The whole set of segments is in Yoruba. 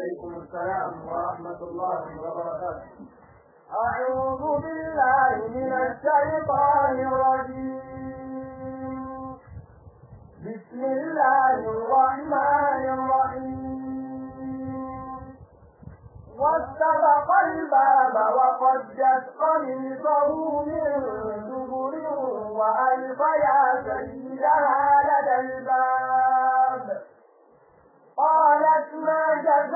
وعليكم السلام ورحمة الله وبركاته أعوذ بالله من الشيطان الرجيم بسم الله الرحمن الرحيم واستبق الباب وقدت قميصه من دبر وألف يا سيدها لدى الباب قالت ما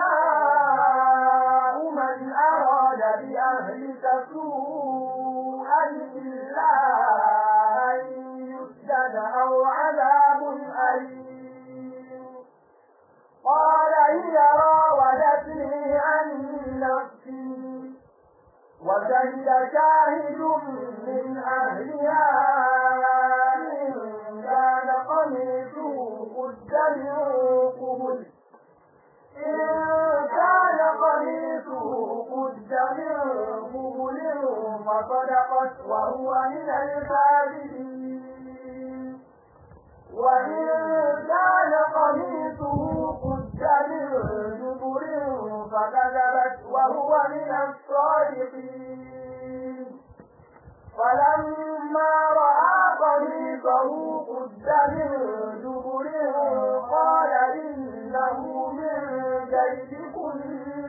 جزاء من أراد بأهلك سوءا إلا أن يسجد أو عذاب أليم قال هي راودتني عن نفسي وشهد شاهد من أهلها إن كان قميصه قد من قبل إن كان قميصه قد من قبل فصدقت وهو من الكاذبين وإن كان قميصه قد من دبر فكذبت وهو من الصادقين فلما رأى قميصه قد من دبر قال إنه من كيدكن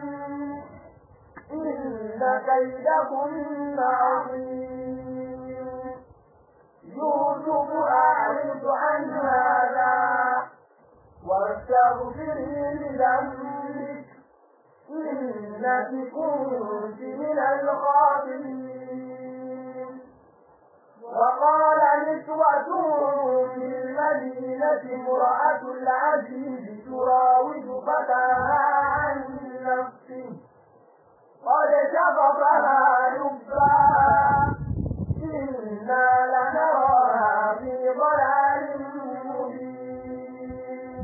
إن كيدكن عظيم يوسف أعرض عن هذا واستغفري لذنبك إنك كنت من الخاطئين وقال نسوة في المدينة امرأة العزيز تراود فتاها عن نفسه قد شغفها لبا إنا لنراها في ضلال مبين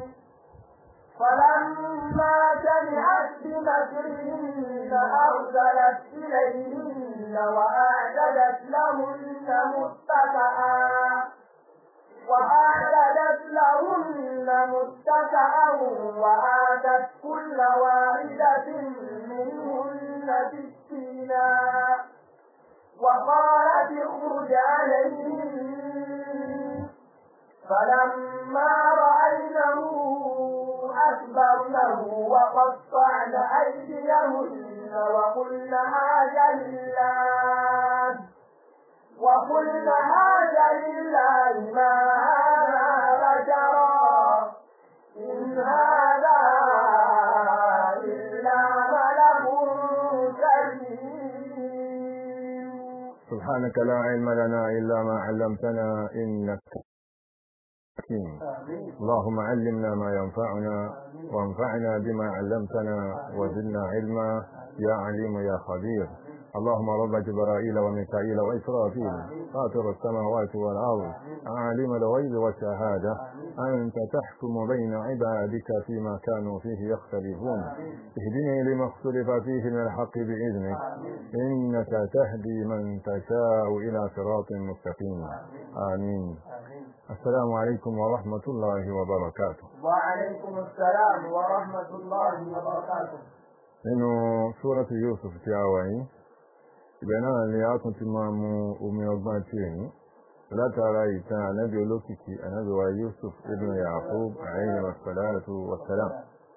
فلما سمعت بمكرهن أرسلت إليهن وأعتدت لهن متكئا وأعتدت لهن متكئا وآتت كل واحدة منهن سكينا وقالت اخرج عليهم فلما رأينه أكبرنه وقطعن أيديهن وقلن هذا لله وقلن هذا لله ما هذا بشرا إن هذا إلا ملك كريم سبحانك لا علم لنا إلا ما علمتنا إنك حكيم اللهم علمنا ما ينفعنا وانفعنا بما علمتنا وزدنا علما يا عليم يا خبير اللهم رب جبرائيل وميكائيل وإسرافيل فاطر السماوات والأرض عالم الغيب والشهادة أنت تحكم بين عبادك فيما كانوا فيه يختلفون اهدني لما اختلف فيه من الحق بإذنك إنك تهدي من تشاء إلى صراط مستقيم آمين السلام عليكم ورحمة الله وبركاته وعليكم السلام ورحمة الله وبركاته nínú súrọ́tù Yusuf tí a wà yìí ibẹ̀ náà ni a tún ti máa mu omi ọgbọ́n tí èyí látara ìtàn ànábì olókìkí ànábì wa Yusuf ibn Yaqub alayhi wassalatu wassalam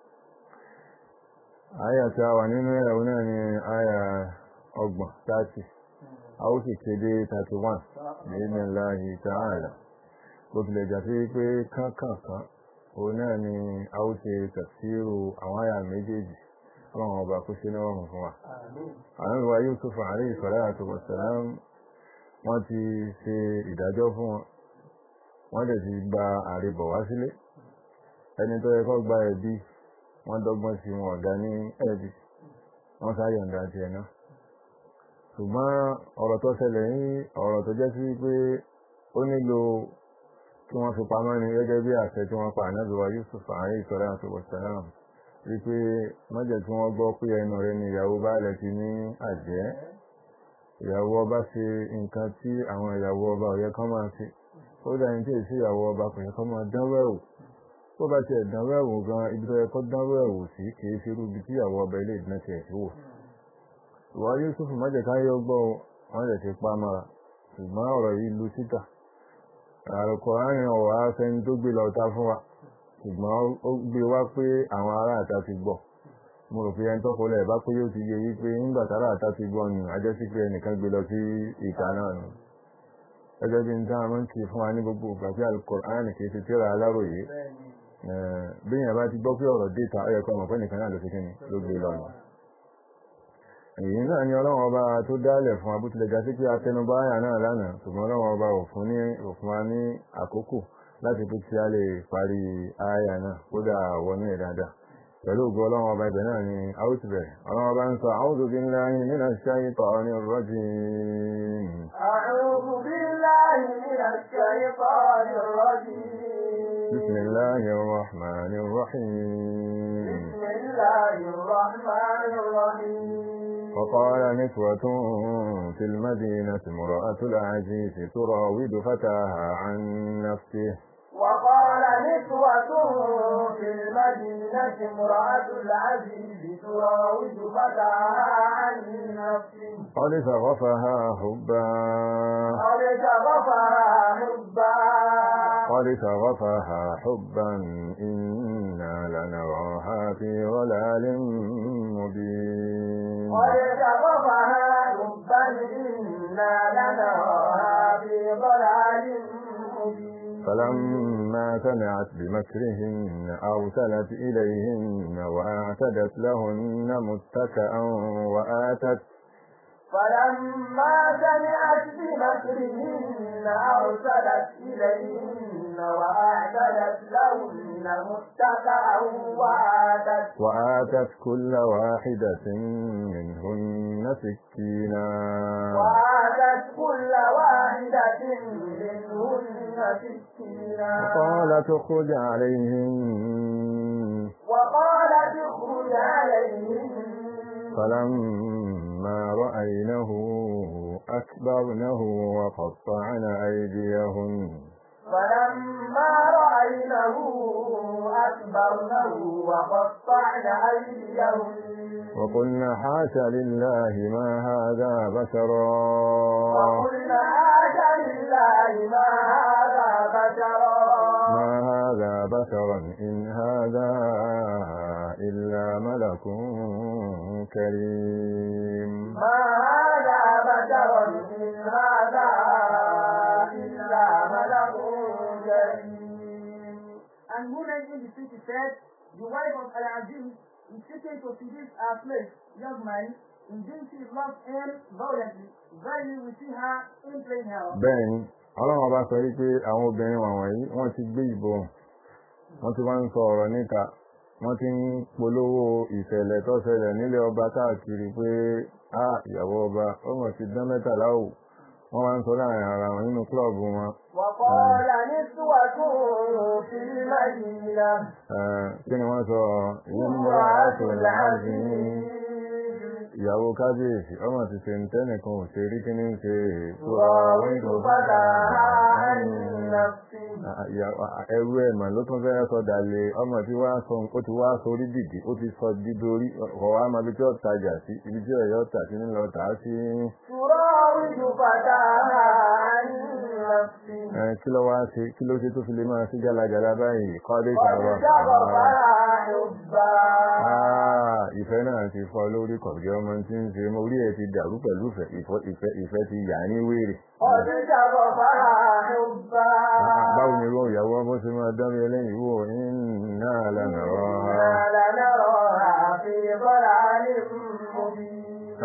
àyà tí a wà nínú ẹ̀rọ náà ni àyà ọgbọ̀n 30 a ó sì kéde 31 bi'idhnillahi ta'ala bó tilẹ̀ jà sí pé kánkànkan òun náà ni a ó ṣe tafsiru àwọn àyà méjèèjì ọlọ́run ọba kó ṣe lọ́rùn fún wa. àwọn ìwà Yusuf alayhi salatu wassalam wọ́n ti ṣe ìdájọ́ fún wọn wọ́n dẹ̀ ti gba àríbọ̀ wá sílé ẹni tó yẹ kó gba ẹ̀bí wọ́n dọ́gbọ́n sí wọn ọ̀gá ní ẹ̀bí wọ́n sáyọ̀ǹda ti ẹ̀nà ṣùgbọ́n ọ̀rọ̀ tó ṣẹlẹ̀ ní ọ̀rọ̀ tó jẹ́ sí pé ó nílò kí wọ́n fi pamọ́ ni gẹ́gẹ́ bí àṣẹ tí wọ́n pa ànábì wa Yusuf alayhi salatu wassalam wípé mọ́jẹ̀ tí wọ́n gbọ́ pé ẹnu rẹ̀ ni ìyàwó baálẹ̀ ti ní àjẹ́ ìyàwó ọba ṣe nǹkan tí àwọn ìyàwó ọba ọ̀yẹ́ kan máa ṣe ó dá ní tí èsì ìyàwó ọba kò yẹ kán máa dánwẹ́ ò tó bá tiẹ̀ dánwó ẹ̀wò gan ibi tó yẹ kó dánwó ẹ̀wò sí kì í ṣe irú ibi tí ìyàwó ọba ilé ìdíná tiẹ̀ sí wò ìwà Yusuf májèká yọ gbọ́ wọn lè ti pa mọ́ra ṣùgbọ́n ọ̀rọ̀ yìí lu síta àròkọ àárín ọ̀wọ́ afẹ́ni tó gbé lọ́ta fún wa ṣùgbọ́n ó gbé wá pé àwọn ará àta ti gbọ́ mo rò pé ẹni tó kọlẹ̀ bá pé yóò ti yẹ yí pé nígbà tára àta ti gbọ́ nù ajẹ́ sí pé ẹnìkan gbé lọ sí ìta náà nù gẹ́gẹ́ bí n tá a máa ń kí fún wa ní gbogbo ìgbà pé Al-Qur'an kì í ti tíra aláròyé bí yẹn bá ti gbọ́ pé ọ̀rọ̀ déta ó yẹ kó ọmọ pé nìkan náà ló fi kíni ló gbé lọ nù èyí náà ni ọlọ́run ọba tó dálẹ̀ fún abútilẹ̀ ga sí pé atẹnubá àyà náà lánàá ṣùgbọ́n ọlọ́run ọba òfin ní òfin wa ní àkókò láti pé tí a lè parí àyà náà kódà wọnú ẹ̀ dáadáa pẹ̀lú ògo ọlọ́run ọba ibẹ̀ náà ni a ó ti bẹ̀rẹ̀ ọlọ́run ọba ń sọ a'udhu billahi minash shaytanir rajim. أعوذ بالله من الشيطان الرجيم bismillahir rahmanir rahim. بسم الله الرحمن الرحيم وقال نسوة في المدينة امرأة العزيز تراود فتاها عن نفسه وقال نسوة في المدينة امرأة العزيز تراود فتاها عن نفسه قد شغفها حبا قد شغفها حبا قد شغفها حبا إنا لنراها في ضلال مبين قد شغفها حبا إنا لنراها في ضلال مبين فلما سمعت بمكرهن أرسلت إليهن وأعتدت لهن متكأ وآتت فلما سمعت بمكرهن أرسلت إليهن وأعتدت لهن متكأ وآتت وآتت كل واحدة منهن سكينا وآتت كل واحدة منهن سكينا وقالت اخرج عليهم وقالت اخرج عليهم فلما رأينه أكبرنه وقطعن أيديهن فلما رأينه أكبرنه وقطعن أيديهن وقلنا حاش لله ما هذا بشرا وقلنا حاجة لله ما هذا بشرا ما هذا بشرا إن هذا إلا ملك كريم ما هذا بشرا إن هذا إلا ملك كريم And women in the city said, The wife of Al-Aziz is seeking to seduce our slave, young man. Indeed, she loves him violently. Verily, we see her in plain hell. bẹ́ẹ̀ni ọlọ́run ọba sọ wípé àwọn obìnrin wọ̀nyí wọ́n ti gbé ìbọn wọ́n ti wá ń sọ ọ̀rọ̀ níta wọ́n ti ń polówó ìṣẹ̀lẹ̀ tó ṣẹlẹ̀ nílé ọba káàkiri pé a ìyàwó ọba ọmọ ti dán mẹ́tàlá ò wọ́n wá ń sọ láàrin ara wọn nínú kílọ̀bù wọn وقال نسوة في المدينة Eh, kí ni wọ́n sọ امرأة ìyàwó العزيز ìyàwó kábíyèsí ọmọ ti ṣe ń tẹ́nìkan ò ṣe rí kí ní ṣe تراود فتاها عن نفسه ẹrú ẹ̀ mà ló tún fẹ́ sọ dalẹ̀ ọmọ tí wàá sọ ó ti wá sọ orí dìdì ó ti sọ dídorí ọ̀wá máa bí tí ó tajà sí ibi tí ọ̀yọ́ tà sí nílọ tà á sí تراود فتاها عن نفسه ẹ, kí ló wá ṣe kí ló ṣe tó fi lè máa sí jálajàla báyìí kọ́lé قد ìtàwọ̀ شغفها حبا ìfẹ́ náà ti fọ́ lórí kọ̀ọ̀jọ́ ọmọ tí ń ṣe mọ́ orí ẹ̀ ti dàrú pẹ̀lú ìfẹ́ ìfọ́- ìfẹ́ ìfẹ́ ti yà ní wèrè قد شغفها حبا báwo ni irú ìyàwó ọmọ ṣe máa dárí ẹlẹ́yìn wò iná lànà rọ́ha إنا لنراها في ضلال مبين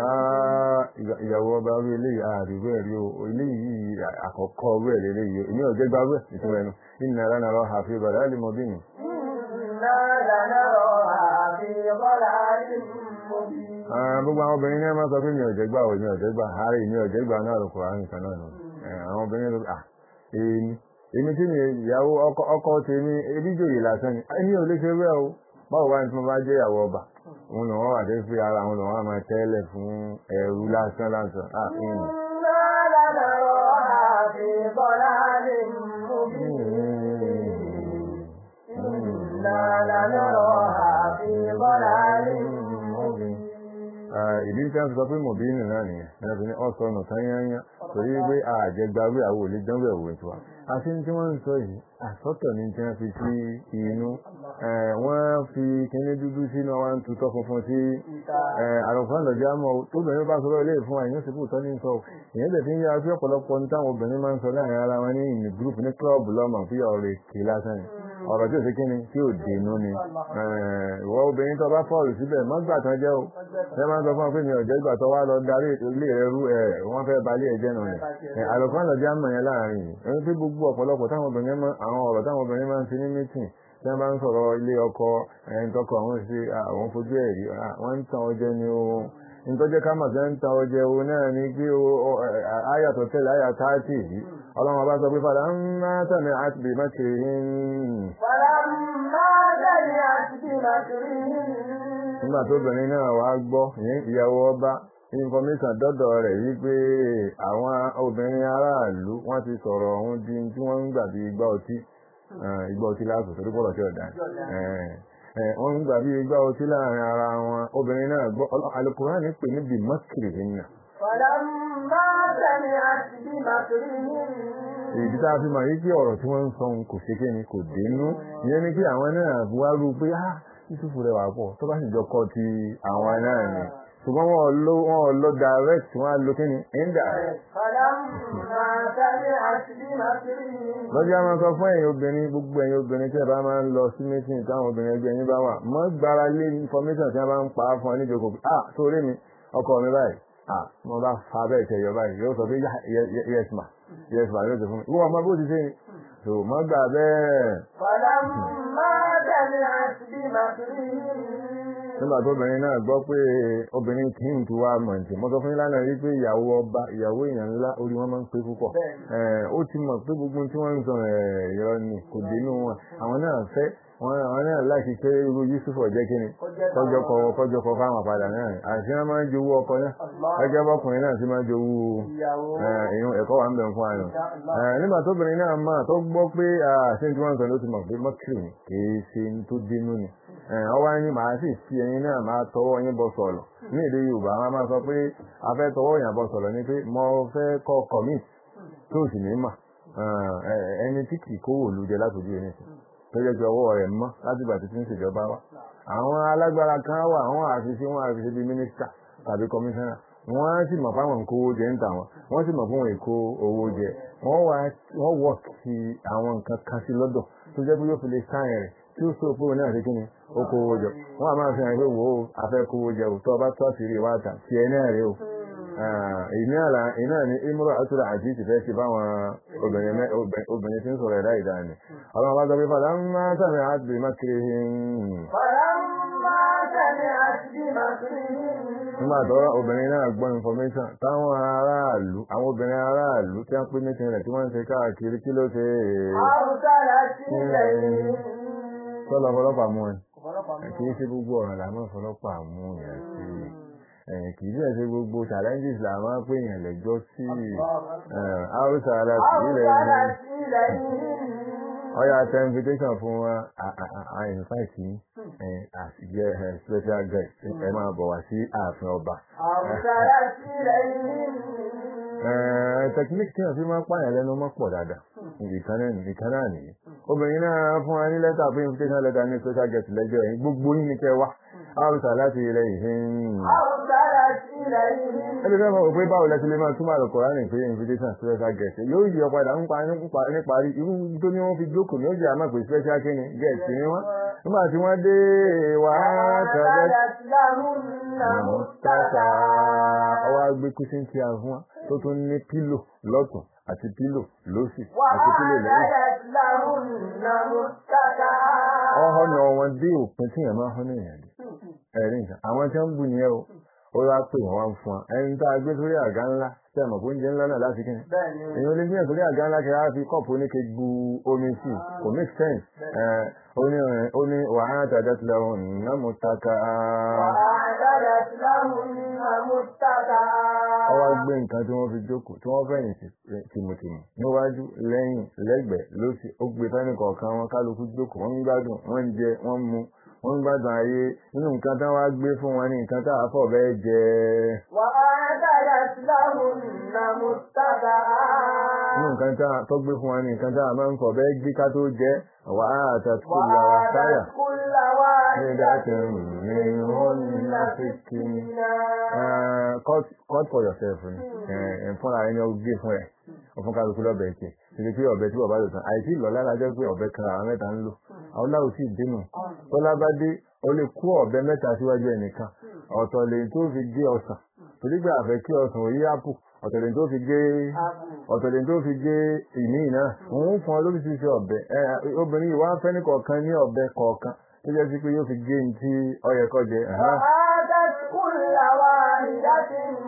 ìyàwó ọba orí eléyìí àdìgbò ẹ̀rí o eléyìí àkọ́kọ́ orí ẹ̀ lélẹ́yìí o èmi ò jẹ́ gbàgbé ìtumọ̀ ẹnu iná lànà rọ́ha fi bàdá lè mọ bí mi. إنا لنراها في ضلال مبين gbogbo àwọn obìnrin náà máa sọ pé mi ò jẹ́ gbà o mi ò jẹ́ gbà ààrẹ mi ò jẹ́ gbà náà lóko àrùn kan náà nù Eh, àwọn obìnrin ló à èmi èmi tí mi ìyàwó ọkọ ọkọ tèmi ebi jòyè lásán ni èmi ò lè ṣe bẹ́ẹ̀ o báwo wá ní tí mo bá jẹ́ ìyàwó ọba òun lòun wà dé fi ara òun lòun wà máa tẹ́lẹ̀ fún ẹrú lásán lásán ah ìyìn. إنا لنراها في ضلال مبين إنا إنا لنراها في ضلال مبين ìdí tí a fi sọ pé mọ̀bínú náà nìyẹn náà fi ní ọ̀sọ̀ ọ̀nà tányányá torí pé àjẹgbàwé àwọn olè dánwò ẹ̀wò ètò wa àti tí wọ́n ń sọ yìí àsọ́tọ̀ ní tí wọ́n fi sí inú wọ́n fi kíní dúdú sínú wọn tutọ́ funfun sí àrùnfọ́n lọ́jà mọ́ tó bẹ̀rẹ̀ bá sọ̀rọ̀ ilé ìfún àyàn sípò tọ́ ní sọ ìyẹn tẹ̀ fi ń yára sí ọ̀pọ̀lọpọ̀ ní táwọn obìnrin máa ń sọ láàrin ara wọn ní ìní gúrùpù ní kílọ̀bù lọ́mọ fi ọ̀rọ̀ èké lásán ni ọ̀rọ̀ tí ò sí kíni tí ò dénú ni ìwọ obìnrin tó bá fọ́ọ̀lù síbẹ̀ mọ́gbà tán jẹ́ o ẹ máa ń sọ fún ọ pé mi ò jẹ́ ìgbà tó wá lọ darí ilé rẹ rú ẹ wọ́n fẹ́ balẹ̀ ẹ̀jẹ̀ nù ni àlùfáà lọ́jà mọ̀ yẹn láàrin yìí ẹni pé gbogbo ọ̀pọ̀lọpọ̀ táwọn obìnrin máa àwọn ọ̀rọ̀ táwọn obìnrin máa ń fi ní mítìn tí wọ́n bá ń sọ̀rọ̀ ilé ọkọ ẹni tọkọ àwọn sí àwọn fojú ẹ̀ rí wọ́n ń tan ọjẹ́ ni o nítọ́jẹ́ ká mà fẹ́ ń tan ọjẹ́ o náà ní pé ayàtọ̀ tẹ́lẹ̀ ayà táàtì yìí ọlọ́run bá sọ pé padà ń má tàmí àti bí má kiri فلما سمعت بمكرهن nígbà tó obìnrin náà wá gbọ́ ìyẹn ìyàwó ọba information dọ́dọ̀ rẹ̀ yí pé àwọn obìnrin aráàlú wọ́n ti sọ̀rọ̀ ọ̀hún di tí wọ́n ń gbà bí igbá ọtí igbá ọtí láàbò torí pọ̀lọ̀ tí ọ̀dà wọ́n ń gbà bí igbá ọtí láàrin ara wọn obìnrin náà gbọ́ Al-Qur'ani pè ní bí mọ́kìrì nínú فلما سمعت بمكرهن ìdí tá a fi mọ̀ yí pé ọ̀rọ̀ tí wọ́n ń sọ kò ṣe kí ni kò dénú ìyẹn ni pé àwọn náà wá rú pé ah Yúsúfù rẹ̀ wà pọ̀ tó bá sì jọ kọ́ ti àwọn náà ni ṣùgbọ́n wọn lọ wọn lọ direct wọn á lo kí ni indirect. فلما سمعت بمكرهن lọ́jọ́ máa sọ fún ẹ̀yin obìnrin gbogbo ẹ̀yin obìnrin tí ẹ bá máa ń lọ sí meeting táwọn obìnrin ẹgbẹ́ yín bá wà mọ́ gbára lé information tí wọ́n bá ń pa á fún ọ níjókòó pé ah sórí mi ọkọ mi báyìí ah mo bá fa bẹ́ẹ̀ tẹ̀yọ báyìí yóò sọ pé yes ma yes ma yóò sọ fún mi wọ́n ọmọ bó ti ṣe ni so mọ́ gbà bẹ́ẹ̀. فلما سمعت بمكرهن nígbà tó obìnrin náà gbọ́ pé obìnrin kì í tu wá mọ̀ǹtì mo sọ fún yín lánàá rí pé ìyàwó ọba ìyàwó èèyàn ńlá orí wọn máa ń pé púpọ̀ ó ti mọ̀ pé gbogbo tí wọ́n ń sọ ìrọ̀ ni kò dénú wọn àwọn náà fẹ́ wọn àwọn náà láti pé irú Yusuf ọ̀jẹ́ kí ni kọjọ kọ kọjọ kọ fáwọn padà náà àti wọn máa ń jowú ọkọ náà ẹgbẹ́ bọ́kùnrin náà sì máa ń jowú ìyún ẹ̀kọ́ wà ń bẹ̀ fún àyàn nígbà tóbìnrin náà máa tó gbọ́ pé àṣẹ tí wọ́n ń sọ ló ti mọ̀ pé mọ́kìrì kì í ṣe tó dénú ni ọwọ́ ẹni màá sì fi ẹyin náà máa tọwọ́ yín bọ́ sọ̀rọ̀ ní èdè Yorùbá wọn máa sọ pé a fẹ́ tọwọ́ yàn bọ́ sọ̀rọ̀ ni pé mo fẹ́ kọ́ commit tó sì ní mà ẹni tí kì í kówó lu jẹ látòjú ẹni sí tó jẹ́ pé ọwọ́ rẹ̀ mọ́ láti ìgbà tí tí ń ṣèjọba wa àwọn alágbára kan wà àwọn àfiṣe wọn àfiṣe bíi mínísítà tàbí kọmíṣánná wọ́n sì mọ̀ fáwọn nǹkó owó jẹ ń tà wọ́n wọ́n sì mọ̀ fún wọn èkó owó jẹ wọ́n wọ̀ sí àwọn nǹkan kan sí lọ́dọ̀ tó jẹ́ pé yóò fi lè sáyẹn rẹ̀ tí ó sọ pé òun náà ṣe kí ni ó kó owó jọ wọ́n á máa fi hàn pé wò ó afẹ́ kó owó jẹ ò tó ọba tó àṣírí wa tà tí ẹ náà rè o ìní àlà iná ní imúra àtúrà àti ìtìfẹ́ ti báwọn obìnrin tí ń sọ̀rọ̀ ẹ̀dá ìdá ni ọlọ́run bá sọ pé fàdá ń máa sàmì àti mákìrì فلما سمعت بمكرهن nígbà tó obìnrin náà gbọ́ information táwọn aráàlú àwọn obìnrin aráàlú tí wọ́n pín mítìn rẹ̀ tí wọ́n ń ṣe káàkiri kí ló ṣe أرسلت إليهم sọ́lọ́ ọlọ́pàá mú ẹ kì í ṣe gbogbo ọ̀rọ̀ làwọn ọlọ́pàá mú yẹn sí kì í ṣe gbogbo challenges làwọn pè yàn lẹ́jọ́ sí haúsá aláṣẹ ilẹ̀ yìí أرسلت إليهم ọyà tẹ invitation fún wa àìsàìsì àṣìjẹ special guest ẹ máa bọ̀ wá sí ààfin ọba. أرسلت إليهم technique tí wọ́n fi máa ń pààyàn lẹ́nu mọ́ pọ̀ dáadáa nìkan náà nìyí. obìnrin náà fún wa ní lẹ́tà fún invitation letter ní special guest lẹ́jọ́ yìí gbogbo yín ni kẹ́ wá àrùsà láti ilẹ̀ ìhìn. أرسلت إليهم ẹbí fẹ́ mọ̀ pé báwo lẹ́sìn lè máa túmọ̀ àlùkò ránì pé invitation special guest yóò yí ọ̀padà ń pa níparí irú tó ní wọ́n fi jókòó ní ó jẹ́ àmọ́ pé special kíni guest ni wọ́n nígbà tí wọ́n dé wàá tẹ̀lé أعتدت لهن mustapha متكئا ọwọ́ agbé kúsín tí a fún wa tó tún ní pílò lọ́tún àti pílò lósì àti pílò lẹ́yìn. وأعتدت لهن متكئا ọ̀họ́ ni wọn dé òpin tí yẹn máa hán ní ìyàdí. ẹ̀rí nǹkan àwọn tí wọ́n ń bù nìyẹn o ó wá pè wọ́n wá ń fún wa ẹni tá a gbé sórí àga ńlá tí a mọ̀ pé oúnjẹ ńlá náà láti kí ni. bẹ́ẹ̀ni èèyàn lè gbìyànjú sórí àga ńlá kí a fi kọ́ọ̀pù oníke bu omi sí i kò make sense. ẹ̀, ó ní ó ní wàhálà tàdá tilẹ̀ ọ̀hún náà mo ta ka. وأعتدت لهن متكئا ọwọ́ gbé nǹkan tí wọ́n fi jókòó tí wọ́n fẹ̀yìn sí tìmùtìmù níwájú lẹ́yìn lẹ́gbẹ̀ẹ́ lósì ó gbé fẹ́ni kọ̀ọ̀kan wọn kálukú jókòó wọ́n ń gbádùn wọ́n ń jẹ wọ́n ń mu wọ́n ń gbádùn ayé nínú nǹkan tí wọ́n á gbé fún wọn ní nǹkan tá a fọ̀ bẹ́ẹ̀ jẹ وأعتدت لهن متكئا nínú nǹkan tá a tó gbé fún wọn ní nǹkan tá a máa ń fọ̀ bẹ́ẹ̀ gbé ká tó jẹ wà á àtàkùn làwà sáyà وآتت كل واحدة منهن سكينا Uh, cut cut for yourself ni ẹ fúnra ẹni ó gbé fún ẹ ọfún kálukú lọ́bẹ̀ ẹ̀kẹ́ títí pé ọ̀bẹ tí bàbá lò tán àìsí ìlọ́lá lájọ́ pé ọ̀bẹ kan àwọn mẹ́ta ń lò àwọn láwù sí ìdínú tọ́lá bá dé ó lè kó ọ̀bẹ mẹ́ta síwájú ẹnìkan ọ̀tọ̀ lè tó fi gé ọsàn torí pé àfẹ́ kí ọsàn òyí ápù ọ̀tọ̀ lè tó fi gé ọ̀tọ̀ lè tó fi gé ìní náà òun fún ọ lórí ṣíṣe ọ̀bẹ ẹ obìnrin yìí wá fẹ́ ní kọ̀ọ̀kan ní ọ̀bẹ kọ̀ọ̀kan tó jẹ́ sí pé yóò fi gé ní tí ọyẹ kọ́ jẹ وآتت كل واحدة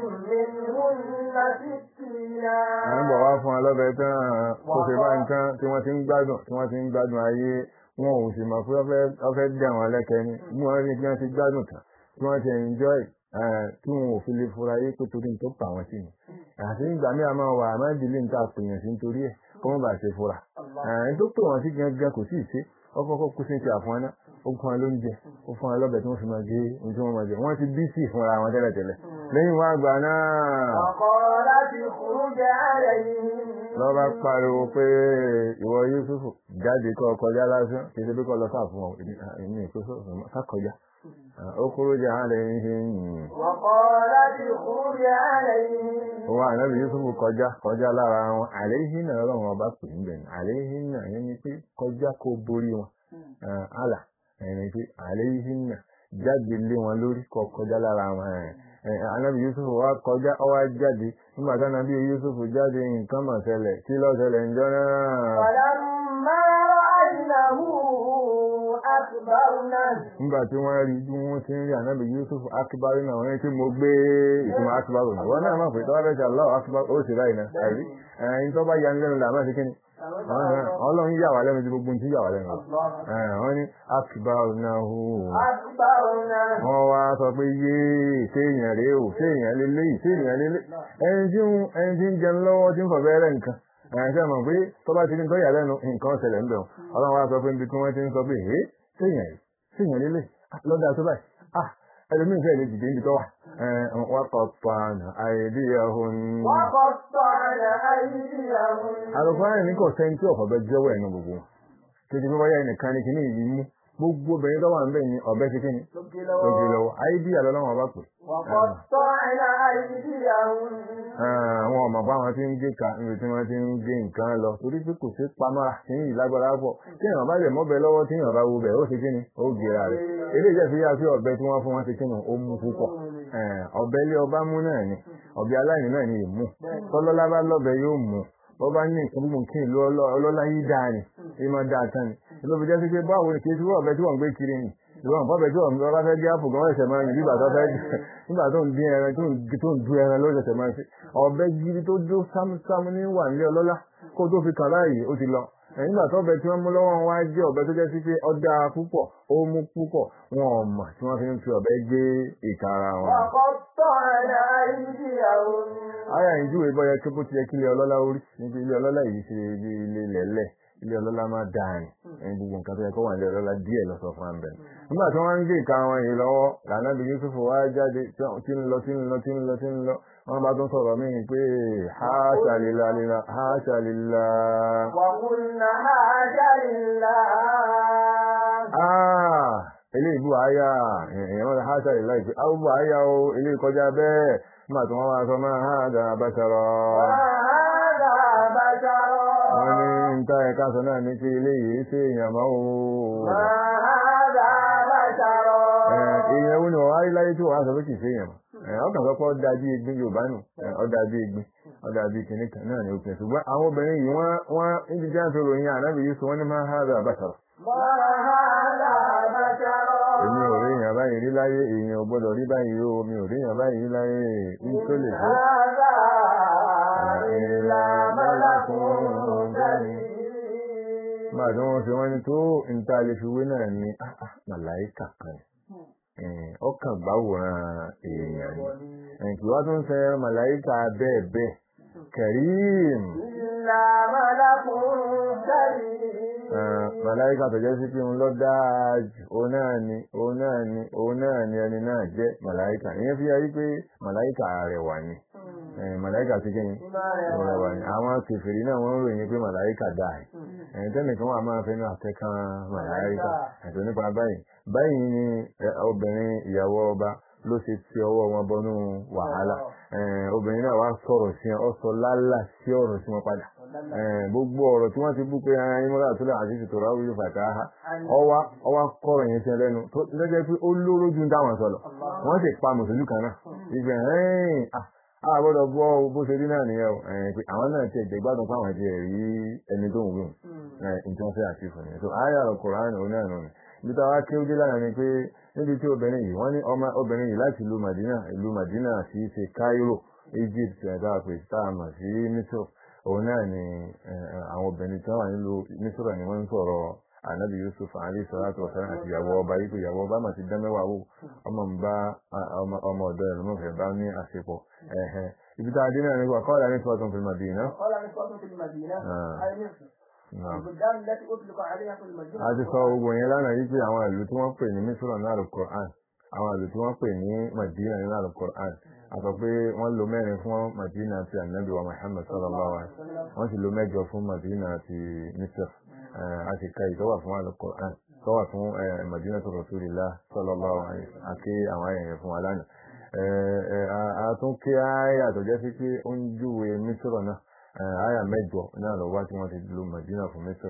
منهن سكينا à ń bọ̀ wá fún ọlọ́bẹ̀ tán kó ṣe bá nǹkan tí wọ́n ti ń gbádùn tí wọ́n ti ń gbádùn ayé wọn ò sì mọ̀ pé wọ́n fẹ́ dẹ̀ wọ́n lẹ́kẹ́ ni bí wọ́n rí bí wọ́n ti gbádùn tán tí wọ́n ti enjoy tí wọn ò fi lè fura yé pé torí tó pa wọn sí ni àti nígbà míì a máa wà àmọ́ ìdílé níta pèèyàn sí nítorí ẹ̀ kó wọ́n bá ṣe fura ẹni tó pè wọ́n sí gangan kò sí ìṣe ọkọ̀ kú sí ti àfọ́n náà ó fún wọn lóúnjẹ ó fún wọn lọ́bẹ̀ tí wọ́n fi máa gé ohun tí wọ́n máa jẹ wọ́n ti bí sí ìfúnra wọn tẹ́lẹ̀tẹ́lẹ̀ lẹ́yìn wá àgbà náà وقالت اخرج عليهم lọ́ba pariwo pé ìwọ Yusufu jáde kọ́ kọjá lásán kì í ṣe bí kọ́ lọ sáà fún ọ èmi ìkó sákọjá ó kúrò jẹ́ àárẹ̀ ń ṣe yìn وقالت اخرج عليهم wa ànábì Yusufu kọjá kọjá lára wọn àléhìn náà ọlọ́run ọba pè ń bẹ̀rẹ̀ àléhìn náà yẹn ni pé kọjá kó borí wọn àlà ẹni pé àléhìn náà jáde lé wọn lórí kọ kọjá lára wọn ànábì Yusufu wá kọjá ọwá jáde nígbà tí ànábì Yusufu jáde nǹkan mọ̀ ṣẹlẹ̀ kí ló ṣẹlẹ̀ ń jọ náà. فلما رأينه أكبرنه nígbà tí wọ́n rí bí wọ́n ti ń rí ànábì Yusuf akíbárí náà wọ́n ní tí mo gbé ìtumọ̀ akíbárí náà wọ́n náà máa pè tọ́wọ́ fẹ́ ṣe aláwọ̀ akíbárí ó sì ráì náà àrí ẹ̀yìn tó bá ya ní lẹ́nu làmá sí kíni ọlọ́run yà wá lẹ́nu tí gbogbo ti yà wá lẹ́nu wọ́n ní akíbárí náà hù أكبرنه wọ́n wá sọ pé yéé séèyàn rèé o séèyàn lélẹ́yìí séèyàn lélẹ́yìí ẹni tí ń ẹni tí ń jẹun lọ́wọ́ tí ń fọ̀ bẹ́ẹ̀rẹ̀ nǹkan ẹ̀ṣẹ́ mọ̀ pé tó bá ti ní tó yà lẹ́nu nǹkan ṣẹlẹ̀ ń bẹ̀ wọn ọlọ́run wá sọ pé níbi tí wọ́n ti ń sọ pé ẹ̀ séèyàn rèé séèyàn lélẹ̀ lọ́dà tó báyìí ah ẹlòmíín fẹ́ẹ̀ lè dìde níbi tó wà wọ́n kọ́ pàànà àìdíyàhùn وقطعن أيديهم àlùfáà ní kò sẹ́ni tí ọ̀fọ̀ bẹ jẹ́wọ́ ẹ̀nu gbogbo wọn títí bí wáyà nìkan ní kíní ìlú mú gbogbo obìnrin tó wà ń bẹ̀ ní ọ̀bẹ ti kíni tó gbé lọ́wọ́ àìdíyà lọ́wọ́ ọba pè وقطعن أيديهم àwọn ọmọ bá wọn ti ń gé ka níbi tí wọ́n ti ń gé nǹkan lọ torí pé kò sí pamọ́ra tí yìí lágbára pọ̀ tí èèyàn bá lè mọ́bẹ lọ́wọ́ tí èèyàn bá wo bẹ̀ ó ṣe kíni ó gera rẹ̀ eléyìí jẹ́ fi yá sí ọ̀bẹ tí wọ́n fún wọn ti kíni ó mú púpọ̀ ọ̀bẹ ilé ọba mú náà ni ọ̀bẹ aláìní náà ni ìmú tọ́lọ́lá bá lọ́bẹ yóò mú bọ́ bá ní nǹkan gbogbo kí ìlú ọlọ́lá yìí dáa ni ìmọ̀ dáa tán ni ló fi jẹ́ sí pé báwo ni kì í sí ọ̀bẹ tí wọ́n ń gbé kiri ni ìwọ̀n fọ́bẹ̀ tí wọ́n bá fẹ́ gé àpò gan ẹ̀sẹ̀ máa ń yìí nígbà tó fẹ́ nígbà tó ń dín ẹran tó ń du ẹran ló ṣẹ̀ṣẹ̀ máa ń ṣe ọ̀bẹ gidi tó dó sámúsámú ní wà nílé ọlọ́lá kó tó fi kàn láàyè ó ti lọ nígbà tó ọ̀bẹ tí wọ́n mú lọ́wọ́ wá jẹ́ ọ̀bẹ tó jẹ́ sí pé ọ̀dà púpọ̀ ó mú púpọ̀ wọn ò mọ̀ tí wọ́n fi ń fi ọ̀bẹ gé ìka ara wọn. وقطعن أيديهم Aya ìjúwe bọ́ yẹ kí bó ti yẹ kí ilé ọlọ́lá orí níbi ilé ọlọ́lá yìí ṣe bí ilé lẹ́lẹ̀ ilé ọlọ́lá máa dáa ni ẹni gbogbo nǹkan tó yẹ kó wà nílé ọlọ́lá díẹ̀ lọ sọ fún àbẹ̀. nígbà tí wọ́n ń gé ìka wọn yìí lọ́wọ́ lànà bí Yusuf wá jáde tí ń lọ tí ń lọ tí ń lọ tí ń lọ wọ́n bá tún sọ̀rọ̀ míì pé haṣa lillah lillah haṣa lillah. وقلنا حاج لله Ah, eléyìí bú àyà èèyàn wọn haṣa lillah ìpè àwọn bú àyà o eléyìí kọjá bẹ́ẹ̀ nígbà tí wọ́n wá sọ máa hàdà bàṣàrọ̀. وهذا بشر wọ́n ní níta ẹ̀ka sọ náà ní pé eléyìí ṣe èèyàn máa wò ó. ما هذا بشر èèyàn wo ni wọ́n á rí láyé tí wọ́n á sọ pé kì í ṣe èèyàn mọ́. ọkàn sọ pé ó dà bí egbin yorùbá nù ó dà bí egbin ó dà bí kìnìún kan náà ní òkè ṣùgbọ́n àwọn obìnrin yìí wọ́n wọ́n níbi tí wọ́n fi ròyìn ànábì yìí sọ wọ́n ní máa ń hàdà bàṣàrọ̀. ما هذا بشر èmi ò rí èèyàn báyìí rí láyé èèyàn ò gbọ́dọ̀ rí báyìí o mi ò rí èèyàn báyìí rí láyé ní tó lè tó. هذا إلا ملك كريم máa tí wọ́n fi wọ́n ní tó níta lè fi wé náà ní ah, ah, màláìkà kan ni. ọkàn gbáwòrán èèyàn ni kì wá tún ṣe màláìka bẹ́ẹ̀ bẹ́ẹ̀ kẹrìm إلا ملك كريم màláìka tó jẹ́ sí pé òun lọ dáa jù òun náà ni òun náà ni òun náà ni ẹni náà jẹ́ màláìka ìyẹn fi yáyí pé màláìka rẹwà ni Eh, màláìka ti kẹ́yìn rẹwà ni àwọn kèfèrí náà wọ́n ń ròyìn pé màláìka dáa ẹ̀yìn tẹ́nìkan wà máa fẹ́ náà tẹ́kàn màláìka ẹ̀tọ́ nípa báyìí báyìí ni eh, obìnrin ìyàwó ọba ló ṣe ti ọwọ́ wọn bọnú wàhálà Eh, obìnrin náà wá sọ̀rọ̀ sí wọn ó sọ lálà sí ọ̀rọ̀ sí wọn padà Eh, gbogbo ọ̀rọ̀ tí wọ́n ti bú pé ara yín mọ́ra tó lè àti ìṣètò ráwí yóò fàtà á ọwá ọwá kọ́rọ̀ yẹn sí ẹ lẹ́nu tó lọ́jọ́ pé ó lóró ju táwọn sọ̀rọ̀ wọ́n sì pa mùsùlùmí kan náà ìgbẹ́ ẹ̀ẹ́n a gbọ́dọ̀ bọ́ bó ṣe rí náà nìyẹn o Eh, pé àwọn náà ti ẹ̀jẹ̀ gbádùn fáwọn ti rí ẹni tó ń wí nǹkan fẹ́ àti ìfọ̀ yẹn so ayé àrò Kùránì òun náà nù ní ibi tá a wá kí ó dé lánàá ni pé níbi tí obìnrin yìí wọ́n ní ọmọ obìnrin yìí láti ìlú Madina ìlú Madina sí ṣe Cairo Egypt ẹ̀dá pé tá a mọ̀ sí Misr òun náà ni eh, eh, àwọn obìnrin tí wọ́n wà nílùú Misr ni wọ́n ń sọ̀rọ̀ anabi yusuf alayhi salatu wa salam àti ìyàwó ọba yìí pé ìyàwó ọba mà ti dán mẹ́wàá wò ọmọ ń bá ah, ọmọ ọmọ ọ̀dọ́ ẹ̀ lọ́mọ̀fẹ́ bá ní àṣepọ̀ ẹ̀hẹ́ ibi tá a dé náà nípa kọ́ọ̀dà ní sọ́ọ̀tún fil Madina. قال نسوة في المدينة آه. أي مصر Naam. البلدان التي أطلق عليها في المدينة a ti sọ gbogbo yẹn lánàá yìí pé àwọn ìlú tí wọ́n pè ní misra ní alukur'an àwọn ìlú tí wọ́n pè ní madina ní alukur'an a sọ pé wọ́n lo mẹ́rin fún madina ti anabi wa muhammad sallallahu alaihi wa sallam wọ́n sì lo mẹ́jọ fún madina ti misr Eh, a sì ka ìtọ́wà fún alukur'an tọ́wà fún eh, madina tó rasulillah sallallahu alaihi wa sallam àti àwọn ayẹyẹ fún wa lánàá Eh, eh, a a tún kí ayé àtọ̀jẹ́ sí pé ó ń júwe misra náà Eh, àyà mẹ́jọ náà lọ wá tí wọ́n ti lo madina fún misr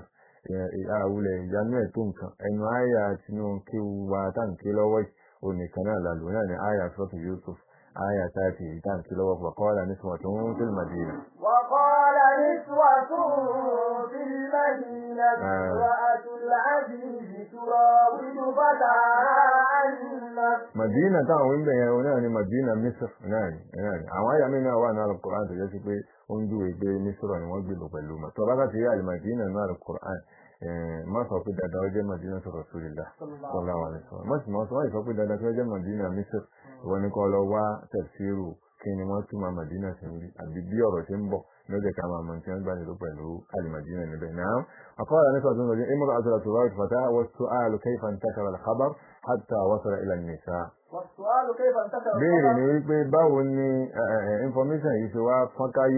àwùlẹ̀ ìyanu ẹ̀ tó nǹkan ẹnu àyà tinú kí wa táǹkì lọ́wọ́ yìí onìkan náà lálù náà ni àyà sọ́tù Yusuf àyà táàtì táǹkì lọ́wọ́ fàkọ́ọ́lá ní sọ̀tún tó ń fil Madina. وقال نسوة في المدينة امرأة العزيز تراود فتاها عن نفسه Madina táwọn wíńbẹ̀ yẹn o náà ni Madina Misr náà ni náà ni àwọn àyà mi náà wà ní Al-Qur'an tó jẹ́ sí pé ó ń júwe pé Misr ni wọ́n gbé lò pẹ̀lú mọ̀ tọ́ba ká ti rí Al-Madina ní Al-Qur'an má sọ pé dandan ó jẹ́ Madina tó Rasulillah sallallahu alaihi wasallam má sì mọ́ sọ wọ́n sọ pé dandan tó jẹ́ Madina Misr ìwọ ni kọ́ lọ wá tafsiru kí ni wọ́n túmọ̀ Madina sí rí àbí bí ọ̀rọ̀ ti ń bọ̀ lọ́jọ́ ká máa mọ̀ tí wọ́n gbà nílò pẹ̀lú Al-Madina níbẹ̀ náà akọ́ra nípa tó ń lọ imra'atu al-turab fata wa su'alu kayfa intashara al-khabar hatta wasala ila an-nisa والسؤال كيف انتشر béèrè الخبر ni wípé báwo ni eh, eh, information yìí ṣe wá fọ́nkáyé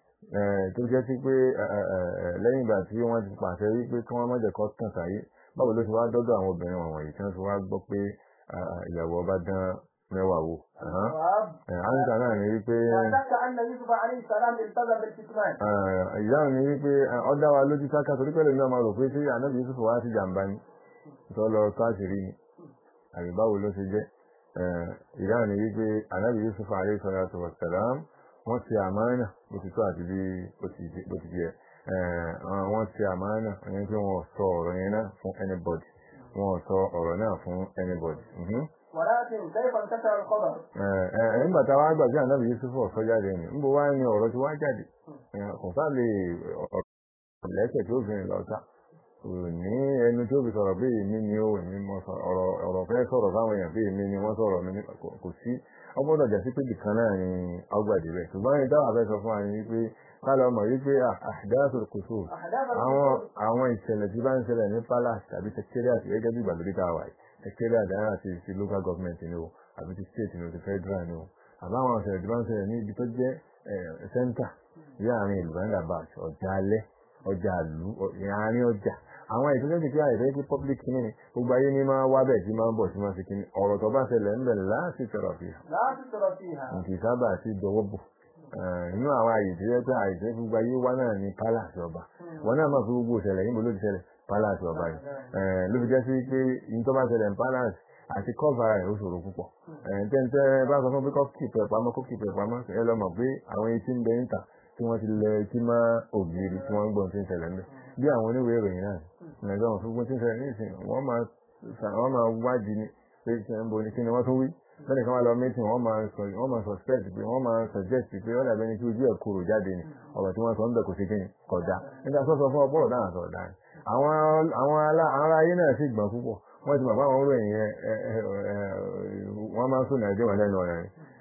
eh, tó jẹ́ sí pé eh, eh, eh, lẹ́yìn ìgbà tí wọ́n ti pàṣẹ wípé kí wọ́n má jẹ́ kó tàn sáyé báwo ló ṣe wá dọ́dọ̀ àwọn obìnrin wọ̀nyí tí wọ́n fi wá gbọ́ pé ah, ah, ìyàwó ọba dán mẹ́wàá wò. Ahán. الجواب Eh, áńsà náà ni wípé لا شك أن يوسف عليه السلام التزم بالكتمان eh, ìdáhùn ni wípé eh, ó dá wa lójú sáká torí pẹ̀lú mi ọmọ rò pé tí ànábì Yusuf wá sí jàǹbá ni tó lọ káàkiri ni àbí báwo ló ṣe jẹ́ Eh, ìdáhùn ni wípé ànábì Yusuf alayhi salatu wa salam wọ́n ti àmánà bó ti tó àti bí bó ti jẹ́- bó ti jẹ́ Eh, ah, wọ́n ti àmánà ẹni pé wọ́n sọ ọ̀rọ̀ yẹn náà fún anybody wọ́n sọ ọ̀rọ̀ náà fún anybody. Mhm. ولكن كيف انتشر الخبر؟ Eh, eh, nígbà tá a wá gbà sí ànábì Yusuf ọ̀sọ́ jáde ni níbo wá ní ọ̀rọ̀ tí wá jáde Eh, kò sáà lè ọ̀rọ̀ lẹ́sẹ̀ tí ó fi rìn lọ sá kò ní ẹnu tí ó fi sọ̀rọ̀ bí èmi ni ó èmi mọ sọ- ọ̀rọ̀ ọ̀rọ̀ fẹ́ sọ̀rọ̀ fáwọn èèyàn bí èmi ni wọ́n sọ̀rọ̀ mi ní- kò kò sí ọgbọ́dọ̀ jà sí pé bìkan náà ni ọgbàdì rẹ̀ ṣùgbọ́n ní táwọn afẹ́ sọ fún wa ni wípé ká lọ mọ̀ wípé àdáṣọ kò sóò أحداث àwọn الخبر àwọn ìṣẹ̀lẹ̀ tí bá ń ṣẹlẹ̀ ní palace tàbí secretariat gẹ́gẹ́ bí ìgbàlódé tá a wà yìí secretariat dáhà ti ti local government ni o àbí ti state ni o ti federal ni o àbá àwọn ìṣẹ̀lẹ̀ tí bá ń ṣẹlẹ̀ ní ibi tó jẹ́ eh, center bí àárín ìlú roundabout ọjà alẹ́ ọjà àlú àárín ọjà àwọn ètò tó ti fi àìfẹ́ sí public kíní ni gbogbo ayé ní máa wá bẹ̀ tí máa ń bọ̀ tí máa fi kíní ọ̀rọ̀ tó bá ṣẹlẹ̀ ń bẹ̀ láti sọ̀rọ̀ fi hàn لا تترى فيها nǹkan sábà sí dọwọ́ bò Eh, inú àwọn àyè tí yẹ pé àìsẹ́ gbogbo ayé wá náà ní palace ọba wọn náà máa fi gbogbo ìṣẹ̀lẹ̀ yìí mo ló ti ṣẹlẹ̀ palace ọba yìí Eh, ló fi jẹ́ sí pé yìí tó bá ṣẹlẹ̀ ní palace àti cover rẹ̀ ó ṣòro púpọ̀ Eh, tẹ́ntẹ́ bá sọ fún pé kó keep ẹ̀ pamọ́ kó keep ẹ̀ pamọ́ ẹ lọ mọ̀ pé àwọn etí ń bẹ níta tí wọ́n ti lẹ etí má ògiri tí wọ́n ń gbọ́n tí ń ṣẹlẹ̀ ńbẹ̀ bí àwọn oníwèé ìròyìn náà nàìjíríà wọn fún gbọ́n tí ń ṣẹlẹ̀ ní ìsìn wọ́n máa wọ́n máa wádìí ni pé kí ń bo ni kí ni wọ́n tún wí lẹ́nu kan wá lọ mítìn wọ́n máa sọ wọ́n máa suspect pé wọ́n máa suggest pé wọ́n dàbẹ́ ni kí ojú ẹ̀ kúrò jáde ni ọ̀rọ̀ tí wọ́n sọ ń bẹ̀ kò sí kí ni kódà nígbà tó sọ fún ọ bọ́ọ̀lù dáhà sọ̀rọ̀ dáhà àwọn àwọn alá- àwọn ará ayé náà sì gbọ̀n púpọ̀ wọ́n ti mọ̀ fún àwọn oròyìn yẹn ẹ, ẹ, ẹ, wọ́n máa ń sún nàìjíríà wọn lẹ́nu ọ̀rẹ́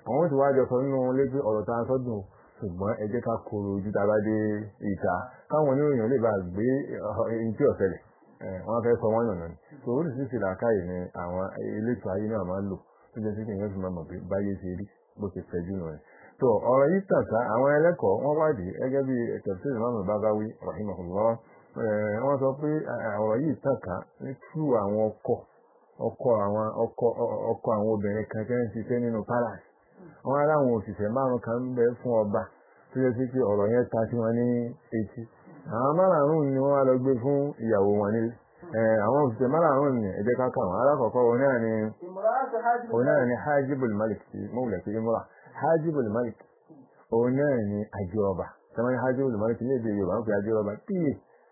àwọn ó ti wá jọ sọ nínú ilé pé ọ̀rọ̀ tá a sọ dùn ṣùgbọ́n ẹ jẹ́ ká kóró ojú tá a bá dé ìta káwọn oníròyìn lè bá gbé ẹni tí ọ̀sẹ̀lẹ̀ wọ́n fẹ́ sọ wọ́n yànnà ni tó oríṣiríṣi làákàyè ni àwọn elétò ayé náà máa ń lò tó jẹ́ sí kí èèyàn fi máa mọ̀ pé báyé ṣe rí bó ṣe fẹ́ jù nù rẹ̀ tó ọ̀rọ̀ yìí tàn ká àwọn ẹlẹ́kọ̀ọ́ wọ́n wádìí gẹ́gẹ́ bí tafsir Imam Bagawi rahimahullah wọ́n sọ pé ọ̀rọ̀ yìí tàn ká ní tú àwọn ọkọ ọkọ àwọn ọkọ ọkọ àwọn obìnrin kan tẹ́ ń ṣiṣẹ́ nínú palace wọ́n aláwọn òṣìṣẹ́ márùn kan ń bẹ fún ọba tó yẹ sí pé ọ̀rọ̀ yẹn ta sí wọn ní etí àwọn márùn ni wọ́n wá lọ gbé fún ìyàwó wọn nílé àwọn òṣìṣẹ́ márùn ni ẹ jẹ́ ká kà wọ́n alákọ̀ọ́kọ́ òun náà ni òun náà ni hajibul malik ti mọ́wùlẹ̀ sí imra hajibul malik òun náà ni àjọ ọba sọmọ ní hajibul malik ní èdè yorùbá ń fi àjọ ọba tíye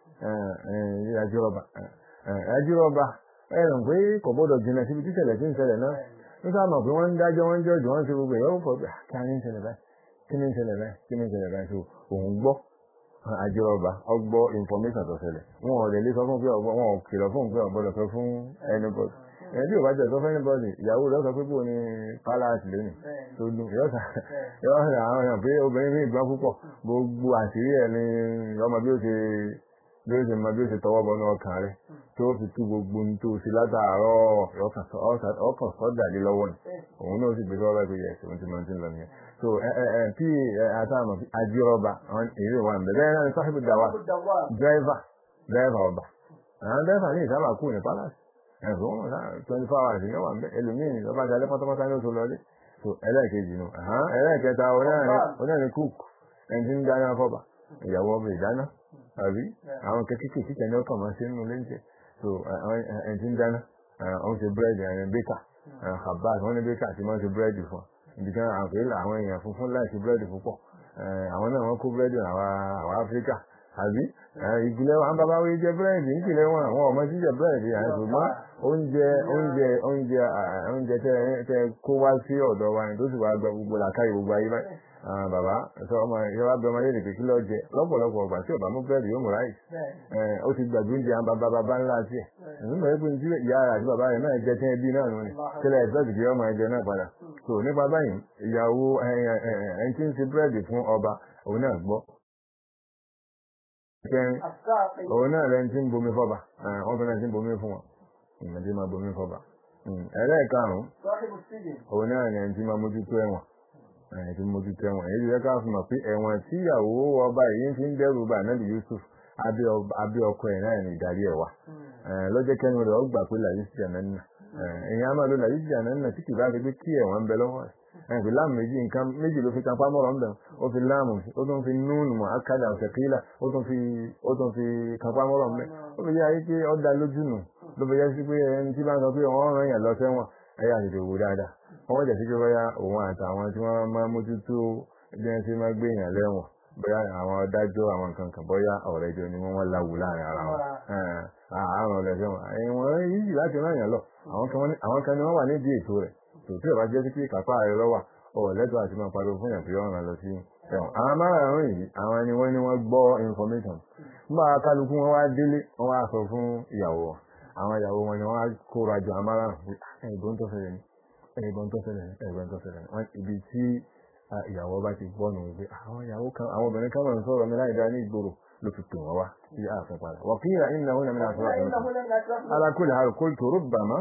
àjọ ọba àjọ ọba ẹ̀rùn pé kò gbọ́dọ̀ jìnnà síbi títẹ̀lẹ̀ tí ń ṣẹlẹ̀ náà nígbà mọ̀ pé wọ́n ń dájọ́ wọ́n ń jọ́jọ́ wọ́n ń ṣe gbogbo ìyàwó pọ̀ kí a ní ń ṣẹlẹ̀ báyìí kí ní ń ṣẹlẹ̀ báyìí kí ní ń ṣẹlẹ̀ báyìí so òun gbọ́ àjọ ọba ọgbọ́ information tó ṣẹlẹ̀ wọn ò lè lè sọ fún pé ọgbọ́ wọn ò kìlọ̀ fún pé ọgbọ́dọ̀ sọ fún anybody ẹni tí ò bá jẹ́ sọ fún anybody ìyàwó rẹ̀ sọ pé bò ní palace lónìí tó dùn yọ́sà yọ́sà àwọn èèyàn pé obìnrin ní ìgbọ́n púpọ̀ gbogbo àṣírí ẹ̀ ní ọmọ bí ó ṣe bí ó ṣe mọ bí ó ṣe tọwọ́ bọnú ọkàn rẹ̀ tó fi tú gbogbo ní tó ṣe látàárọ̀ ọkàn sọ́jà lé lọ́wọ́ ni òun náà sì gbé sọ́wọ́ bá gbé yẹ̀ ṣe ohun tí mo ti ń lọ nìyẹn so tí àtàmọ̀ àjírọba èrè wà ń bẹ̀ bẹ́ẹ̀ náà ni sọ́hìbù dàwà dírẹ́fà dírẹ́fà ọba àwọn dírẹ́fà ní ìsábà kú ní palace ẹ̀fọ́ wọn náà twenty four hours ní wà ń bẹ̀ ẹlòmíì lọ́ba jalè pátápátá ní oṣù lọlé so ẹlẹ́ẹ̀kejì nù ẹlẹ́ẹ̀kẹta onáà ní cook ẹni tí ń dáná fọ́ba ìyàwó ọba ìdáná àbí àwọn kẹ́kẹ́kẹ́ kíkẹ́ ní ọkàn máa ṣe nínú lẹ́ńtẹ̀ so ẹni tí ń dáná ọ̀hún ṣe búrẹ́dì ẹni bíkà habaz wọ́n ní bíkà tí wọ́n ṣe búrẹ́dì fún ìdíkan àpèlà àwọn èèyàn funfun láìsí búrẹ́dì púpọ̀ àwọn náà wọ́n kó búrẹ́dì àwọn áfíríkà àbí ìpìlẹ̀ wọn bàbá wí jẹ búrẹ́dì ìpìlẹ̀ wọn àwọn ọmọ jíjẹ búrẹ́dì ṣùgbọ́n oúnjẹ oúnjẹ oúnjẹ oúnjẹ tẹ kó wá sí ọ̀dọ̀ wa ni tó sì wá gba gbogbo làkàyè gbogbo ayé báyìí bàbá sọ ọmọ ìjọba bí ọmọ yẹn lè pè kí lọ jẹ lọ́pọ̀lọpọ̀ ọgbà tí ọba mú búrẹ́dì yóò mú ráì ó ti gbàgbé oúnjẹ àwọn bàbá bàbá ńlá tiẹ̀ nígbà pé ní ìyá rẹ̀ àti bàbá rẹ̀ náà jẹ tẹ́ bí náà nù ni kílẹ̀ ẹ̀sọ́ọ̀tì kí ọmọ ẹ̀jẹ̀ náà padà so nípa báyìí ìyàwó ẹni tí ń ṣe búrẹ́dì fún ọba òun náà gbọ́ kẹrin òun náà lẹni tí ń bomi fọba wọn tó náà ti ń bomi fún wọn ìmọ̀ tí máa bomi fọba ẹlẹ́ẹ̀karùn-ún òun náà ni ẹni tí máa mójútó ẹ̀wọ̀n ẹni tí mójútó ẹ̀wọ̀n èyí yẹ ká fún mọ̀ pé ẹ̀wọ̀n tí ìyàwó ọba yìí fi ń dẹ́rù bà náà Yusuf abẹ́ ọkọ ẹ̀ náà ní ìdarí ẹ̀wà lọ́jọ́ kẹ́nu rẹ̀ ó gbà pé làyí sí àná nà èyí á máa lo làyí sí àná nà tí kì bá fi pé kí ẹ̀wọ̀n ń bẹ lọ́wọ́ rẹ̀ ẹ̀fì láàmù méjì nǹkan méjì ló fi kan pámọ́rọ̀ ń bẹ̀ ó fi láàmù ó tún fi núùnù mọ̀ ákàdà ọ̀sẹ̀ kílà ó tún fi ó tún fi kan pámọ́rọ̀ ń bẹ̀ ó fi yá ayé pé ó da lójú nù ló fi yá sí pé ẹni tí bá ń sọ pé wọ́n rán yàn lọ sẹ́wọ̀n ẹ̀yà tètè wò dáadáa wọ́n jẹ́ sí pé bóyá òun àtàwọn tí wọ́n máa mójútó bí wọ́n ṣe máa gbé yàn lẹ́wọ̀n bóyá àwọn adájọ́ àwọn nǹkan kan bóyá ọ̀rẹ́ jọ ni wọ́n wọ́n láwù láàrin ara wọn àárọ̀ ọ̀lẹ́sẹ̀ wọn ẹ̀wọ̀n yìí láti rán yàn lọ àwọn kan ni wọ́n wà nídìí ètò rẹ̀ tòtí ọ̀bá jẹ́ sí pé kápá rẹ̀ lọ́wà ọ̀lẹ́tọ̀ àti máa pariwo fún yàn pé ọ̀ràn lọ sí ẹ̀wọ̀n àwọn márùn-ún yìí àwọn ni wọ́n ní wọ́n gbọ́ information nígbà kálukú wọn wá délé wọ́n wá sọ fún ìyàwó wọn àwọn ìyàwó wọn ni wọ́n wá kóra jọ àwọn márùn-ún ẹ̀gbọ́n tó fẹ́rẹ̀ ni ẹ̀gbọ́n tó fẹ́rẹ̀ ni ẹ̀gbọ́n tó fẹ́rẹ̀ ni wọ́n ibi tí ìyàwó bá ti gbọ́ nù wípé àwọn ìyàwó kan àwọn obìnrin kan máa ń sọ̀rọ̀ mi láì dá ní ìgboro ló fi pè wọ́n wá sí ààfin padà wọ́n kí ìyá ìnáwó náà mi náà sọ̀rọ̀ alákùnrin àrùkò tó rúbàmá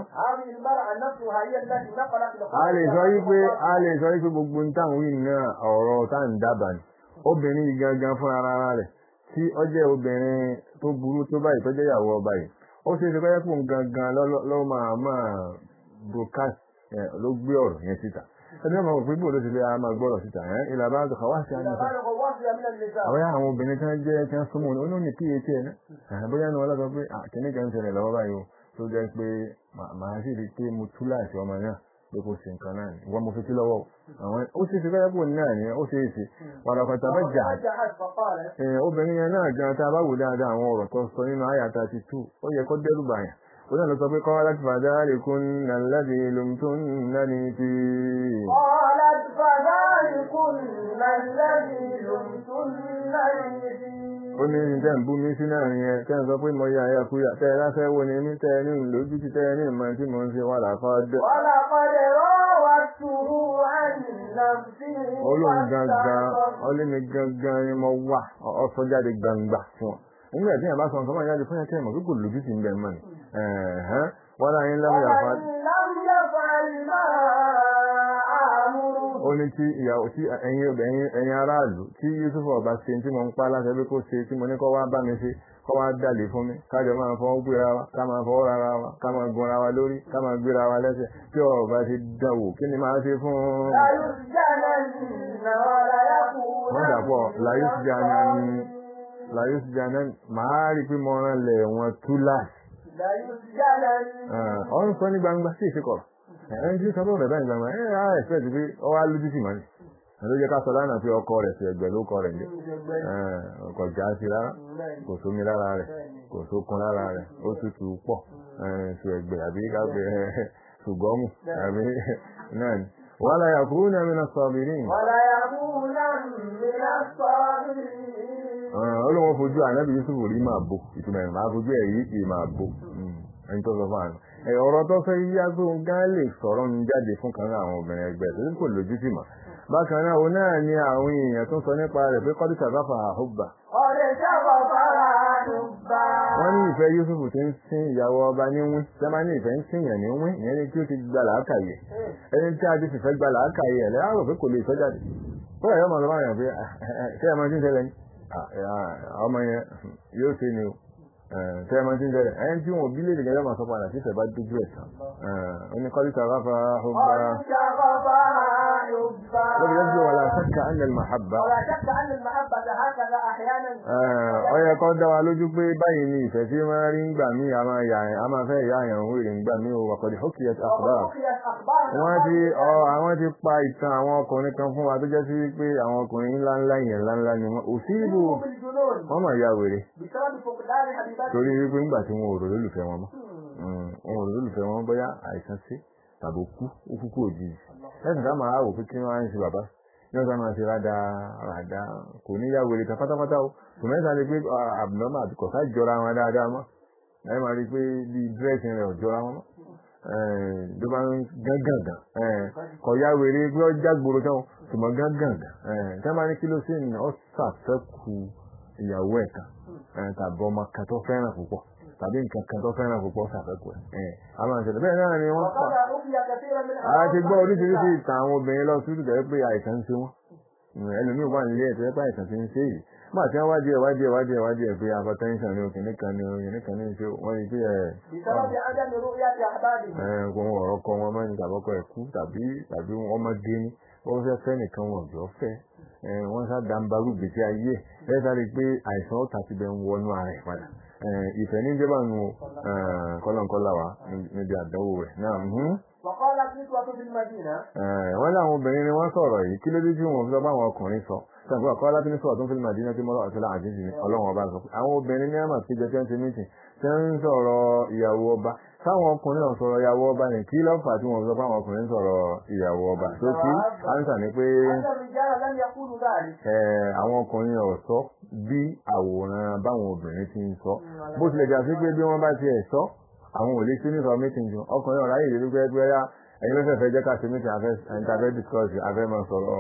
a lè sọ wípé a lè sọ wípé gbogbo táwọn wí náà ọ̀rọ̀ tá ń dábàá ni obìnrin yìí gangan fún ara rẹ̀ tí ó jẹ́ obìnrin tó burú tó báyìí tó jẹ́ ìyàwó ọba yìí ó ṣe é ṣe pé kó gangan lọ́ máa máa broadcast ló gbé ọ̀rọ̀ yẹn síta ẹni ọmọ òfin bò ló ti lé a máa gbọ́rọ̀ síta ẹ̀ ìlà bá dùkọ̀ wá sí àyíká àwọn àwọn obìnrin tí wọ́n jẹ́ tí wọ́n súnmọ́ ní oní ph ẹ̀ náà bóyá ní wọ́n lọ́sọ pé kìnní kan ń ṣẹlẹ̀ lọ́wọ́ báyìí o tó jẹ́ pé màá sì rí pé mo tú láìsí ọmọ náà pé kò sí nǹkan náà ni wọ́n mo fi sí lọ́wọ́ àwọn ó sì fi fẹ́ pò náà ni ó ṣe é ṣe wàlàkọ̀tà bá jà obìnrin yẹn náà gan tá a bá wò dáadáa àwọn ọ̀rọ̀ tó sọ nínú àyàtà ti tú ó yẹ kó dẹ́rù bàyàn Oní lọ sọ pé qalat fadhalikunna alladhi lumtunnani fihi. qalat fadhalikunna alladhi lumtunnani fihi. Ó ní ní tẹ́ ń bú mi sí náà yẹn tẹ́ ń sọ pé mo yà ya kúyà tẹ́ ẹ láfẹ́ wo ni mí tẹ́ ẹ ní lójú ti tẹ́ ẹ ní ìmọ̀ tí mo ń ṣe wà láfọ́ dẹ̀. ولقد راودته عن نفسه olóhùn gangan واستعصم. ọlẹ́mi gangan ni mo wà ọsọ jáde gbangba fún ọ nígbà tí yàrá bá sọ nǹkan máa jáde fún yàrá kẹ́mọ̀ kíkò lójú sí ń bẹ̀ mọ́ ni Ẹ̀hẹ́n. wọ́n láyé ńlá mi yàfa ومن لم يفعل ما آمره ó ní tí ìyàwó tí ẹ̀yin ẹ̀yin ẹ̀yin aráàlú tí Yusuf ọba ṣe tí mo ń pa láṣẹ pé kó ṣe tí mo ní kó wá bá mi ṣe kó wá dàlè fún mi kájọ máa fọwọ́ gbéra wa ká máa fọwọ́ rárá wa ká máa gunra wa lórí ká máa gbéra wa lẹ́sẹ̀ tí ọba ti dánwò kí ni máa ṣe fún un. ليسجنن وليكون wọ́n dàpọ̀ láyé ti jà náà ní láyé ti jà náà máa rí pé mo rán lẹ̀ wọn tú láàṣì. ليسجنن ọ̀run sọ ní gbangba sí ìṣekọ̀rọ̀ ẹni tí sọ lóòrẹ̀ báyìí gbangba ẹ̀ á ẹ̀fẹ́ ti pé ọwọ́ alójú sì mọ́ ni ló jẹ́ ká sọ lánàá pé ọkọ rẹ̀ fi ẹgbẹ́ ló kọ rẹ̀ jẹ́ ọkọ̀ já sí rárá kò sómi lára rẹ̀ kò sókun lára rẹ̀ ó tutù pọ̀ ṣù ẹgbẹ́ àbí kágbé ṣùgbọ́mù àbí náà ni wọ́n láyà kúrú ní àmì náà sọ mi ní وليكونن من الصابرين olóhùn fojú ànábì Yusuf rí máa bò ìtumọ̀ ẹ̀ máa fojú ẹ̀ yí kì í máa bò ẹni tó sọ fún àná ẹ̀ ọ̀rọ̀ tó fẹ́ yíyá tó ń gán lè sọ̀rọ̀ ń jáde fún kan náà àwọn obìnrin ẹgbẹ́ tó ní kò lójú tì mọ́ bákan náà òun náà ni àwọn èèyàn tó ń sọ nípa rẹ̀ pé kọ́dí sàbáfà àhùbà قد شغف حبا wọ́n ní ìfẹ́ Yusuf ti ń sin ìyàwó ọba ní wín tẹ́ máa ní ìfẹ́ ń sin yàn ní wín ìyẹn ni kí ó ti gba làákàyè ẹni tí a ti fìfẹ́ gba làákàyè ẹ̀ lẹ́yìn àrò pé kò lè sọ jáde bóyá yóò máa lọ máa yàn pé ṣé ẹ máa ti ń ṣẹlẹ̀ ní ọmọ yẹn yóò ṣe ni o ṣé ẹ máa ti ń ṣẹlẹ̀ ẹni tí wọn ò bí léde gẹ́gẹ́ máa sọ padà tí ìfẹ́ bá dójú ẹ̀ tán ó ní kọ́lí sàráfà ọba قد شغف حبا lóbi lẹ́jọ́ wà láṣẹ́kà ẹ̀nẹ́l màhábà ولا شك أن المحبة هكذا أحيانا ó yẹ kó dá wa lójú pé báyìí ni ìfẹ́ tí máa rí ń gbà mí a máa yà a máa fẹ́ yà àyàn wèrè ń gbà mí o wàkọ̀dì hókìyà àkùdá وحكيت أخبار wọ́n ti ọ àwọn ti pa ìtàn àwọn ọkùnrin kan fún wa tó jẹ́ sí pé àwọn ọkùnrin ńlá ńlá yẹn ńlá ńlá ni wọ́n òsínbù بالجنون wọ́n mà ya wèrè بسبب فقدان حبيبته torí wípé ńgbà tí wọn ò rò lólùfẹ́ wọn mọ́ wọn ò rò lólùfẹ́ wọn bóyá àìsàn sí tàbí kú ó kúkú òjijì lẹ́sìn ká máa wò pé kí wọ́n á ń ṣe bàbá ní ọ̀sán máa ṣe rádá rádá kò ní yá wèrè tán pátápátá o kò mẹ́ta ni pé abnormal àti kọ̀ọ̀ká jọra wọn dáadáa mọ́ ẹ máa rí i pé bí dírẹ́sì rẹ̀ ò jọra wọn mọ́ ló bá ń gángangan kọ̀ ya wèrè pé ó jágboro tán o ṣùgbọ́n gángangan tí wọ́n bá ní kí ló sí ní ọ́ ṣàfẹ́kù ìyàwó ẹ̀ kan tàbí ọmọ kan tó fẹ́ràn púpọ̀ tàbí nǹkan kan tó fẹ́ràn púpọ̀ ṣàfẹ́kù ẹ̀ a máa ṣẹlẹ̀ bẹ́ẹ̀ náà ni wọ́n pa وقد أوفي كثيرا من a ti gbọ́ oríṣiríṣi ìtàn àwọn obìnrin lọ sí ìtàn pé àìsàn ń ṣe wọ́n ẹlòmíì wà nílé ẹ̀ tó yẹ pé àìsàn ti ń ṣe yìí máa tí wọ́n wádìí ẹ̀ wádìí ẹ̀ wádìí ẹ̀ wádìí ẹ̀ pé hypertension ni òkìní kan ni òkìní kan ní ṣe wọ́n rí pé ẹ̀ بسبب عدم رؤية أحبابه ẹ̀ kò wọ́n ọ̀rọ̀ kọ wọn mọ́ ní tàbọ́kọ ẹ̀ kú tàbí tàbí wọ́n mọ́ gé ní wọ́n fẹ́ fẹ́ nìkan wọn jọ fẹ́ ẹ̀ wọ́n sá dàmbárù gbèsè ayé ẹ̀ sáré pé àìsàn ó tàbí bẹ́ẹ̀ ń wọnú ara ẹ̀ padà ìfẹ́ ní jẹ́ bánu kọ́lọ̀nkọ́lá wa níbi àdánwò rẹ̀ náà وقالت نسوة في المدينة wọ́n láwọn obìnrin ni wọ́n sọ̀rọ̀ yìí kí ló dé tí wọ́n fi sọ pé àwọn ọkùnrin sọ sọ̀rọ̀ àkọ́ láti ní sọ̀rọ̀ tó ń fi màdínà tí mọ́lá ọ̀tọ́lá àjíjì ní ọlọ́run ọba sọ pé àwọn obìnrin ní àmà péjọ tí wọ́n ti mítìn tí wọ́n ń sọ̀rọ̀ ìyàwó ọba táwọn ọkùnrin náà sọ̀rọ̀ ìyàwó ọba ní kí ló fà tí wọ́n fi sọ pé àwọn ọkùnrin sọ̀rọ̀ ìyàwó ọba tó kí ánsà ni pé أن الرجال لم يقولوا ذلك àwọn ọkùnrin ọ̀sọ́ bí àwòrán báwọn obìnrin ti ń sọ bó tilẹ̀ jà sí pé bí wọ́n bá ti ẹ̀ sọ àwọn ò lè sí nípa mítìn jù ọkùnrin ọ̀ráyè ìrírí pẹ́ẹ́pẹ́ẹ́ ẹ̀yin ló fẹ́ jẹ́ ká ṣe mítìn afẹ́ interfere discourse afẹ́ máa sọ̀rọ̀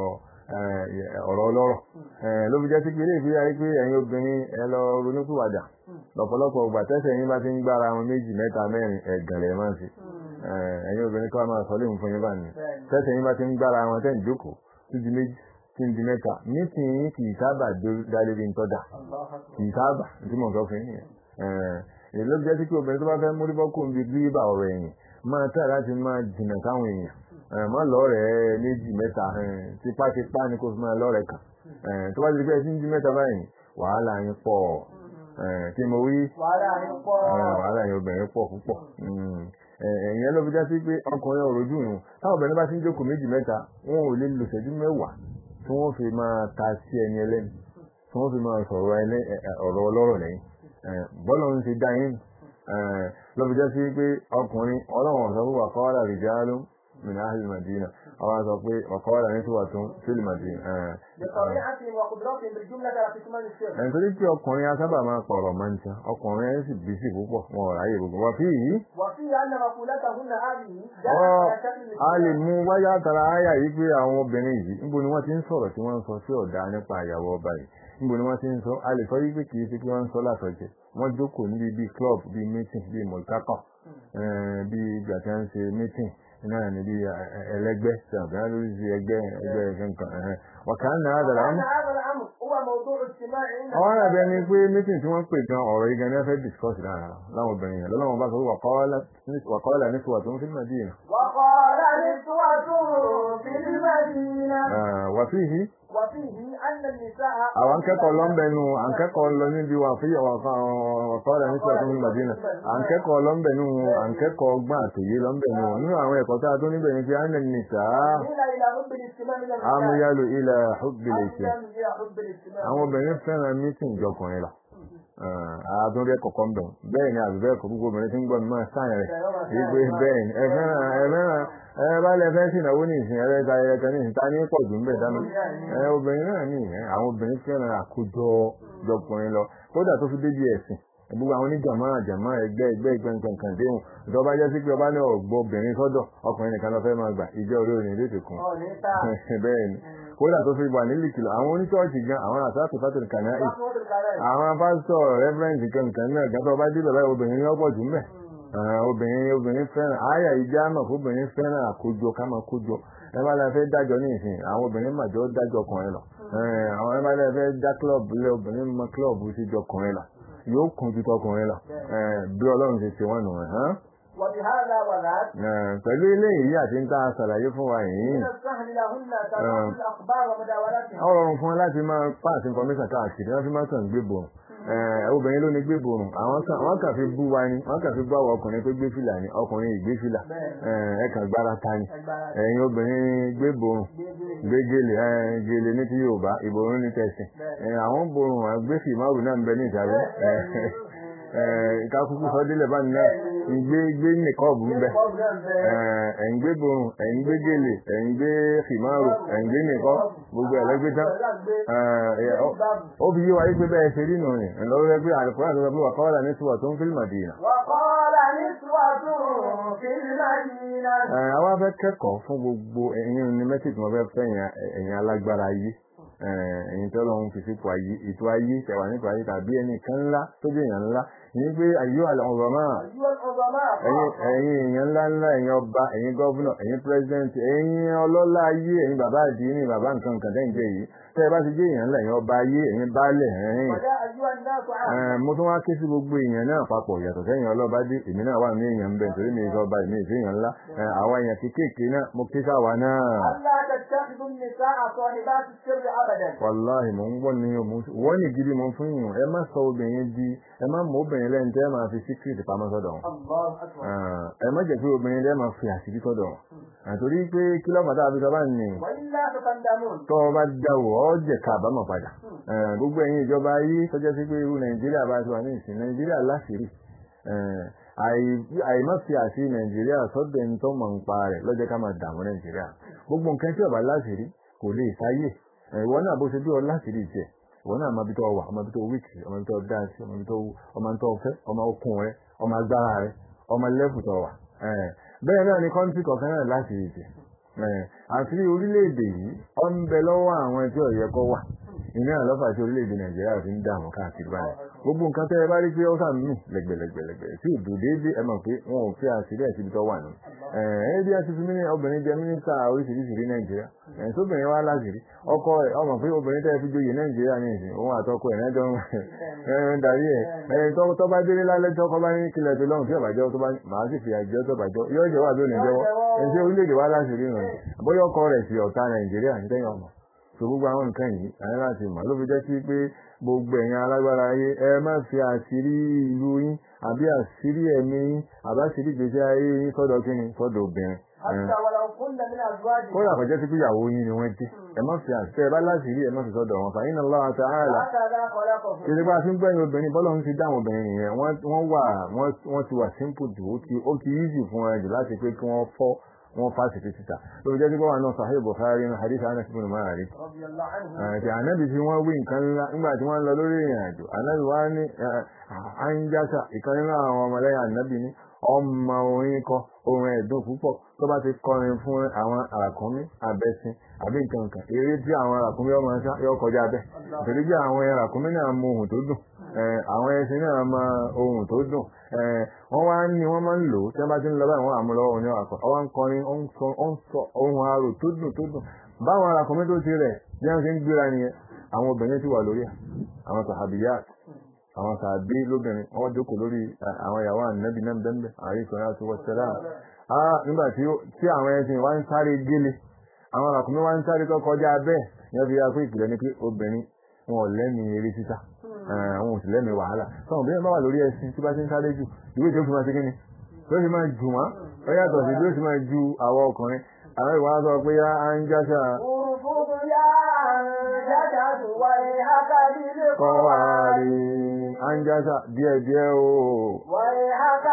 ọ̀rọ̀ ọlọ́rọ̀ ló fi jẹ́ sí pé ilé ìfi ayé pé ẹ̀yin obìnrin ẹ lọ ronúkúwàdà lọ́pọ̀lọpọ̀ ọgbà tẹ́sẹ̀ yín bá ti ń gbára wọn méjì mẹ́ta mẹ́rin ẹ̀gàn lẹ̀ máa ń ṣe ẹ̀yin obìnrin kọ́ máa sọ léwu fún yín bá ní tẹ́sẹ̀ yín bá ti ń gbára wọn tẹ́ ń jókòó tó di méjì tí ń di mẹ́ta mítìn yín kì í sábà dálé bí ń tọ́jà kì í sábà tí mò ń sọ fún yín nìyẹn èyí ló jẹ́ sí pé obìnrin tó bá fẹ́ múrí bọ́kùn bíi gíríbà ọ̀rọ̀ ẹ̀yìn máa tẹ̀ láti máa jìnà sáwọn èèyàn má lọ́rẹ̀ẹ́ méjì mẹ́ta tipátipá ni kò fi máa lọ́rẹ̀ẹ́ kan tó bá ti pẹ́ sí ń jí mẹ́ta báyìí wàhálà yín pọ̀ kí mo wí wàhálà yín pọ̀ wàhálà yín obìnrin pọ̀ púpọ̀ ẹ̀yìn ló fi já sí pé ọkùnrin òrojú nù táwọn obìnrin bá ti ń jókòó méjì mẹ́ta wọn ò lè lò ṣẹ́jú mẹ́wàá tí wọ́n fi máa ta sí ẹni ẹlẹ́ni tí wọ́n fi máa sọ̀rọ̀ ọ̀rọ̀ ọlọ́rọ̀ lẹ́yìn bọ́lá ń ti dá yín lọ́bi jẹ́ sí pé ọkùnrin ọlọ́run ọ̀sán fún wàkọ́wàlà rìjálù min ahli madina àwọn sọ pé ọ̀kọ́ wà ní tiwa tún fílìmọ̀dì بطبيعتهم وقدرتهم بالجملة على كتمان السر ẹni torí pé ọkùnrin asábà máa pọ̀rọ̀ máa ń ta ọkùnrin ẹ̀ sì bí sí púpọ̀ wọn ò ráyè gbogbo wọn fi yìí وفيه أن مقولتهن هذه Ọ́, جاءت على شكل a lè mú wáyà tara àyà yìí pé àwọn obìnrin yìí níbo ni wọ́n ti ń sọ̀rọ̀ tí wọ́n ń sọ sí ọ̀dà nípa ìyàwó ọba yìí níbo ni wọ́n ti ń sọ a lè sọ yìí pé kì í ṣe pé wọ́n ń sọ látọ̀jẹ̀ wọ́n jókòó níbi bíi club bíi meeting bíi mọ̀lkákọ̀ bíi ìgbà tí wọ́n ń ṣe meeting náà ní bíi ẹlẹ́gbẹ́ ṣàbíyàn lórí sí ẹgbẹ́ ẹgbẹ́ kankan ọ̀kan náà dàrá وأن هذا الأمر هو موضوع اجتماع عند àwọn àbẹ ni pé meeting tí wọ́n pè gan ọ̀rọ̀ yìí gan ní fẹ́ discuss lára láwọn obìnrin yẹn lọ́lọ́wọ́n bá sọ wà kọ́ọ́lá ní sùwà tó ń fi Madina وقال نسوة في المدينة wà fíhì وفيه أن النساء àwọn akẹ́kọ̀ọ́ lọ ń bẹnu akẹ́kọ̀ọ́ lọ níbi wà fíyà wà kọ́ọ́lá ní sùwà tó ń fi Madina akẹ́kọ̀ọ́ lọ ń bẹnu akẹ́kọ̀ọ́ gbọ́n àtòyé lọ ń bẹnu nínú àwọn ẹ̀kọ́ tá a tó níbẹ̀ ni pé á nà nìta إلى إلى حب الاجتماع من الرجال amúyálò ilẹ̀ hubbilẹ̀ ìṣẹ́ أميل إلى حب الاجتماع àwọn obìnrin fẹ́ràn meeting jọkùnrin lọ àádọ́rẹ́ kọ̀ọ̀kan bẹ̀ bẹ́ẹ̀ ni àbíbẹ́ kọ̀ gbogbo obìnrin tí ń gbọ́ mi máa sáyẹn rẹ̀ wípé bẹ́ẹ̀ ni ẹ fẹ́ràn ẹ fẹ́ràn ẹ bá lẹ fẹ́ sìnàwó ní ìsìn ẹ̀rẹ́ ta ẹ̀rẹ́ kan ní ìsìn ta ní pọ̀ jù ń bẹ̀ dáná ẹ obìnrin náà ní ìyẹn àwọn obìnrin fẹ́ràn àkójọ jọkùnrin lọ kódà tó fi débi ẹ̀sìn gbogbo àwọn oníjàmá àjàmá ẹgbẹ́ ẹgbẹ́ ẹgbẹ́ nǹkan kan déhùn ìjọba jẹ́ sí pé ọba ní ọ̀gbọ́ obìnrin sọ́dọ̀ ọkùnrin nìkan lọ fẹ́ máa gbà ìjẹ́ orí òní lè tèkùn أو نساء bẹ́ẹ̀ ni kódà tó fi wà nílì kìlọ̀ àwọn oníṣọ́ọ̀ṣì gan àwọn àtàkùn fátìlì kànáà فاطمة الكلام àwọn pásítọ̀ rẹ́fẹ́rẹ́ǹsì kankan náà gàtọ̀ bá dé bàbá obìnrin ní ọ̀pọ̀ jù mẹ́ obìnrin obìnrin fẹ́ràn àyà ìjà mọ̀ fún obìnrin fẹ́ràn àkójọ ká máa kójọ ẹ bá lọ fẹ́ dájọ́ ní ìsìn àwọn obìnrin màjọ dájọ́ ọkùnrin lọ àwọn ẹ bá lọ fẹ́ dá kílọ̀bù lé obìnrin mọ kílọ̀bù sí jọ ọkùnrin lọ yóò kún ju tọkùnrin lọ bí ọlọ́run ṣe ṣe wọ́n nù ẹ̀ وبهذا وذاك pẹ̀lú eléyìí àti ń tá a ṣàlàyé fún wa yìí من السهل لهن تلقي الأخبار ومداولتها ó rọrùn fún wọn láti máa pass information káàkiri wọ́n fi máa kàn gbé bòrùn obìnrin ló ní gbé bòrùn àwọn kan wọ́n kàn fi bú wa ni wọ́n kàn fi bú àwọn ọkùnrin pé gbé fìlà ni ọkùnrin ìgbé fìlà ẹ kàn gbára ta ni ẹ̀yin obìnrin gbé bòrùn gbé gèlè gèlè ní ti Yorùbá ìbòrùn ní tẹ̀sìn àwọn bòrùn àgbéfì máwù náà ń bẹ ní ìsàlẹ̀ ìkakúkú sọdílẹ̀ bá ní ìgbé gbé nìkọ́ọ̀bù ń bẹ ẹ̀ń gbé borun ẹ̀ń gbé gèlè ẹ̀ń gbé fìmáàrù ẹ̀ń gbé nìkọ́ gbogbo ẹ̀lẹ́gbẹ́ tán ó fi yé wa yí pé bẹ́ẹ̀ ṣe rí nù rìn ẹ̀lọ́wọ́ rẹ pé àlùkò àti ọ̀gbẹ́ wà kọ́wọ́dà ní tiwọ̀ tó ń fílmà dìínà. وقال نسوة في المدينة àwa fẹ́ kẹ́kọ̀ọ́ fún gbogbo ẹ̀yin ní mẹ́sìtì wọn fẹ́ fẹ́ ẹ̀yin alágbára ayé ẹ̀yin tó lọ́hún fi sípò ayé ètò ayé tẹ̀wà nípa ayé tàbí ẹnìkan ńlá tó jẹ́ èèyàn ńlá ní pé ayé àlọ́ ọ̀rọ̀ náà أيها العظماء ẹ̀yin ẹ̀yin èèyàn ńlá ńlá ẹ̀yin ọba ẹ̀yin gọ́vùnà ẹ̀yin pírẹsidẹ́ǹtì ẹ̀yin ọlọ́lá ayé ẹ̀yin bàbá àdínì bàbá nǹkan nǹkan tẹ́ ń jẹ́ yìí tẹ́ ẹ bá ti jẹ́ èèyàn ńlá ẹ̀yin ọba ayé ẹ̀yin baálẹ̀ ẹ̀yin ويا أيها الناس عامة mo tún wá ké sí gbogbo èèyàn náà papọ̀ yàtọ̀ sẹ́yìn ọlọ́ba dé èmi náà wà ní èèyàn ń bẹ̀ nítorí mi ìjọba èmi ìfẹ́ èèyàn ńlá àwọn èèyàn kéékèèké náà mo ké sáwa náà ألا تتخذوا النساء صاحبات السر أبدا wàláhì mò ń gbọ́ ní ọmọ wọ́n ní gidi mo fún yìí ẹ má sọ obìnrin di ẹ má mọ obìnrin lẹ́yìn tẹ́ ẹ máa fi síkírìtì pamọ́ sọ́dọ̀ wọn الله أكبر ẹ má jẹ́ pé obìnrin lẹ́ẹ̀ máa fi àṣírí sọ́dọ̀ wọn àtòrí pé kí lọ́pàá tá a fi sọ bá ní وإلا تتندمون tọ́ ọ bá dáwọ̀ ọ́ jẹ̀ ká àbámọ̀ padà gbogbo ẹ̀yin ìjọba ayé tọ́jọ́ sí pé irú nàìjíríà bá ti wà ní ìsìn nàìjíríà láṣìírí àìmọ́ fi àṣírí nàìjíríà sọ́dọ̀ ẹni tó mọ̀ ń pa rẹ̀ lọ́jọ́ ká máa dààmú nàìjíríà gbogbo nǹkan tí ọba láṣìírí kò lè sáyè ìwọ náà bó ṣe bí ọ láṣìírí jẹ ìwọ náà ọmọ ibi tó wà ọmọ ibi tó wíìkì ọmọ ibi tó dáàsì ọmọ ibi tó ọmọ ibi tó fẹ́ ọmọ okun rẹ ọmọ agbára rẹ ọmọ lẹ́fù tó wà bẹ́ẹ̀ náà ni kọ́ńtì kọ̀ọ̀kan náà láṣìírí jẹ àti orílẹ̀-èdè yìí ọ ń bẹ lọ́wọ́ àwọn tí ó yẹ kó wà iná àlọ́fà tí orílẹ̀-èdè nàìjíríà fi ń dààmú káàkiri báyìí gbogbo nǹkan tẹ́ ẹ bá rí pé ó sàn mí lẹ́gbẹ̀lẹ́gbẹ̀lẹ́gbẹ̀ tí ìdò déédéé ẹ mọ̀ pé wọn ò fi àṣírí ẹ̀ síbi tó wà nù. ẹ bí a ti fi mílíọ̀nù obìnrin jẹ mínísítà oríṣiríṣi ní nàìjíríà ẹ̀ sóbìnrin wa láṣìírí ọkọ ẹ̀ ọmọ pé obìnrin tẹ́ ẹ fi joyè nàìjíríà ní ìsìn òun àtọkọ ẹ̀ náà jọ ń darí ẹ̀ ẹ̀ tó bá délé lálẹ́ tọkọ bá ní kílẹ̀ tó lọ́hùn tí ọ̀bàjọ́ tó bá màá sì fi àjọ tó bàjọ́ yóò jẹ́ wà lónìí jẹ́wọ́ ẹ̀ ṣé orílẹ̀-èdè wa láṣìírí nù bóyá ọkọ rẹ̀ sì ọ̀tá nàìjíríà ń tẹ́yìn ọmọ so gbogbo àwọn nǹkan yìí àyẹ́ láti mọ̀ ló fi jẹ́ sí pé gbogbo ẹ̀yin alágbára ayé ẹ má fi àṣírí ìlú yín àbí àṣírí ẹ̀mí yín àbáṣírí ìgbésí ayé yín sọ́dọ̀ kíni sọ́dọ̀ obìnrin. حتى ولو كن من أزواجهم kódà kọjá sí pé ìyàwó yín ni wọ́n jẹ́ ẹ má fi àṣírí ẹ bá láṣírí ẹ má fi sọ́dọ̀ wọn fàyín Allah ta'ala هكذا خلقهم kìí bá a fi ń gbẹ̀yìn obìnrin bọ́lá ń fi dáhùn obìnrin nìyẹn wọ́n wà wọ́n ti wà simple jù ó ti ó ti easy fún ẹ jù láti pé kí wọ́n fọ́ wọ́n fásitì títà lórí jẹ́ pípọ́ wà náà Sahih Bukhari ní hadith Anas ibn Malik رضي الله عنه àti ànábì tí wọ́n wí nǹkan ńlá nígbà tí wọ́n lọ lórí ìrìn àjò ànábì wá ní àńjásà ìkan nínú àwọn ọmọlẹ́yìn ànábì ní ọmọ orin kọ orin ẹ̀dùn púpọ̀ tó bá ti kọrin fún àwọn àràkúnmí àbẹ́sìn àbí nǹkan kan eré tí àwọn àràkúnmí ọmọ ṣá yọ kọjá bẹ́ẹ̀ torí bí àwọn àràkúnmí náà mọ ohun tó dùn eh, àwọn ẹṣin náà mọ ohun tó dùn eh, wọ́n wá ní wọ́n máa ń lò ó tí wọ́n bá ti ń lọ báyìí wọ́n àmúlọ́wọ́ òní àkọ́ ọwọ́ ń kọrin ó ń sọ ó ń sọ ohun arò tó dùn tó dùn báwọn àràkúnmí tó ti rẹ̀ bí wọ́n ṣe ń gbéra nìyẹn àwọn obìnrin ti wà lórí ẹ̀ àwọn sàhàbíyàt àwọn sàbí lóbìnrin wọ́n jókòó lórí eh, àwọn ìyàwó ànábì náà bẹ́ẹ̀ àrí ìsọ̀rọ̀ àti wọ́sẹ̀lá nígbà tí ó- tí àwọn ẹṣin wá ń sáré gélé àwọn àràkùnmí wá ń sáré tó kọjá bẹ́ẹ̀ yẹn fi ya pé ìpìlẹ̀ ni pé obìnrin wọn ò lẹ́mìí eré sísá Eh, àwọn ò sì lẹ́mìí wàhálà sọ obìnrin bá wà lórí ẹṣin tí bá ti ń sáré jù ìwé tí ó fi máa ṣe kíni tó sì máa jù wọ́n ó yàtọ̀ sí bí ó sì máa ju àwọn ọkùnrin àwọn ìwà sọ pé yá á ń jáṣà ارفض يا أنجدت ويحك kọ́ wá بالقوارير rí á ń jáṣà díẹ̀díẹ̀ o ويحك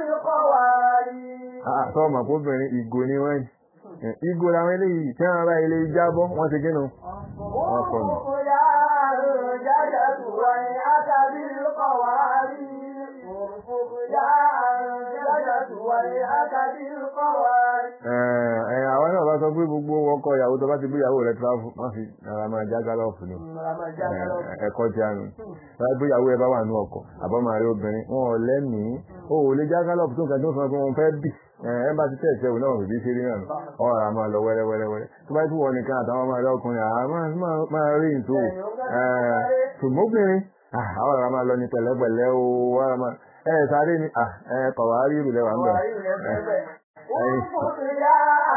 بالقوارير sọ ọmọ kóbìnrin ìgò ni wọ́n yìí ìgò làwọn eléyìí tí wọ́n bá ilé jábọ́ wọ́n ti gínú wọ́n kọ̀ nù. ارفض يا أنجدت ويحك بالقوارير ارفض يا أنجدت ويحك بالقوارير ẹ àwọn náà bá sọ pé gbogbo ọkọ ìyàwó tó bá ti gbé ìyàwó rẹ̀ tíráfù má fi ara máa já gálọ́ọ̀fù ni Ẹ, ẹ̀kọ́ tí a nù láti gbé ìyàwó ẹ bá wà ní ọkọ̀ àbọ̀mọ̀ àrẹ obìnrin wọn ò lẹ́mìí ó ò lè já gálọ́ọ̀fù tó nǹkan tó sọ pé wọn fẹ́ bì ẹ ẹ bá ti tẹ̀ ẹ̀sẹ̀ òun náà fìdí sí rí náà nù ọ̀rọ̀ a máa lọ wẹ́rẹ́wẹ́rẹ́ tó bá ti wọ nìkan àtàwọn ọmọ ẹ̀rọ ọkùnrin àá máa- máa- máa rí ìtò ṣùgbọ́n obìnrin ah, àwọn ọ̀rọ̀ a máa lọ ní pẹ̀lẹ́pẹ̀lẹ́ o wọ́n a máa ẹ sáré ni ah, ẹ kọ̀wárí ìrùlẹ̀ wà ń bẹ̀ ارفض يا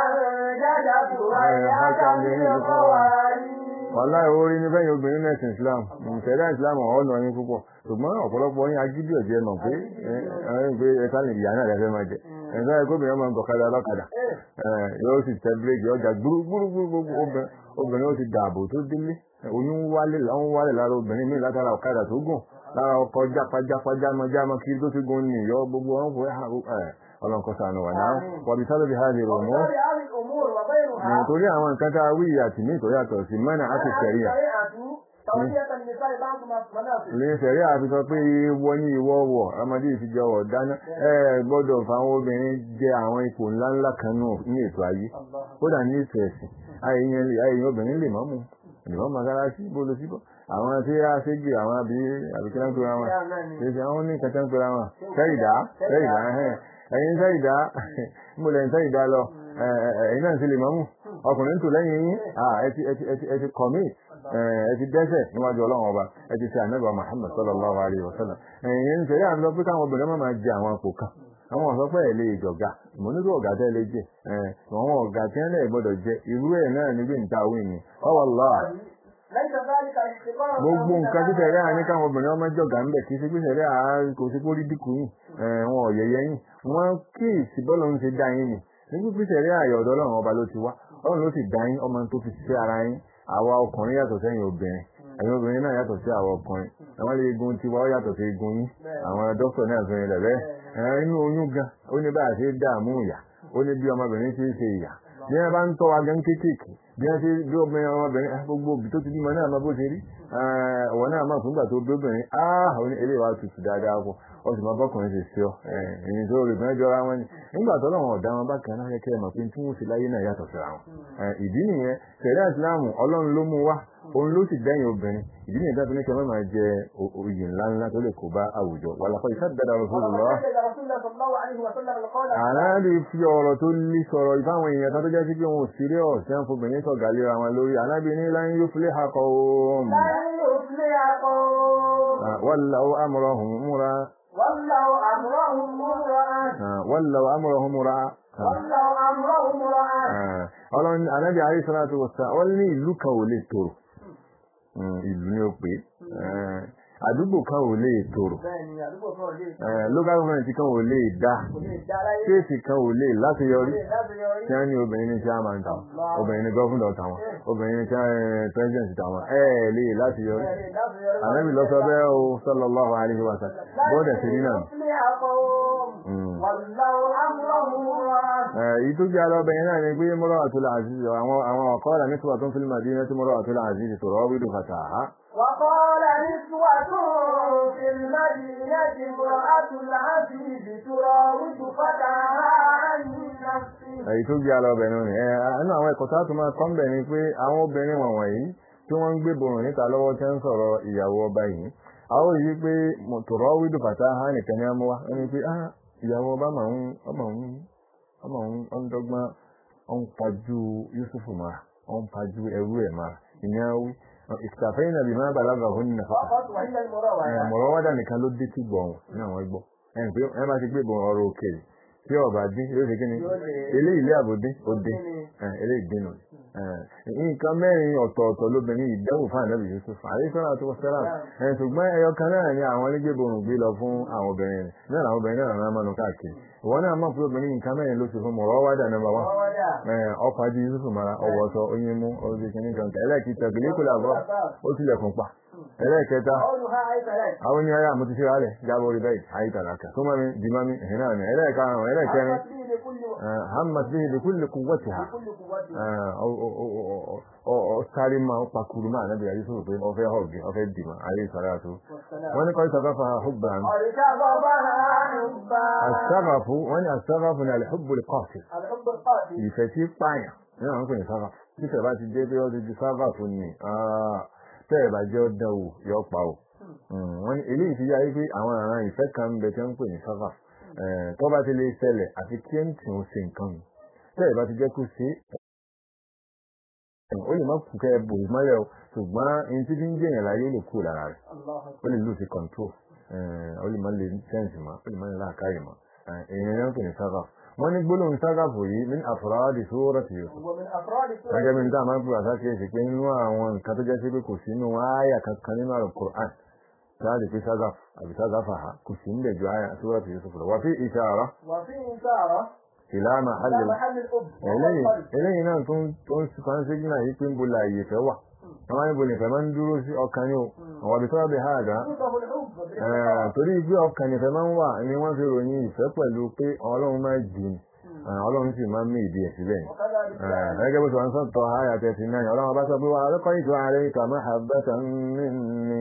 أنجدت ويحك بالقوارير wàhálà orí ní fẹ́yìn obìnrin nẹ́sìn islam ìṣẹ̀dá islam ọ̀nà yín púpọ̀ ṣùgbọ́n ọ̀pọ̀lọpọ̀ yín agídí ọ̀jẹ́ mọ̀ pé ẹ̀rín pé ẹ̀ka lè ìyá náà lẹ́fẹ́ máa jẹ ẹ̀ka ẹ̀kọ́ obìnrin máa ń gọ̀kadà lọ́kadà ẹ̀, yóò sì tẹ bíréèkì ọjà gbúrúgbúrúgbúrú obìnrin ó ti dààbò tó délé oyún wálé láwọn wálé lára obìnrin míì látara ọ̀kadà tó gùn lára ọkọ̀ jápajápajámajáma kiri tó ti gùn ní ìyọ́ gbogbo wọn kò ẹ̀ ọlọ́nkọ́sánù wà náà wàbí sábẹ́bí hajj rò mọ́ وغير هذه الأمور وغيرها nítorí àwọn nǹkan tá a wí àti ní ìtòrí àtọ̀ sí mẹ́nà àti sẹ̀ríà توصية النساء بعض مناصب lè sẹ̀rí àfi sọ pé ìwọ ní ìwọ wọ̀ ọmọdé ìfijọwọ̀ dáná ẹ gbọ́dọ̀ fáwọn obìnrin jẹ àwọn ipò ńláńlá kan náà ní ètò ayé kódà ní ètò ẹ̀sìn ayẹyẹ ayẹyẹ obìnrin lè mọ́mù ìmọ̀ mọ́sálásí bólo síbọ̀ àwọn tí a ṣe gbé àwọn àbí àbíkíná ń pera wọn kì í ṣe àwọn ní kẹta ń pera wọn sẹ́yìdá sẹ́yìdá ẹ̀yin sẹ́yìdá mo lẹ́yìn sẹ́yìdá lọ ẹ̀yin náà ń ṣe lè mọ́mù ọkùnrin tó lẹ́yìn yín ẹ ti ẹ ti ẹ ti ẹ ti commit ẹ ti dẹ́sẹ̀ níwájú ọlọ́run ọba ẹ ti ṣe ànábì Muhammad sallallahu alayhi wa sallam ẹ̀yin ń ṣẹ̀yà ń lọ pé káwọn obìnrin máa máa jẹ àwọn àpò kan àwọn ọ̀sọ́ pé ẹ̀ lè jọ̀gá mo nílò ọ̀gá tẹ́ lè jẹ àwọn ọ̀gá tí wọ́n lè gbọ́dọ̀ jẹ irú ẹ̀ náà níbi ìta òwe ni ọwọ́ lọ́à ليس ذلك احتقارا gbogbo nǹkan tí tẹ̀lé àní káwọn obìnrin ọmọ jọ̀gá ń bẹ̀ kì í ṣe pé tẹ̀lé àá kò sí kó rí dínkù yìí wọn ò yẹyẹ yìí wọn kí ìsìbọ́lọ̀ ń ṣe dá yín ni nígbà pé tẹ̀lé àyọ̀ ọ̀dọ́ ọlọ́run ọba ló ti wá ọlọ́run ló sì dá yín ọmọ tó fi ṣe ara yín àwa ọkùnrin yàtọ̀ sẹ́yìn obìnrin ẹ̀yin obìnrin náà yàtọ̀ sí àwọn ọkùnrin àwọn ilé egun tiwa ó yàtọ̀ sí egun yín àwọn dókítà náà fi rìn lẹ̀ bẹ́ẹ̀ inú oyún gan ó ní bá a ṣe dààmú ìyá ó ní bí ọmọbìnrin ṣe ń ṣe ìyá bí wọn bá ń tọ́ wa gan kéékèèké bí wọn ṣe bí obìnrin ọmọbìnrin ah, gbogbo òbí tó ti bímọ náà máa bó ṣe rí ọwọ́ náà máa fúngbà tó bí obìnrin ah ó ní eléyìí wá tutù dáadáa pọ̀ ó sì máa bọ́kùnrin ṣe sí ọ ẹ̀yìn tó rí bẹ́ẹ̀ jọra wọn ni nígbà tó lọ́wọ́ ọ̀dá wọn bá kan náà kẹ́kẹ́ mọ̀ pé tí wọ́n ṣe láyé náà yàtọ̀ síra wọn ìdí nìyẹn tẹ̀lé ìsìláàmù ọlọ́run ló mú wá òun ló sì dẹ́yìn obìnrin ìdí nìyẹn tó ní kí wọ́n máa jẹ oyè ńláńlá tó lè kó bá àwùjọ wàlàkọ́ ìṣàdàdà Rasulullah وأخرج رسول الله صلى الله عليه وسلم القول ànábì fi ọ̀rọ̀ tó lè sọ̀rọ̀ ìfáwọn èèyàn kan tó jẹ́ sí pé wọn ò sírí ọ̀sẹ̀ ń fobìnrin sọ̀gá léra wọn lórí ànábì ní lan yufliha qawm لن يفلح قوم wallaw amrahum mura ولوا أمرهم امرأة wallaw amrahum mura ولوا أمرهم امرأة ọlọ́run ànábì alayhi salatu wassalam wọ́n ní ìlú kan ò lè tòrò ìlú ni ó pé àdúgbò kan ò lè tòrò bẹ́ẹ̀ni àdúgbò kan ò lè local government kan ò lè dá kò lè dá láyé stéètì kan ò lè láṣeyọrí lè láti yọrí tí wọ́n ní obìnrin ní chairman tàwọn obìnrin ní gọ́fúndọ̀ tàwọn obìnrin ní president tàwọn ẹ̀ lè láti yọrí lè láti yọrí ànábì lọ sọ bẹ́ẹ̀ o sallallahu alaihi wa sallam bọ́ọ̀dẹ̀ sí nínà يفلح قوم Mm. ولوا أمره مراد èyí tó jẹ́ alọ́bẹ̀ yẹn náà ni pé mọ́rọ̀ àtúlà àzízi àwọn àwọn ọ̀kọ́ọ̀lá nítorí tó ń fílmà dín náà tí mọ́rọ̀ àtúlà àzízi tó rọ́ wídò fàtàhá وقال نسوة في المدينة امرأة العزيز تراود فتاها عن نفسه èyí tó jẹ́ alọ́bẹ̀ náà ni ẹ̀ ẹnu àwọn ẹ̀kọ́ tá a tún máa kọ́ ń bẹ̀ ni pé àwọn obìnrin wọ̀nyí tí wọ́n ń gbé borùn níta lọ́wọ́ tí wọ́n ń sọ̀rọ̀ ìyàwó ọba yìí àwọn yìí pé tòrọ́ wídò fàtàhá nìkan ní amúwá ẹni pé ah ìyàwó ọba máa ń ọmọ ń ọmọ ń ọ ń dọ́gbọ́n ọ ń pajú Yusuf máa ọ ń pajú ẹrú ẹ̀ máa ìyẹn wí ìtàfẹ́yìn nàbì máa bàlágà òun nìkan فقط وهي المراوعة mọ̀rọ̀ wádà nìkan ló dé tí gbọ̀n ní àwọn ẹgbọ́ ẹn pé ẹ máa ti gbé bọ̀ ọ̀rọ̀ òkèèrè tí ọba dín yóò ṣe kí ni eléyìí ilé àbòdé ó dín eléyìí dín nù nǹkan mẹ́rin ọ̀tọ̀ọ̀tọ̀ lóbìnrin ìdẹ́wò fún ànábì Yusuf àríṣọ́nà tó sẹ́rà ẹ̀ ṣùgbọ́n ẹyọ kan náà ni àwọn onígbèbòrùn gbé lọ fún àwọn obìnrin rẹ̀ náà làwọn obìnrin náà máa mánu káàkiri ìwọ náà mọ̀ pé obìnrin nǹkan mẹ́rin ló ṣe fún mọ̀rọ̀ wádà nọ́mbà wá مراوعة ọkọ̀ ajé Yusuf mara ọwọ́sọ oyin mú ọdún kìíní kan ẹlẹ́ẹ̀kìtà gbèlékùlà bọ́ ó tilẹ̀kùn pa ẹlẹ́ẹ̀kẹta قولها أي ثلاث àwọn ní ayé àmúti sí rálẹ̀ jábọ̀ orí bẹ́ẹ̀ àyíkàlàkà tó mọ́mí dìmọ́mí ẹ̀hìn náà ní ẹlẹ́ẹ̀karùn-ún ẹlẹ́ẹ̀kẹrin حمت به بكل hamad bí ibi kúlẹ̀ kú wọ́tì ha بكل قوتها ọ sáré máa ń pakuru máa nábì ayé sọ̀rọ̀ pé ọfẹ́ họ̀gì ọfẹ́ dìmọ̀ ayé sọ̀rọ̀ àtó والسلام wọ́n ní kọ́ ìsọ̀gáfà hubba قد شغفها حبا asagafu wọ́n ní asagafu ní alhubbu kọ́ọ̀tì الحب القاتل ìfẹ́ tí pààyàn ní àwọn pè ní sagafu títẹ̀ bá ti dé pé ó ti di sagafu ni tẹ́ẹ̀ bá jẹ́ ọdún wò yọ pa o wọ́n ní eléyìí fi yáyé pé àwọn àrùn ìfẹ́ kan ń bẹ tí wọ́n ń pè ní sagafu tó bá ti lè ṣẹlẹ̀ àfi kí ẹ̀ ń tì ó ṣe nǹkan mi tẹ́ẹ̀ bá ti jẹ́ kó ṣe ó lè má kú kẹ́ ẹ bò mọ́lẹ̀ o ṣùgbọ́n ẹni tí fi ń jẹ̀yàn láyé ó lè kú lára rẹ̀ الله ó lè lose control ó lè má lè sense mọ́ ó lè má lè láàkáyè mọ́ èèyàn náà ń pè ní sagafu wọ́n ní gbólóhùn sagafu yìí min afradi surati Yusuf ومن أفراد سورة gẹ́gẹ́ bí n táà máa ń pè àsákìyèsí pé nínú àwọn nǹkan tó jẹ́ sí pé kò sí nínú àyà kankan nínú àrùn Qur'an táàdì pé ságàf àbí ságàfà ha kò sí níbẹ̀ ju àyà Suratu Yusuf lọ wà fi ìṣàrọ̀ وفي إشارة ìlà إلى mahall محل الأب eléyìí والقلب eléyìí náà tó ń tó ń fan sígínà yìí pé ń bo láàyè fẹ́ wà wọ́n máa ń bo nìfẹ́ máa ń dúró sí ọkàn ní o àwọn àbí tọ́wọ́ bí ha àgá يوصف الحب Eh, بالإخلاص torí pé ọkàn nìfẹ́ máa ń wà ni wọ́n fi ròyìn ìfẹ́ pẹ̀lú pé Ọlọ́run máa jù ní Ọlọ́run sì máa ń mí ìdí ẹ̀ síbẹ̀ ni وكذلك gẹ́gẹ́ bó ti wọ́n sọ́tọ̀ àyà tẹ̀sí náà ọlọ́run bá sọ pé wà lọ́kọ́ ìjọ ààrẹ ìkàmọ́ àbẹ́ta nínú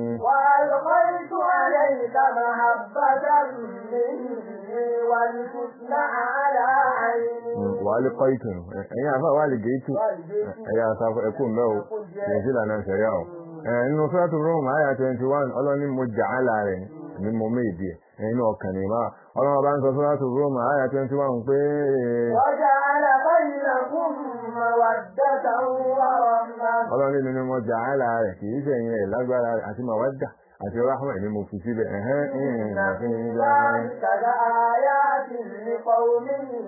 وألقيت عليك محبة مني ولتصنع على عيني wà lè kọ́ ìtùnú ẹ̀yìn àfà wà lè gé ìtù ẹ̀yà àsàfọ̀ ẹ̀kú mẹ́ o kìí sí ìlànà ìṣẹ̀yà o nínú sọ́tù rome àyà 21 ọlọ́ni mo jà á láàrẹ̀ ní mo méjì ẹ̀ nínú ọkàn ní máa ọlọ́run bá ń sọ sọ́tù rome àyà 21 pé وجعل بينكم مودة ورحمة ọlọ́run nínú mo jà á láàrẹ̀ kìí sẹ̀yìn ẹ̀ lágbára rẹ̀ àti màwádà àti rahma ni mo fi síbẹ̀ ẹ̀hẹ́n إن في ìrìn ذلك لآيات لقوم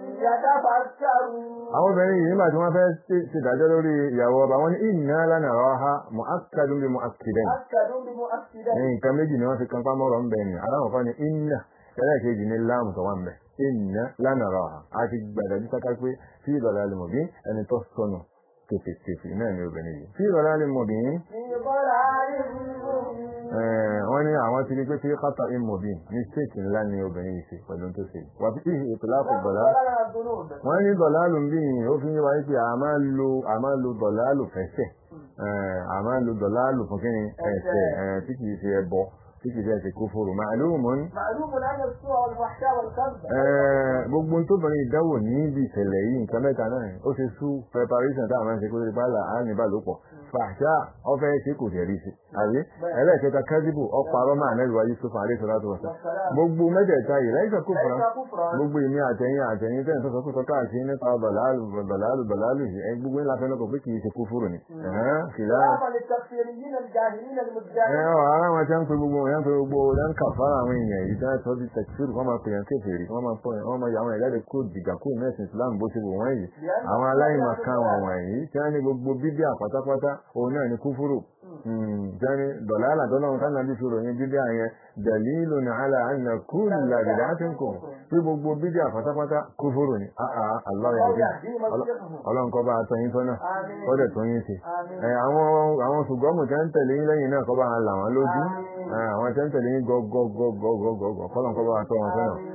يتفكرون àwọn obìnrin yìí nígbà tí wọ́n fẹ́ ṣèdájọ́ lórí ìyàwó ọba wọn ní inna lanaraha mu'akkadun bi mu'akkidain مؤكد بمؤكدين nǹkan méjì ni wọ́n fi kan pámọ́rọ̀ ń bẹ̀ ni aláwọ̀ kan ní inna ẹlẹ́ẹ̀kejì ní láàmù tó wà ń bẹ̀ inna lanaraha a ti gbàdájú sáká pé fi dalalin mubin ẹni tó sọnù tèfètèfè náà ni obìnrin yìí fi dalalin mubin في ضلال مبين eh, wọ́n ní àwọn ti rí pé fi khata'in mubin mistake ńlá ni obìnrin yìí ṣe pẹ̀lú tó ṣe wà fi ìtìláfù bọ̀lá ضلال الذنوب wọ́n ní dọ̀lálù ń bí yìí ó fi ń wáyé pé a máa ń lo a máa ń lo dọ̀lálù fẹ́sẹ̀ Eh, a máa ń lo dọ̀lálù fún kí ni ẹ̀sẹ̀ eh, tí kìí ṣe ẹbọ tí kìí ṣe ẹ̀sẹ̀ kúfúrú màálùmọ́ ní معلوم أن السوء والفحشاء والكذب gbogbo tó bẹ̀rẹ̀ ìdánwò níbi ìṣẹ̀lẹ̀ yìí nǹkan mẹ́ta náà ó ṣe sú preparation táwọn máa ń ṣe kó lè bá là á níbà ló pọ̀ fàṣà ọfẹ́ ṣe kò tẹ̀ rí sí àbí ẹlẹ́ẹ̀kẹta kẹ́síbù ọparọ́ máa nẹ́lùwá Yusuf àríṣọ́lá tó wọ̀sán gbogbo mẹ́tẹ̀ẹ̀ta yìí lẹ́yìn tó fura ليس كفرا gbogbo ìní àtẹ̀yìn àtẹ̀yìn tẹ́ ìtọ́sọ kó sọ́kà sí nípa bàlálù bàlálù bàlálù yìí ẹ gbogbo ńlá fẹ́ lọ́kọ̀ pé kìí ṣe kúfúrù ni Ẹ̀hẹ́n, kìlá خلافا للتكفيريين الجاهلين ẹ المدعين ọ ara wọn tẹ́ ń pe gbogbo wọn pe gbogbo wọn kà fara àwọn èèyàn yìí tẹ́ sọ di tẹkifíìrì wọ́n máa pèyàn kéferì wọ́n máa pọ̀ wọ́n máa yà àwọn ìjáde kó dìgbà kó mẹ́sìn Islam bó ṣe wò wọ́n yìí àwọn aláìmọ̀kan wọn wọ̀nyí tí wọ́n ní gbogbo bíbíà pátápátá òun náà ní kúfúrù jẹ́ni dọ̀là àlàdọ́lọ́run ká nàbí fi ròyìn bíbíà yẹn dẹ̀lílù ní àlà àná kúlù làbìdá tí ń kò tí gbogbo bíbíà pátápátá kúfúrù ni àà àlọ́yà bí ọlọ́run kọ́ bá a tọyín tọ́nà آمين kọ́dẹ̀ tó yín sí آمين ẹ àwọn àwọn ṣùgbọ́n tẹ́ ń tẹ̀lé yín lẹ́yìn náà kọ́ bá wọn là wọ́n lójú ẹ àwọn tẹ́ ń tẹ̀lé yín gọ́gọ́gọ́gọ́gọ́gọ́ kọ́lọ̀ kọ́ bá wọn tọ́ wọn sọ́nà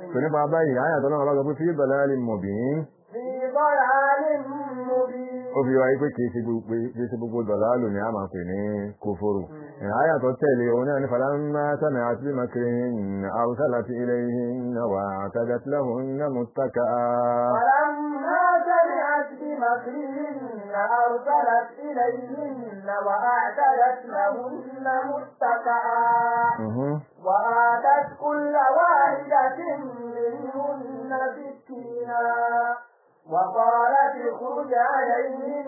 tó nípa báyìí àyàtọ̀ náà bá sọ pé fi dalalin mubin في ضلال مبين ó fi wáyé pé kìí ṣe gbogbo kìí ṣe gbogbo dọ̀láàlù ni a máa pè ní kófóró àyàtọ̀ tẹ̀lé òun náà ní falamma sami'at bi makrihinna arsalat ilayhinna wa a'tadat lahunna muttaka'a فلما سمعت بمكرهن أرسلت إليهن وأعتدت لهن متكئا Mhm. وآتت كل واحدة منهن سكينا وقالت اخرج عليهن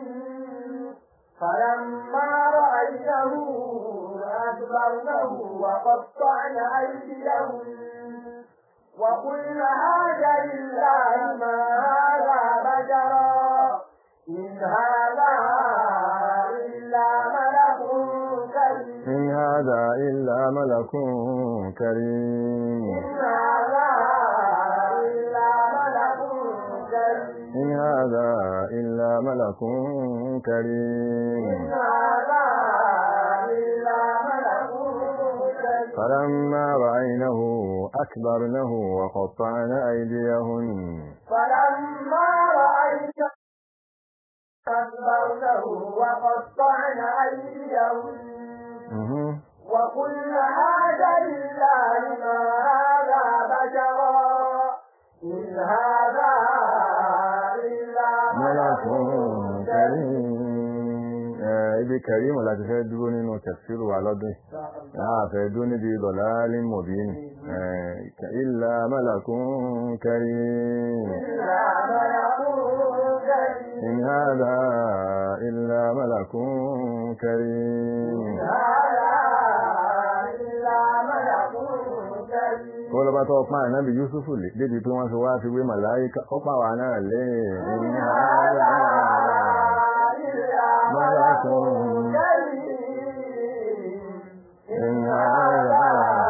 فلما رأيته أكبرنه وقطعن أيديهن وقلن هذا لله ما هذا بشرا إن هذا إلا ملك كريم إن هذا إلا ملك كريم إن هذا إلا ملك كريم إن هذا إلا ملك إن كريم هذا إلا ملك كريم فلما رأينه أكبرنه وقطعن أيديهن فلما رأيت أكبرته وقطعن أيديهن Mhm. وقلن هذا لله ما هذا بشرا إن هذا إلا ملك ملك كريم كريم Eh, ibi kẹrìmù láti fẹ́ dúró nínú tẹ̀síru wa lọ́dún yìí a fẹ́ dúró níbi dọ̀láàlì mọ̀bínì ìlà málàkún karim إلا ملك كريم in hada illa malakun karim هذا إلا ملك كريم kó lọ́bá tó pàà náà bí Yúsúfù lè débi pé wọ́n fi wá fi wé màláíkà ó pà wà náà lé in hada malakun in hada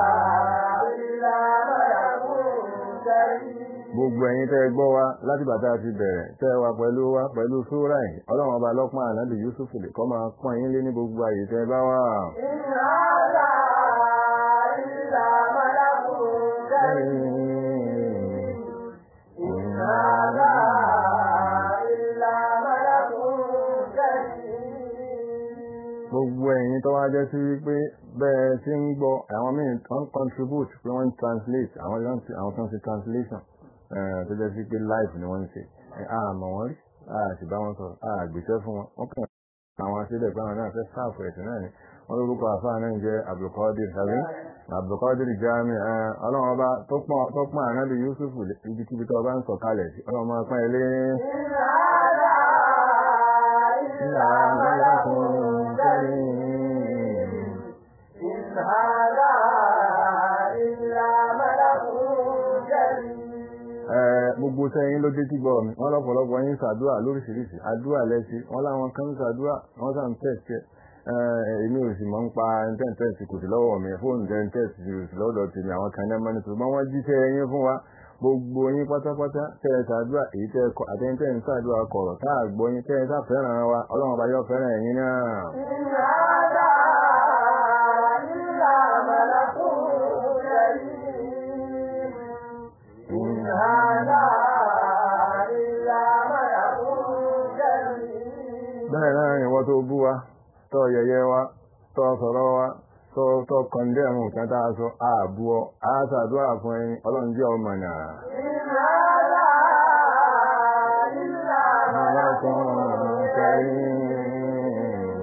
gbogbo ẹ̀yin tẹ́ gbọ́ wa láti bàtà ti bẹ̀rẹ̀ tẹ́ wa pẹ̀lú wa pẹ̀lú súrà yìí ọlọ́run ọba lọ́pàá ànábì Yúsúfù lè kọ́ máa pọ́n yín lé ní gbogbo àyè tẹ́ bá wà. gbogbo ẹ̀yin tó wá jẹ́ sí wípé bẹ́ẹ̀ tí ń gbọ́ àwọn míì tó ń contribute pé wọ́n ń translate àwọn tó ń ṣe- àwọn tó ń ṣe translation eh, tó jẹ́ sí pé live ni wọ́n ń ṣe Eh, a mọ̀ wọ́n rí a sì bá wọn sọ̀rọ̀ a gbèsè fún wọn wọ́n kàn àwọn aṣílẹ̀ pé àwọn náà fẹ́ sáàfù ẹ̀sìn náà ni wọ́n lórúkọ àfáà náà ń jẹ́ Abdulkadir tàbí Abdulkadir Jami eh, ọlọ́run ọba tó pọ́n tó pọ́n ànábì Yusuf ibikíbi tó bá ń sọ̀kalẹ̀ sí ọlọ́run máa pọ́n ilé ńlá mọ́lákùn kẹrin. Eh, gbogbo sẹ́yìn ló dé tí gbọ́ mi wọ́n lọ́pọ̀lọpọ̀ yín ṣàdúrà lóríṣiríṣi àdúrà lẹ́sí wọ́n láwọn kan ń ṣàdúrà wọ́n sàn tẹ̀sí èmi ò sì mọ̀ ń pa tẹ́ǹtẹ́ǹsì kò sí lọ́wọ́ mi fóònù tẹ́ǹtẹ́ǹsì kò sí lọ́dọ̀ tèmi àwọn kan náà mọ́ni ṣùgbọ́n wọ́n jíṣẹ́ yín fún wa gbogbo yín pátápátá tẹ́ ẹ ṣàdúrà èyí tẹ́ ẹ kọ àtẹ́ńtẹ́ ń ṣàdúrà kọ̀rọ̀ tá a gbọ́ yín tẹ́ ẹ ṣàfẹ́ràn wa ọlọ́run ọba yóò fẹ́ràn ẹ̀yin náà. bẹ́ẹ̀ náà ni wọ́n tó bú wa tó yẹ̀yẹ́ wa tó sọ̀rọ̀ wa tó tó kọ̀ndẹ̀mù kan tá a sọ ààbú ọ a ṣàdúrà fún ẹyin ọlọ́run jẹ́ ọmọ náà. Malakun karim.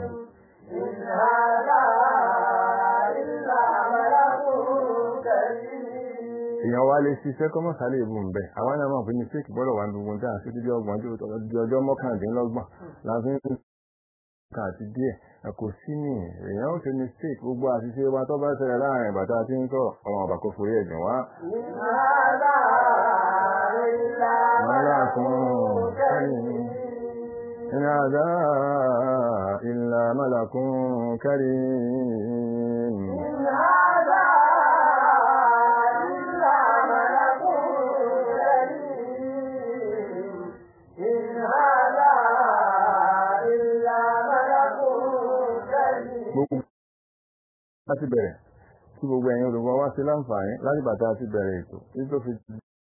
èèyàn wá lè ṣiṣẹ́ kọ́mọ̀ sálẹ̀ ìbùn bẹ̀ àwọn náà máa fi ní fíìkì gbọ́dọ̀ wà ní gbogbo tí a ṣe dídí ọgbọ̀n di ọjọ́ mọ́kàndínlọ́gbọ̀n láti ń kà àti díẹ̀ kò sí ní èèyàn ó ṣe mistake gbogbo àṣìṣe wa tó bá ṣẹlẹ̀ láàrin bàtà tí ń sọ̀rọ̀ ọmọ ọ̀bà kò forí ẹ̀jẹ̀ wá. Malakun karim. إن هذا إلا ملك كريم gbogbo láti bẹ̀rẹ̀ tí gbogbo ẹ̀yin olùgbọ́ wá sí láǹfààní láti bàtà ti bẹ̀rẹ̀ ètò tí tó fi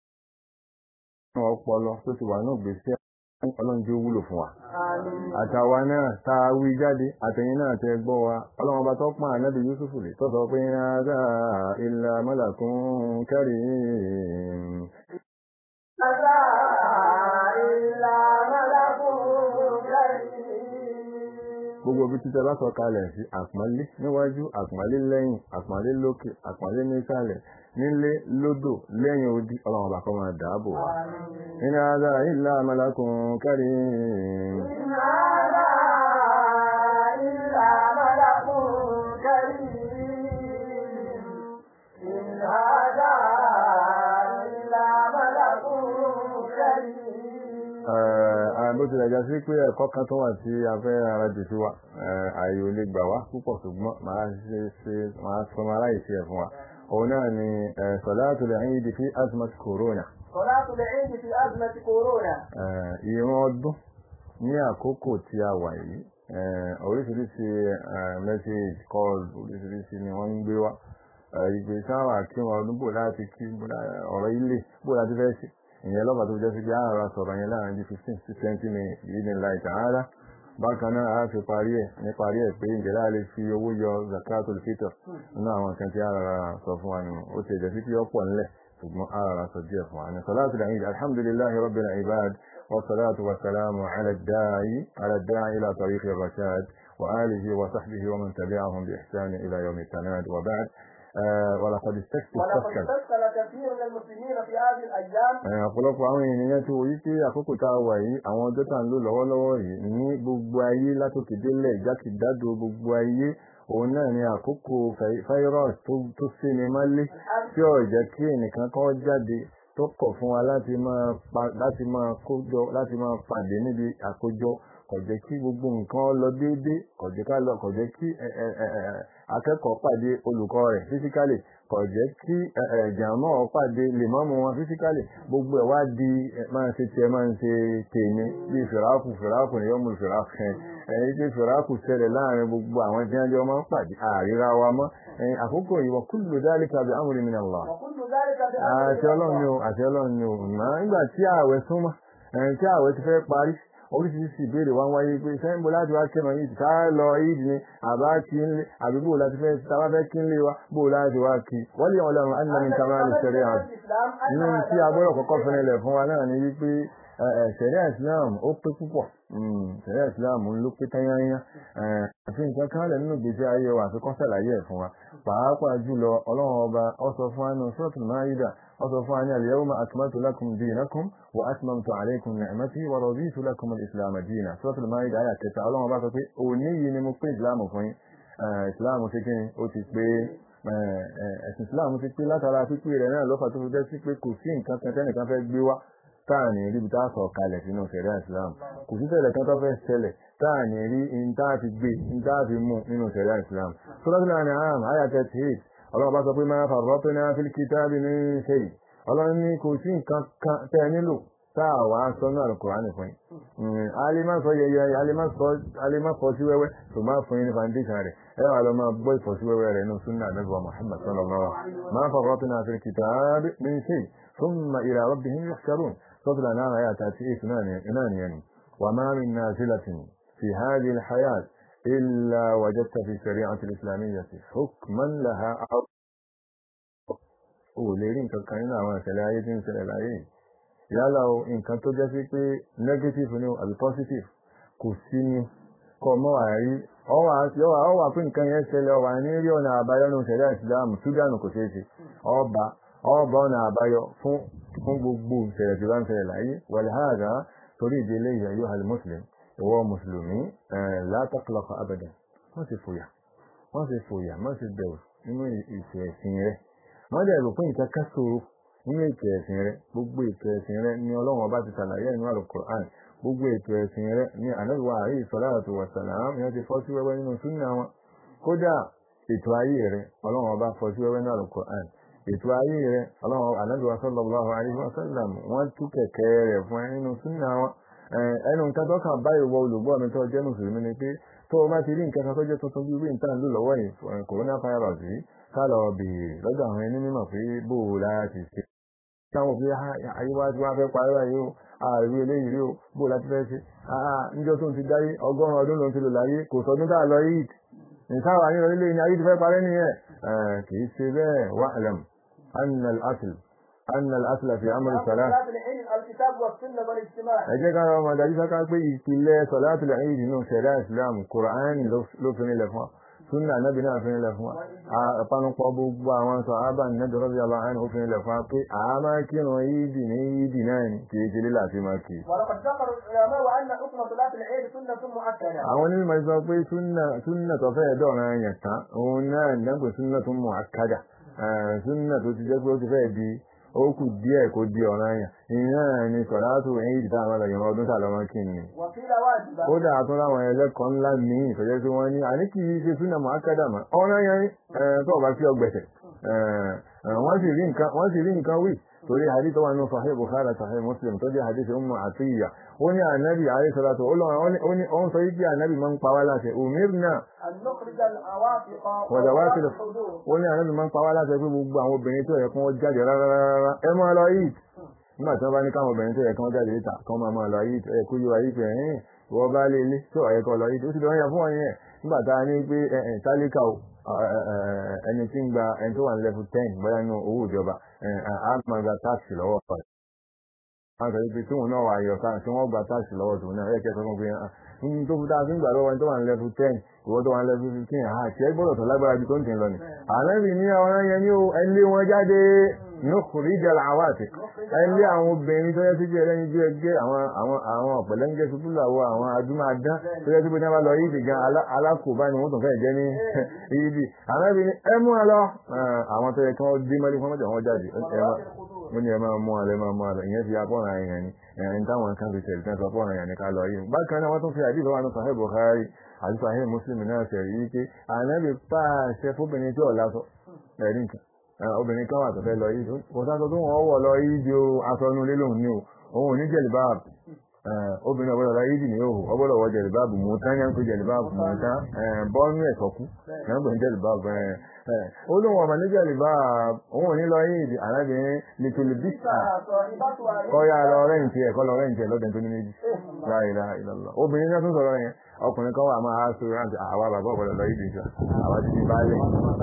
ọpọlọ tó ti wà náà gbèsè ọlọ́run jẹ́ ó wúlò fún wa Àmín. àtàwa náà tá a wí jáde àtẹ̀yìn náà tẹ gbọ́ wa ọlọ́run ọba tó pọ́n ànábì Yusuf lè tó sọ pé ádá ilà malakun karim Àdá ìlà mọ́lákùn kẹ́rì. gbogbo ibi títẹ bá sọ kalẹ̀ sí àpọ́nlé níwájú àpọ́nlé lẹ́yìn àpọ́nlé lókè àpọ́nlé nísàlẹ̀ nílé lódò lẹ́yìn odi ọlọ́run ọba kó máa dáàbò wa in ádá ilà malakun karim Àdá ìlà mọ́lákùn kẹ́rì. Àdá ìlà mọ́lákùn kẹ́rì. bó tilẹ̀ já sí pé ẹ̀kọ́ kan tó wà tí a fẹ́ ara jù sí wa ààyè ò lè gbà wá púpọ̀ ṣùgbọ́n máa ṣe ṣe máa sọ máa láì sí ẹ̀ fún wa òun náà ni salatul Eid fi azmat corona صلاة العيد في أزمة كورونا ìran ọdún ní àkókò tí a wà yìí oríṣiríṣi message call oríṣiríṣi ni wọ́n ń gbé wá ìgbé sáwà kí wọn ọdún bò láti kí ọ̀rọ̀ ilé bò láti fẹ́ sí ìyẹn lọ́pàá tó jẹ́ sí pé àárọ̀ sọ̀rọ̀ yẹn láàrin bí fifteen sí twenty minutes yìí ní láì tààrà bákan náà a fi parí ẹ̀ ní parí ẹ̀ pé ǹjẹ́ láà lè fi owó yọ zakatul fitr nínú àwọn nǹkan tí a rárá sọ fún wa nù ó ti ẹ̀jẹ̀ sí pé ọ̀pọ̀ ńlẹ̀ ṣùgbọ́n a rárá sọ díẹ̀ fún wa ní salatu al-eid alhamdulillahi rabbil ibad wa salatu wa salamu ala da'i ala da'i ila tariqi rashad wa alihi wa sahbihi wa man tabi'ahum bi ihsan ila yawm at-tanad wa ba'd ولقد ولقد استكثر استشكل كثير من المسلمين في هذه الأيام Ẹ̀yìn ọ̀pọ̀lọpọ̀ àwọn ènìyàn tí wòye pé àkókò tá a wà yìí àwọn ọjọ́ tá à ń lò lọ́wọ́lọ́wọ́ yìí ní gbogbo ayé látòkè délẹ̀ jákèjádò gbogbo ayé òun náà ni àkókò fáírọ́ọ̀sì tó- tó séni mọ́lé tí ò jẹ́ kí ẹnìkan kan jáde tó kọ̀ fún wa láti máa pa- láti máa kójọ láti máa pàdé níbi àkójọ kò jẹ́ kí gbogbo nǹkan lọ déédé kò jẹ́ ká lọ kò jẹ́ kí ẹ, ẹ, ẹ, ẹ, akẹ́kọ̀ọ́ pàdé olùkọ́ rẹ̀ físíkálì kò jẹ́ kí ẹ, ẹ, jàmọ́ pàdé lèmọ́mù wọn físíkálì gbogbo ẹ̀ wá di ẹ, máa ń ṣe tiẹ̀ máa ń ṣe tèmi bíi fìràkù fìràkù ni yọmú fìràkù ẹ ẹni tí fìràkù ṣẹlẹ̀ láàrin gbogbo àwọn tí wọ́n jọ máa ń pàdé àríra wa mọ́ ẹ, àkókò yìí wa kullu dhalika bi amri min Allah وكل ذلك àti ọlọ́run ni o àti ọlọ́run ni o mọ̀ nígbà tí ààwẹ̀ súnmọ́ ẹ̀yìn tí ààwẹ̀ ti fẹ́ parí oríṣiríṣi ìbéèrè wá ń wáyé pé sẹ́yìn bó láti wá kẹ́mọ̀ yìí ká lọ ìdí ni àbá kí ń lé àbí bó láti fẹ́ tàbá fẹ́ kí ń lé wa bó láti wá kí wọ́n lè wọn lọ́run á nínú ìta máa lè ṣẹlẹ̀ hàn nínú tí a gbọ́dọ̀ kọ́kọ́ fẹ́rẹ̀lẹ̀ fún wa náà ni wípé ṣẹ̀ríà Islam ó pé púpọ̀ ṣẹ̀ríà Islam ló pé tányányá àfi nǹkan kan lẹ̀ nínú gbèsè ayé wa àfi kọ́ sàlàyé ẹ̀ fún wa pàápàá jùlọ ọlọ́run ọba ó sọ fún wa nínú Suratul Maida ó sọ fún wa ní al-yawma akmaltu lakum dinakum wa atmamtu alaykum ni'mati wa raditu lakum al-islam dinan Suratul Maida àyà kẹta ọlọ́run ọba sọ pé òní yìí ni mo pé ìsìlámù fún yín ìsìlámù ṣe kí ni ó ti pé ẹ̀sìn ìsìlámù ti pé látara pípé rẹ̀ náà lọ́fà tó fi jẹ́ sí pé kò sí nǹkan kan tẹ́nìkan fẹ́ gbé wá táàní rí tá a sọ kalẹ̀ sínú ṣẹ̀ríà Islam kò sí ṣẹlẹ̀ kan tó fẹ́ ṣẹlẹ̀ táàní rí in tá a fi gbé in tá a fi mú nínú ṣẹ̀ríà Islam Suratul An'am àyà thirty eight ọlọ́run bá sọ pé ma farratna fil kitabi min shay ọlọ́run ní kò sí nǹkan kan tẹ́ ẹ nílò tá a wà á sọ ní Al-Qur'an fún yín alima sọ yẹyẹ alima fọ sí wẹ́wẹ́ tó máa fún yín ní foundation rẹ̀ ẹ wà lọ máa gbọ́ ìfọ̀ sí wẹ́wẹ́ rẹ̀ nínú sunna Ànábì wa Muhammad sallallahu alaihi wasallam ma farratna fil kitabi min shay thumma ila rabbihim yuhsharun صدر نام آيات تأتي إثنان يعني وما من نازلة في هذه الحياة إلا وجدت في الشريعة الإسلامية حكما لها أو وليرين كان àwọn ìṣẹ̀lẹ̀ ayé tí ń ṣẹlẹ̀ láyé yálà o nǹkan tó jẹ́ sí pé negative ni o àbí positive kò sí ni kọ mọ́ àárí ọwà pé nǹkan yẹn ṣẹlẹ̀ ọwà ní rí ọ̀nà àbáyọ ní ìṣẹ̀lẹ̀ ìsìlámù ṣúgánù kò ṣeé ṣe ọba ọba ọ̀nà àbáyọ fún fún gbogbo ìṣẹ̀lẹ̀ tí wọ́n ń ṣẹlẹ̀ láyé wàlháàdá torí ìdílé ìyàyó al-muslim ìwọ mùsùlùmí la taqlaqa abadan wọ́n sì fòyà wọ́n sì fòyà wọ́n sì bẹ̀rù nínú ìṣẹ̀ ẹ̀sìn rẹ̀ wọ́n dẹ̀ rò pé nǹkan ká ṣòro nínú ètò ẹ̀sìn rẹ̀ gbogbo ètò ẹ̀sìn rẹ̀ ni ọlọ́run ọba ti ṣàlàyé nínú al-Qur'an gbogbo ètò ẹ̀sìn rẹ̀ ni ànábì wa alayhi salatu wa salam ni wọ́n ti fọ́ sí wẹ́wẹ́ nínú súnà wọn kódà ètò ayé rẹ̀ ọlọ́run ọba fọ́ sí wẹ́wẹ́ nínú al-Qur'an ètò ayé rẹ̀ ọlọ́run ànábì wa sallallahu alaihi wa sallam wọ́n tú kẹ̀kẹ́ rẹ̀ fún ẹ nínú súnà wọn ẹnu nǹkan tó kàn báyìí wọ olùgbọ́ mi tó jẹ́ mùsùlùmí ni pé tó o bá ti rí nǹkan kan tó jẹ́ tuntun bí wíńtà ń lò lọ́wọ́ yìí corona virus yìí ká lọ bèèrè lọ́dọ̀ àwọn ẹni mímọ̀ pé bó o láti ṣe táwọn fi àyíwá tí wọ́n fẹ́ parí báyìí o ààrẹ eléyìí rí o bó láti fẹ́ ṣe níjọ́ tó ń ti dáyé ọgọ́rùn-ún ọdún ló ń ti lò láyé kò sọdún tá a lọ yìí nǹkan wà nínú ilé ní ayé ti fẹ́ parẹ́ nìyẹn kì í ṣe bẹ́ẹ̀ wà lẹ́m annal asl annal asl fi amri salat صلاة العيد الكتاب والسنة والاجتماع ẹ jẹ́ ká ọmọ dájú sáká pé ìpìlẹ̀ sọ̀látùl Eid nínú ṣẹ̀dá islam quran ló fi nílẹ̀ fún wa sunna nabi náà fi nílẹ̀ fún wa àpanupọ̀ gbogbo àwọn sọ ábà nẹ́bí rọ́bì aláhán ó fi nílẹ̀ fún wa pé a máa kírun yídì ní yídì náà ni kì í ṣe lílà sí máa kì í. ولقد ذكر العلماء أن حكم صلاة العيد سنة مؤكدة àwọn onímọ̀ sọ pé sunna sunna tó fẹ́ dọ̀rọ̀ yẹn tán òun náà nígbà sunna tó mú àkàdà sunna tó ti jẹ́ pé ó ti fẹ́ di ó kù díẹ̀ kó di ọ̀rọ̀ yẹn ìyẹn ni sọ̀látù Eid táwọn ọlọ́yìn ọdún tàlọ́mọ́ kí ni وقيل واجبة ó dà tún láwọn ẹlẹ́kọ̀ọ́ ńlá míì ìtọ́jẹ́ tí wọ́n ní àní kì í ṣe súnà mọ́ ákádàmà ọ̀nà yẹn tó ọba sí ọgbẹ̀sẹ̀ wọ́n sì rí nǹkan wọ́n sì rí nǹkan wí torí hadith tó wà nínú Sahih Bukhari Sahih Muslim tó jẹ́ hadith Ummu Atiyya ó ní ànábì alayhi salatu ó lọ́wọ́ ó ní òun sọ yí pé ànábì máa ń pa wá láṣẹ umirna أن نخرج العواتق wàdàwátì وذوات الحدود ó ní ànábì máa ń pa wá láṣẹ pé gbogbo àwọn obìnrin tó yẹ kí wọ́n jáde rárá ẹ máa lọ yìí nígbà tí wọ́n bá ní káwọn obìnrin tó yẹ kí wọ́n jáde níta kí wọ́n máa máa lọ yìí ẹ kú yíwa yìí pé ẹ̀hìn ìwọ bá lé ilé tó ọ̀yẹ́ kọ lọ yìí ó sì lọ́ọ́ yẹ fún wọn yẹn nígbà tá a ní pé ẹ̀hìn tálíkà o ẹni tí ń gba ẹni tó wà ní level ten bóyá nínú owó ìjọba a máa gba táàsì lọ́wọ́ rẹ̀ wọ́n sọ pé tóun náà wà yọ táà tí wọ́n gba táàsì lọ́wọ́ tòun náà ẹ̀kẹ́ sọ fún pé ní tó fi táà fi ń gbà lọ́wọ́ ẹni tó wà ní level ten ìwọ tó wà ní level fifteen àti ẹ gbọ́dọ̀ tó lágbára ju tó ń tẹ̀ lọ ni. àlẹ́bí ní àwọn yẹn ní o ẹ lé wọn jáde nukhrija al-awatik ẹ lé àwọn obìnrin tó yẹ sí bí ẹlẹ́yin bí ẹgbẹ́ àwọn àwọn àwọn ọ̀pẹ̀lẹ́ńgẹ́ ṣubúláwọ̀ àwọn adúmáadán tó yẹ sí pé ní wọ́n bá lọ yídì gan alákòóbá ni wọ́n tún fẹ́ jẹ́ ní yídì àlẹ́bí ní ẹ mú ẹ lọ àwọn tó yẹ kí wọ́n dé mọ́lẹ́ fún ọmọdé wọn jáde wọ́n ní ẹ máa mú alẹ́ máa mú alẹ́ ìyẹn fi apọ́nra yẹn ni ẹ̀yìn táwọn kan fi tẹ̀lé tẹ́sán apọ́nra yẹn ni ká lọ yìí bákan náà wọ́n tún fi àdìsọ́ wa ní Sahih Bukhari àti Sahih Muslim náà ṣe rí pé ànábì pàṣẹ fóbìnrin tí ọ̀la sọ ẹ̀rí nǹkan obìnrin kan wà tó fẹ́ lọ yìí kò sáà tó tó wọ́n wọ̀ lọ yìí di aṣọ inú ilé lòun ní o òun ò ní jẹ̀lìbáàbù obìnrin ọ̀gbọ́dọ̀ lọ yìí ní òhù ọgbọ́dọ̀ wọ jẹ̀lìbáàbù mú tán yẹn ń pè jẹ̀lìbáàbù mú tán bọ́ọ̀nù ẹ̀sọ́kú yẹn ń pè jẹ̀lìbáàbù ó lóun ọmọ ní jẹ̀lìbáàbù òun ò ní lọ yìí di arábìnrin nítorí bísà kọ́yà lọ rẹ́ǹtì ẹ̀ kọ́ lọ rẹ́ǹtì ẹ̀ lọ́dẹ̀ tó ní méjì láìlá ìlọ́lọ́ obìnrin náà tún sọ̀rọ̀ yẹn ọkùnrin kan wà máa sọ rántí àwa bàbá ọ̀pọ̀lọ̀ lọ ìdí ìjọ àwa ti di baálé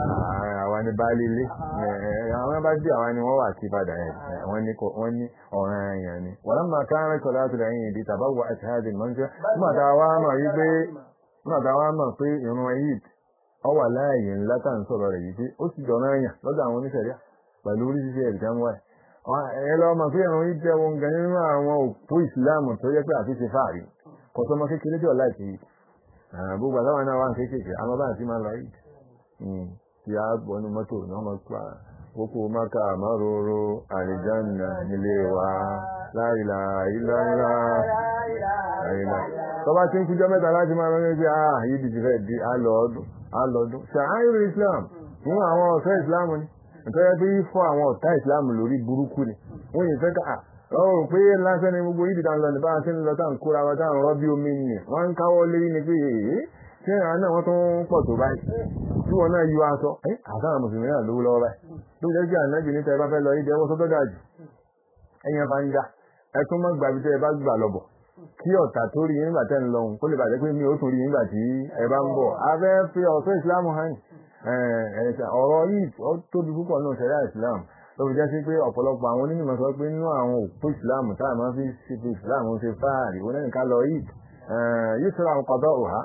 àwa ni baálé ilé àwọn bá dé àwa ni wọ́n wà sí padà yẹn wọ́n ní ọ̀ràn èèyàn ni wọ́n máa ká rẹ̀ sọ̀rọ̀ láti lẹ́yìn ìdí tàbá wọ àti hajj mọ́ṣẹ́ nígbà tá a wá mọ̀ wípé nígbà tá a wá mọ̀ pé ìrun eid ọ wà láàyè ńlá tá à ń sọ̀rọ̀ rẹ̀ yìí pé ó sì jọ̀ràn èèyàn lọ́dọ̀ àwọn oníṣẹ̀ríà pẹ̀lú oríṣiríṣi ẹ̀rí kan wáyé ẹ lọ mọ̀ pé ìrun eid jẹ́ wọn gan nínú àwọn òpó ìsìláàmù tó yẹ pé àti ṣe fáàrí kò sọmọ kékeré tí ọ̀la ìtì yìí gbogbo àtàwọn náà wà ń kéékèèké àwọn bá àti máa lọ yìí tí a gbọ́nu mọ́tò náà mọ́ pa kókó maka márùrù àlìjánà nílé wa láìlà ìlànà àìlà tọ́ba tí ń kújọ́ mẹ́ta láti máa lọ níbi ah yìí ti fẹ́ di alọ́ọ̀dún alọ́ọ̀dún ṣàáyìrì islam fún àwọn ọ̀fẹ́ islam ni nítorí pé fún àwọn ọ̀tá islam lórí burúkú ni wọ́n yìí fẹ́ ká ọ̀rọ̀ pé lásán ni gbogbo yìí dáńlọ ní báyìí ń lọ tá à ń kóra wa tá à ń rọ́ bí omi nì wọ́n ń káwọ́ lérí ni pé èyí tí àwọn náà wọ́n tún pọ̀ tó báyìí tí wọ́n náà yọ aṣọ ẹ́ àtàwọn mùsùlùmí náà lówó lọ́wọ́ báyìí tó jẹ́ kí ànábì níta ẹ bá fẹ́ lọ yìí jẹ́wọ́ sọ́tọ́ dà jù ẹ̀yìn ẹ̀fà ń já ẹ tún mọ́ gbàgbé tẹ́ ẹ bá gbà lọ́bọ̀ kí ọ̀tà tó rí nígbà tẹ́ ń lọ́hùn kó lè bàjẹ́ pé mi ò tún rí nígbà tí ẹ bá ń bọ̀ abẹ́ fi ọ̀tọ́ ìsìlámù hàn ọ̀rọ̀ yìí ó tóbi púpọ̀ náà ṣẹ̀dá ìsìlámù ló fi jẹ́ sí pé ọ̀pọ̀lọpọ̀ àwọn onímọ̀ sọ pé nínú àwọn òpó ìsìláàmù táà máa fi ṣe fi ìsìláàmù ṣe fáàrí wọn nìkan lọ yìí yóò sọ àwọn kọ̀dọ̀ òhá.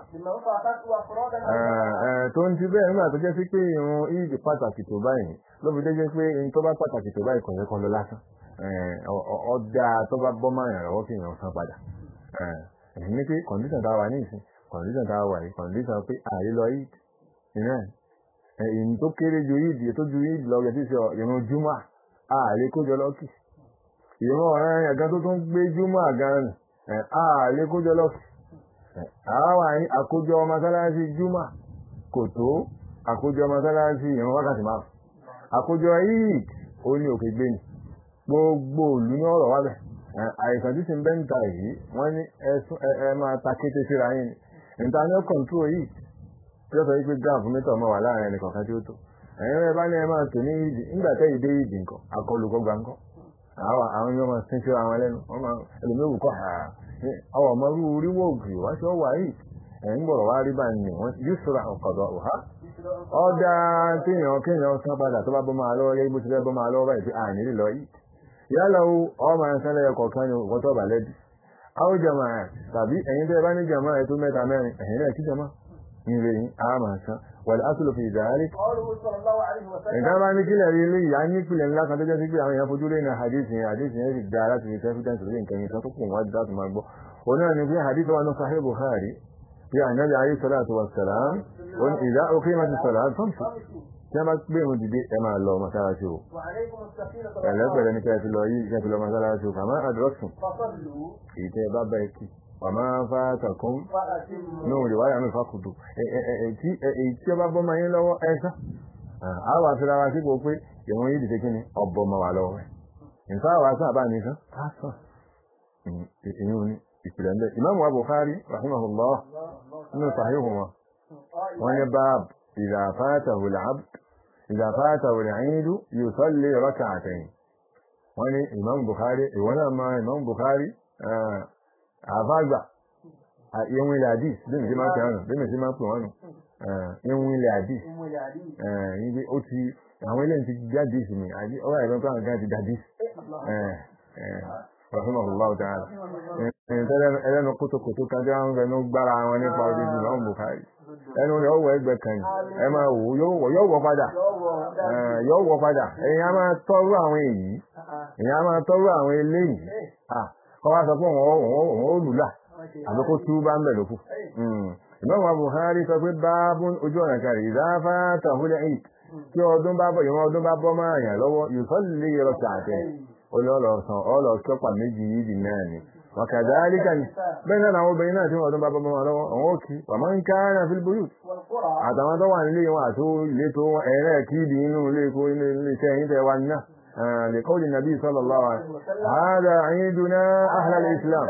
tó ń ti bẹ́ẹ̀ nígbà tó jẹ́ sí pé irun ìdí pàtàkì tó báyìí ló fi jẹ́ pé irun tó bá pàtàkì tó báyìí kọ̀ọ̀yẹ́ kan lọ lásán ọ̀dà tó bá bọ́ máa yàn lọ́wọ́ kí èèyàn san padà. ẹ̀sìn ní pé kọ̀ǹdíṣàn tá a wà ní ìsìn kọ̀ǹdíṣàn tá a wà yìí kọ̀ǹdíṣàn pé àyè lọ yìí ìrìn èyí tó kéré ju yìí tó ju yìí lọ gẹ̀ẹ́sì sọ ìrun júmọ́ àlè kójọ lọ́kì ìrun ọ̀rẹ́ ẹ̀gá tó tún gbé júmọ́ àgán àlè kójọ lọ́kì àwọn àkójọ mọ́sálásí júmọ́ kò tó àkójọ mọ́sálásí ìrun wákàtí máa àkójọ yìí ó ní òkè gbé ni gbogbo òlú ní ọ̀rọ̀ wábẹ̀ àìsàn tí ti ń bẹ́ ń ta yìí wọ́n ní ẹ máa ta kété síra yín ni internal control yìí tí ó sọ wípé gáàfù mítọ̀ mọ́ wà láàrin ẹnì kọ̀ọ̀kan tí ó tó ẹ̀yin rẹ̀ bá ní ẹ máa tò ní ìdì nígbà tẹ́ ìdé ìdì nǹkan akọlù kọ́ gba nǹkan àwọn àwọn yóò máa sin sí àwọn lẹ́nu wọ́n máa ẹlòmíì wù kọ́ ha àwọn ọmọ rú oríwó ògì wá sí ọwà yìí ẹ̀ ń bọ̀rọ̀ wá rí bá ní wọ́n yóò sọ̀rọ̀ ọ̀kọ̀dọ̀ ọ̀há ọ̀dà kéèyàn kéèyàn san padà tó bá bọ́ máa lọ́wọ́ yẹ́ bó ti fẹ́ bọ́ máa lọ́wọ́ báyìí pé à nílì lọ yìí yálà o ọmọ ẹ̀sán lẹ́yọ kọ̀ọ̀kan ni òkú tó bà lẹ́bi àwọn jama tàbí ẹ̀yin tẹ́ bá ní jama ẹ̀ tó mẹ́ta mẹ́rin ẹ̀yin náà kí jama ní ilé yín a máa san wàlẹ̀ asùlù fi ìdáhálì قوله صلى الله عليه وسلم nǹkan bá ní kílẹ̀ rí ilé ìyá ní ìpìlẹ̀ ńlá kan tó jẹ́ sí pé àwọn èèyàn fojú lé ní hadith yẹn hadith yẹn sì dáa láti fi confidence lórí nǹkan yẹn kan tó kù wọ́n láti máa gbọ́ òun náà ni pé hadith wa ní sahih bukhari bí ànábì ayé salatu wa salam ó ní ìdá òkè máa ti sọ̀rọ̀ àtúnṣe tí wọ́n bá gbé irun dìde ẹ máa lọ mọ́sálásí o وعليكم السكينة ẹ̀lẹ́pẹ̀lẹ́ ní kẹ́ ẹ ti lọ yìí kẹ́ ẹ ti lọ mọ́sálásí o kàmá àdúrósùn فصلوا èyí tẹ́ ẹ bá bá ẹ kí wàmá fàtàkùn فأتموا ní òde wáyà mi fàkùdù èyí tí ó bá bọ́ máa yín lọ́wọ́ ẹ sá àwọn àfihàn wa sípò pé ìwọ̀n yìí dìde kí ni ọ̀bọ̀ máa wà lọ́wọ́ rẹ̀ nǹkan àwọn àṣà àbá mi sán pásán èyí ò ní ìpìlẹ̀ ńbẹ ìmáàmù wa Bukhari rahimahullah nínú sàhíhù wọn wọn ní báàbù idha fatahu al-abd idha fatahu al-eid yusalli rak'atayn wọn ní ìmáàmù Bukhari ìwọ́n náà máa ìmáàmù Bukhari àfáàgbà ìwọ̀n ilẹ̀ àdìs bí mi sí máa ń pè wọn nù bí mi sí máa ń pè wọn nù ìwọ̀n ilẹ̀ àdìs أم العلي yìí ó ti àwọn eléyìí ti jáde sí mi àbí ọwọ́ ẹ̀rọ tó àwọn kan ti jáde sí rahimahullahu ta'ala ẹlẹ́nu kótókótó kan tí wọ́n ń fẹnu gbára wọn nípa odidi náà Bukhari ẹnu rẹ̀ ọwọ́ ẹgbẹ́ kan yìí ẹ máa wò ó yóò wọ padà Eh, yóò wọ padà èyàn á máa tọ́rú àwọn èyí èyàn á máa tọ́rú àwọn eléyìí Ah, kọ́ wá sọ pé òun ó- òun ó lùlà àbí kó tú bá ń bẹ̀ lókù. ìmọ̀mù Buhari sọ pé báábùn ojú ọ̀nà kárí ìdáfà tàhúlẹ̀ ìt tí ọdún bá bọ̀ ìwọ̀n ọdún bá bọ́ máa yàn lọ́wọ́ yusalli rak'atayn olóòlọ́sàn ọlọ́ọ̀kẹ́pà méjì yìí náà ni wàkàdálíkà ni bẹ́ẹ̀ náà àwọn obìnrin náà tí wọ́n ọdún bá bọ́ máa lọ́wọ́ àwọn òkì wàmọ́ ń ká náà fil buyut والقرى àtàwọn tó wà nílé wọn àti ilé tó wọn ẹ̀rẹ́ kíìdì inú ilé kó inú ilé iṣẹ́ yín tẹ́ wá ní náà لقول النبي صلى الله عليه وسلم هذا عيدنا أهل الإسلام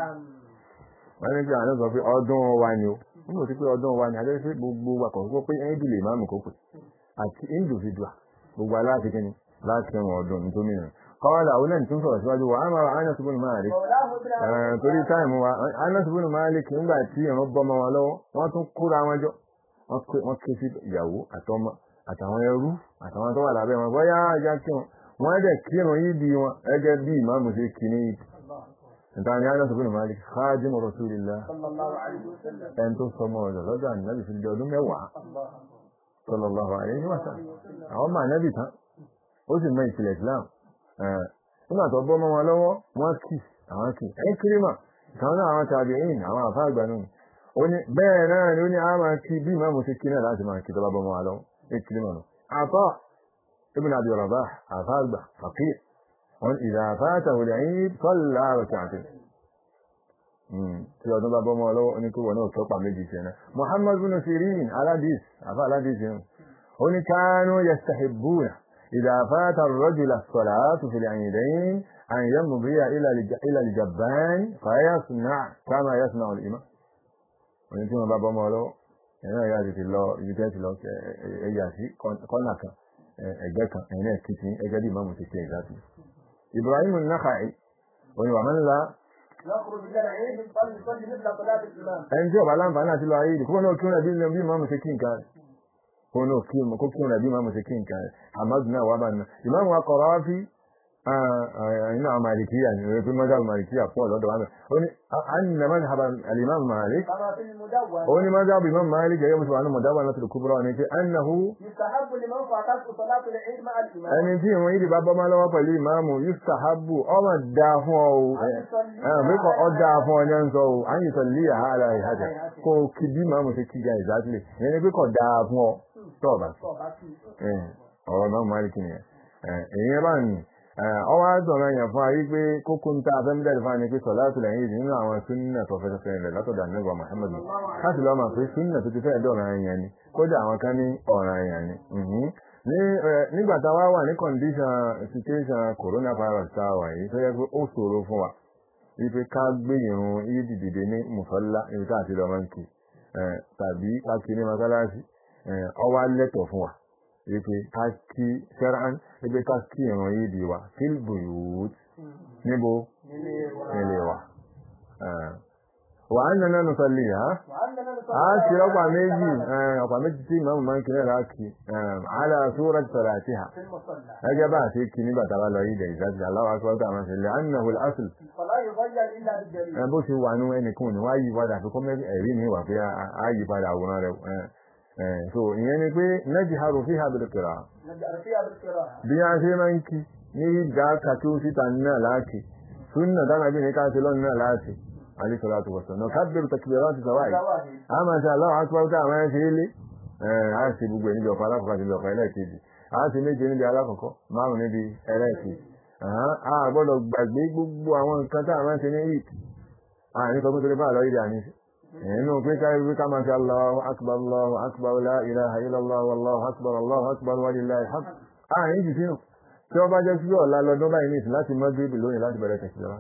wọ́n ní pé àwọn sọ pé ọdún wa ni ó nígbà tí pé ọdún wa ni adé pé gbogbo wa kò sọ pé ẹ̀yìn lè máàmù kó pè àti individual gbogbo aláàfin kí ni láti ẹ̀wọ̀n ọdún nítorí mìíràn kọ́wọ́lá òun náà tún sọ̀rọ̀ síwájú wa àmà Anas ibn Malik مولاه ابن Eh, torí táìmù wa Anas ibn Malik nígbà tí ìran bọ́ mọ́ wọn lọ́wọ́ wọ́n tún kóra wọn jọ wọ́n ké- wọ́n ké sí ìyàwó àtọmọ àtàwọn ẹrú àtàwọn tó wà lábẹ́ wọn bóyá ajá kí wọn wọ́n dẹ̀ kírun yìí di wọn ẹgẹ́ bí ìmáàmù ṣe kí ní ìdí níta ni Anas ibn Malik khadimu Rasulillah صلى الله عليه وسلم ẹn tó sọmọ ọ̀dọ̀ lọ́dọ̀ ànábì fi di ọdún mẹ́wàá الله sallallahu alaihi wa sallam àwọn ọmọ ànábì tán ó sì mọ ìpìlẹ̀ Islam Eh, nígbà tó bọ́ mọ́ wọn lọ́wọ́ wọ́n kì àwọn kì ẹ́ kírímà kan náà àwọn tàbí ẹ̀yìn àwọn àfa àgbà náà ó ní bẹ́ẹ̀ náà ni ó ní àwọn máa kí bí ìmáàmù ṣe kí náà láti máa kí tó bá bọ́ mọ́ wọn lọ́wọ́ ẹ́ kírímà náà àtọ́ ibn Abi Rabah àfa àgbà faqih wọn ìdá àfáàtà wòlé ẹ̀yìn sọ́lá àrùkà àti tí ọdún bá bọ́ mọ́ lọ́wọ́ ní kí wọ́n náà tọ́pa méjì sí ẹ̀nà Muhammad bin Sirin aládìs àfá aládìs yẹn ó ní kánú yastahibbuna idha fata ar-rajul as-salatu fil 'idayn an yamdiya ila ila al-jabban fa yasna' kama yasna'u al-imam ó ní tí wọ́n bá bọ́ mọ́ lọ́wọ́ ẹ̀yìn náà yà ti lọ ibi tẹ́ ti lọ ẹ̀yà sí kọ́nà kan ẹgbẹ́ kan ẹ̀yìn náà kìtì ẹgbẹ́ bí ìmáàmù ti kí ẹ̀gbá sí Ibrahim an-Nakha'i ó ní wà man la يخرج من العيد فليصلي مثل صلاة الإمام ẹni tí ọba láǹfààní àti lọ ayé ìdí kó náà kí wọn bí bí máàmù ṣe kí nǹkan rẹ̀ kó náà kí wọn kó kí wọn bí máàmù ṣe kí nǹkan rẹ̀ hamadu náà wà bá nà ìmáàmù wa Qarafi iná malikiya ni wọ́n fi mọ́jà malikiya pọ̀ lọ́dọ̀ wa náà ó ní anna madhhaba al-imam Malik كما في المدون ó ní mọ́jà bí imam Malik gẹ́gẹ́ bí sọ̀rọ̀ mọ̀dáwà náà tó kúbúrọ̀ ní pé annahu يستحب لمن فاتته صلاة العيد مع الإمام ẹni tí ìwọ̀n yìí bá bọ́ máa lọ́wọ́ pẹ̀lú ìmáàmù yustahabu ọmọ dá fún ọ o mẹ́kọ̀ ọ dá fún ọ ní ẹ̀ ń sọ o à ń yìí sọ̀lì yà á ara ìhàjà kó o kí bí ìmáàmù ṣe kí ga ìzátìlẹ̀ ìyẹn ni pé kọ̀ dá fún ọ tọ́ọ̀bà sí ọ̀rọ̀ náà máa rí kí nìyẹn èyí bá ní ọwọ́ àdọ̀rọ̀ yẹn fún ayé pé kókó ń ta afẹ́mídàdì fún ni pé sọ̀láàtù lẹ́yìn ìdí nínú àwọn súnnà tó fẹ́ fẹ́ rẹ̀ látọ̀dà nígbà Muhammad láti lọ́ máa pé súnnà tó ti fẹ́ dọ̀rọ̀ yẹn ni kódà àwọn kan ní ọ̀ràn yẹn ni Mhm. ní ẹ, nígbà tá a wá wà ní condition situation coronavirus tá a wà yìí tó yẹ pé ó ṣòro fún wa wípé ká gbé ìrun ìdí dìde ní mùsọ́lá ibi tá a ti lọ máa ń kí ẹ, tàbí ká kí ní mọ́sálásí ẹ, ó wá lẹ́tọ̀ fún wa wípé ká kí sẹ́rán wípé ká kí ìrun yìí di wa fílbùyùt níbo nílé wa wà á nana nùsọ̀lì ha وأننا نصلي a ṣe ọ̀pá méjì ọ̀pá méjì tí ìmọ̀ máa ń kí náà láàkì àlà sóra sàràtìhà في المصلى gẹ́gẹ́ bá a ṣe kí nígbà tá a bá lọ yìí dẹ̀ ìsájú aláwọ̀ akọ́kọ́ àwọn ṣẹlẹ̀ annahu al-asl فلا يغير إلا بالدليل ẹ bó ṣe wà nú ẹnìkan ní wáyé padà fi kọ́ mẹ́rin ẹ̀rí mi wà pé a yí padà àwòrán rẹ̀ ẹ̀ so ìyẹn ni pé najharu fiha bil qira'a نجعل فيها بالقراءة bí a ṣe máa ń kí ní ìdá kàtó síta náà láti súnà dáná bí ní ká ṣe lọ́nà náà láti alayhi salatu wassalam kabbiru takbirati sawai زواهر a máa ṣe aláwọ̀ akọ́kọ́ àwọn ẹ̀ ṣe é lé a ṣe gbogbo ẹ̀ níbi ọ̀pọ̀ alákọ̀ọ́kọ́ àti níbi ọ̀pọ̀ ẹlẹ́ẹ̀kejì a ṣe méje níbi alákọ̀ọ́kọ́ márùn níbi ẹlẹ́ẹ̀kejì a gbọ́dọ̀ gbàgbé gbogbo àwọn nǹkan tá a máa ń ṣe ní ìt a ní sọ pé torí bá àlọ́ ìdí àní inú pé ká ibi ká máa ṣe Allahu akbar Allahu akbar la ilaha illallah wallahu akbar Allahu akbar wa lillahi alhamd a ní jù sínú tí wọ́n bá jẹ́ sí ọ̀la lọ́dún báyìí ní ìsìn láti mọ́ gébì lónìí láti bẹ̀rẹ̀ tẹ̀síwá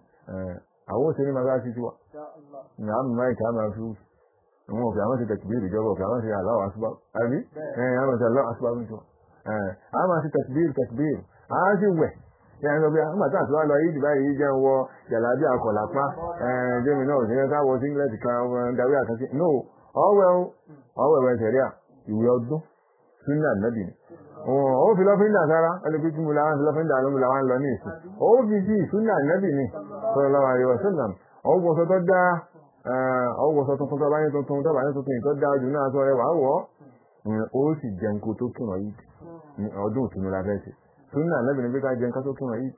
àwọn òṣèré máa bá sí tiwa إن شاء الله ní àmì máìkì àmà fi àwọn òfin àwọn ti tẹ̀kìbìrì ìjọba òfin àwọn ti Allahu Akbar àbí ẹ̀yìn àwọn ti Allahu Akbar ń tọ́ àmà ti tẹ̀kìbìrì tẹ̀kìbìrì àwọn ti wẹ̀ ẹ̀yìn sọ pé àwọn àti àtiwá lọ yìí báyìí jẹ́ wọ jàlábí àkọ̀lápá jẹ́mi náà òsì ká wọ singlet kan darí àkàtì no ọwẹ́ ọwẹ́ wẹ̀ sẹ̀ríà ìwé ọdún sunna nabi ni ó fi lọ́fíńdà sára ẹlẹ́gbẹ́ tí mo làwọn fi lọ́fíńdà ló mo làwọn lọ ní ìsìn ó fi sí sunna nabi ni sallallahu alaihi wasallam ọgbọ̀nsọ tó dá ọgbọ̀nsọ tuntun tó bá ní tuntun tó bá ní tuntun tó dá jù náà sọ rẹ wà wọ́ ó sì jẹun kó tó kírun yìí ní ọdún ìtùnú la fẹ́ ṣe sunna nabi ni pé ká jẹun ká tó kírun yìí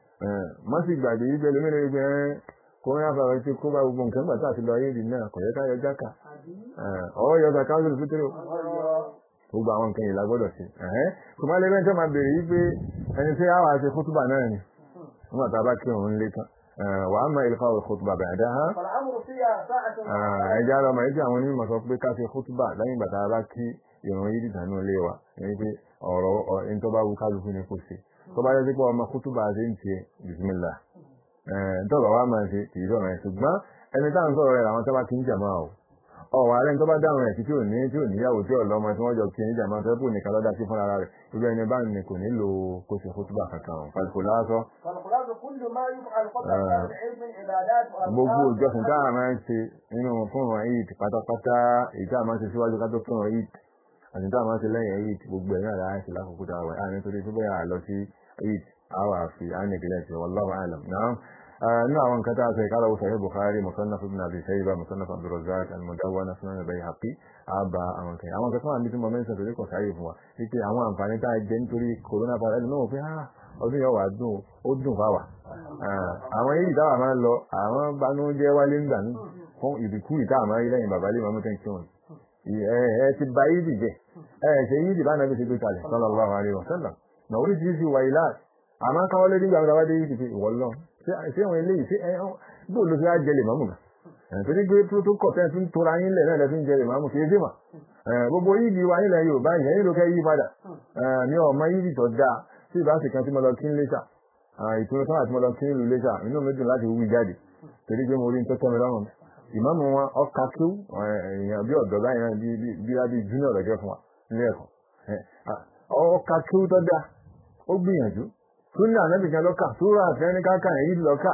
má sì gbàgbé yìí pẹ̀lú mẹ́rin ẹgbẹ́ kòrónà fàwọn tí kó bá gbogbo nǹkan gbà tá àti lọ ayé ìdí náà kò yẹ ká yọ jáka ọwọ́ yọ zaka lórí fítírò gbogbo àwọn nǹkan yìí la gbọ́dọ̀ ṣe kò má lè bẹ́ẹ̀ tó máa bèrè yìí pé ẹni tí a wà ṣe kútùbà náà ni nígbà tá a bá kí òun lé tán wà á máa ilfà kútùbà bẹ̀rẹ̀ dá hàn فالأمر فيها ساعة ẹja lọ màá tí àwọn onímọ̀ sọ pé ká ṣe kútùbà lẹ́yìn ìgbà tá a bá kí ìrun yìí dìtà náà lé wa ẹni pé ọ̀rọ̀ ẹni tó bá wù kálukú ni kò ṣe tó bá yẹ sí pé ọmọ kútùbà ṣe ń tiẹ̀ bisimilá tọ́ba wa máa ṣe kì í sọ̀rọ̀ ẹ̀ ṣùgbọ́n ẹni táwọn sọ̀rọ̀ rẹ̀ làwọn tó bá kí ń jàmá o ọ̀wọ̀ ààrẹ tó bá dáhùn ẹ̀ tí ò ní tí ò níyàwó tí ọ̀lọ́mọ tí wọ́n jọ kí ń jàmá tó kù nìkan lọ́dá sí fúnra rẹ̀ irú ẹni bá ní kò nílò kó ṣe kútùbà kankan o pàṣípò lásọ فالخلاصة كل ما يفعل قبل العلم من عبادات gbogbo وأذكار ìjọsìn tá a máa ń ṣe nínú fúnra eid pátápátá èyí tá a máa ń ṣe síwájú ká tó fúnra eid àti tá a máa ń ṣe lẹ́yìn eid gbogbo ẹ̀ náà láti ṣe lákòókò tá a wà á nítorí tó bẹ́ẹ̀ àlọ́ sí eid àwà fi ánìkìlẹ̀ ṣe wallahu a'lam náà nínú àwọn nǹkan tá a sọ ìkálọ̀ wọ sahih bukhari musannaf ibn abi shayba musannaf abdurrazzaq al-mudawwana sunan al-bayhaqi àbá àwọn kan àwọn kan tó wà ní tí mo mẹ́sàn torí kò sáyé fún wa wípé àwọn àǹfààní tá a jẹ nítorí coronavirus ẹni náà wò pé ọdún yóò wà dùn ó dùn fáwà àwọn yìí táwà máa ń lọ àwọn banújẹ́ wálé ńgbà ní fún ìdìkú ìta àmọ́ ilé yìí bàbá lè máa mú tẹ́ǹkì wọn ẹ ti ba yìí dìjẹ ẹ ṣe yìí dìbà náà bí ṣe gbé kalẹ̀ sallallahu alaihi wasallam na oríṣiríṣi wà ilá àmọ́ káwọ́ lé nígbà wọlé yìí dìbì ìwọ lọ ṣé àwọn eléyìí ṣé ẹ bó ló fi á jẹ lè mọ́mù gà torí pé tó tó kọ̀ tẹ́ẹ̀ tún tora yín lẹ̀ náà lẹ́fí ń jẹ lè mọ́mù kì í sí mà gbogbo yìí di wa nílẹ̀ Yorùbá yẹn nílò kẹ́ yí padà ní ọmọ yìí tó dáa tí ìbá sì kan tí mo lọ kí ń léṣà ìpinnu sáà tí mo lọ kí ń lu léṣà inú mi dùn láti wí jáde torí pé mo rí ní tó tẹ́ mi lọ́rùn ìmáàmù wọn ọkà kíw èèyàn bí ọ̀dọ́ báyìí náà bí bí bí junior lọ́jọ́ fún wa nílé ẹ̀kọ́ ọkà kíw tó dáa ó gbìyànjú súnà anábì kan lọ́kà súrà àfẹ́ní káàkà èyí lọ́kà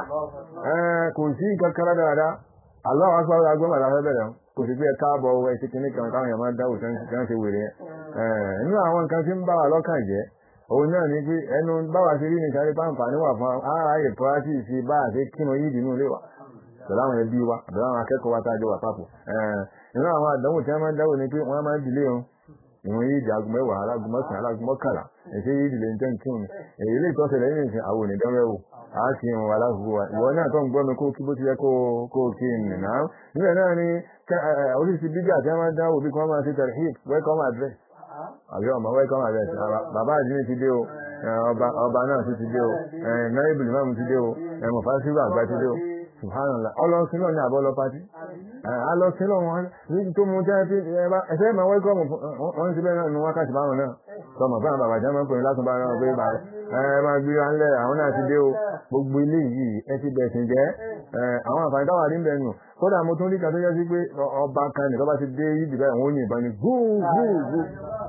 kò sí nǹkan kan dáadáa aláwọ̀ aṣọ́rọ̀ agbọ́n àti afẹ́ bẹ̀rẹ̀ kò sí pé káàbọ̀ owó ẹ̀sìn kìíní kan káwọn èèyàn máa ń dáwò tí wọ́n ṣe wèrè yẹn nínú àwọn nǹkan tí ń bá wa lọ́kàn jẹ́ òun náà ni pé ẹnu báwa ṣe rí nìkan ní pàǹpà níwà fún ara yẹ pọ́lásì sí bá àṣẹ kínú yìí dínú ilé wa pẹ̀lú àwọn ẹbí wa pẹ̀lú àwọn akẹ́kọ̀ọ́ wa tájọ wà papọ̀ nínú àwọn àdánwò tí wọ́n máa ń dáwò ni pé wọ́n máa ń dìlé wọn ìwọ̀n yìí di aago mẹ́wàá alágo mọ́sàn-án alágo mọ́kànlá ẹ̀ṣẹ́ yìí dìlé ní tẹ́ǹkì òní èyí lè tọ́sẹ̀ lẹ́yìn ìsìn àwọn onídánwẹ́ wò á sì ń wà láàbùkù wa ìwọ náà tó ń gbọ́ mi kó kí bó ti yẹ kó kó kí n nìyà níbẹ̀ náà ni oríṣi bíjà tí wọ́n máa ń dáwò bí kí wọ́n máa ṣe tẹ̀lé hip welcome address àbí ọmọ welcome address bàbá àdínní ti dé o ọba náà ti ti dé o náà ibùdó máa mú ti dé o mọ̀fásíwò àgbà ti dé o subhanallah ọlọ́sìn náà ní àbọ̀ lọ pàtí alọ́sìn náà wọn ní tó mú jẹ́ pé ẹ̀fẹ́ máa wẹ́kọ̀mù wọ́n ti bẹ́ẹ̀ náà ní wákàtí báwọn náà sọmọ fún àwọn bàbá jẹ́ máa ń pè ní látún bá náà pé bàbá ẹ máa gbé wa ńlẹ̀ àwọn náà ti dé o gbogbo ilé yìí ẹ ti bẹ̀ sìn jẹ́ àwọn àǹfààní táwà ní bẹ̀rù kódà mo tún rí kan tó yẹ sí pé ọba kan nìkan bá ti dé yìí báyìí wọ́n yìnbọn ni gúú gúú gúú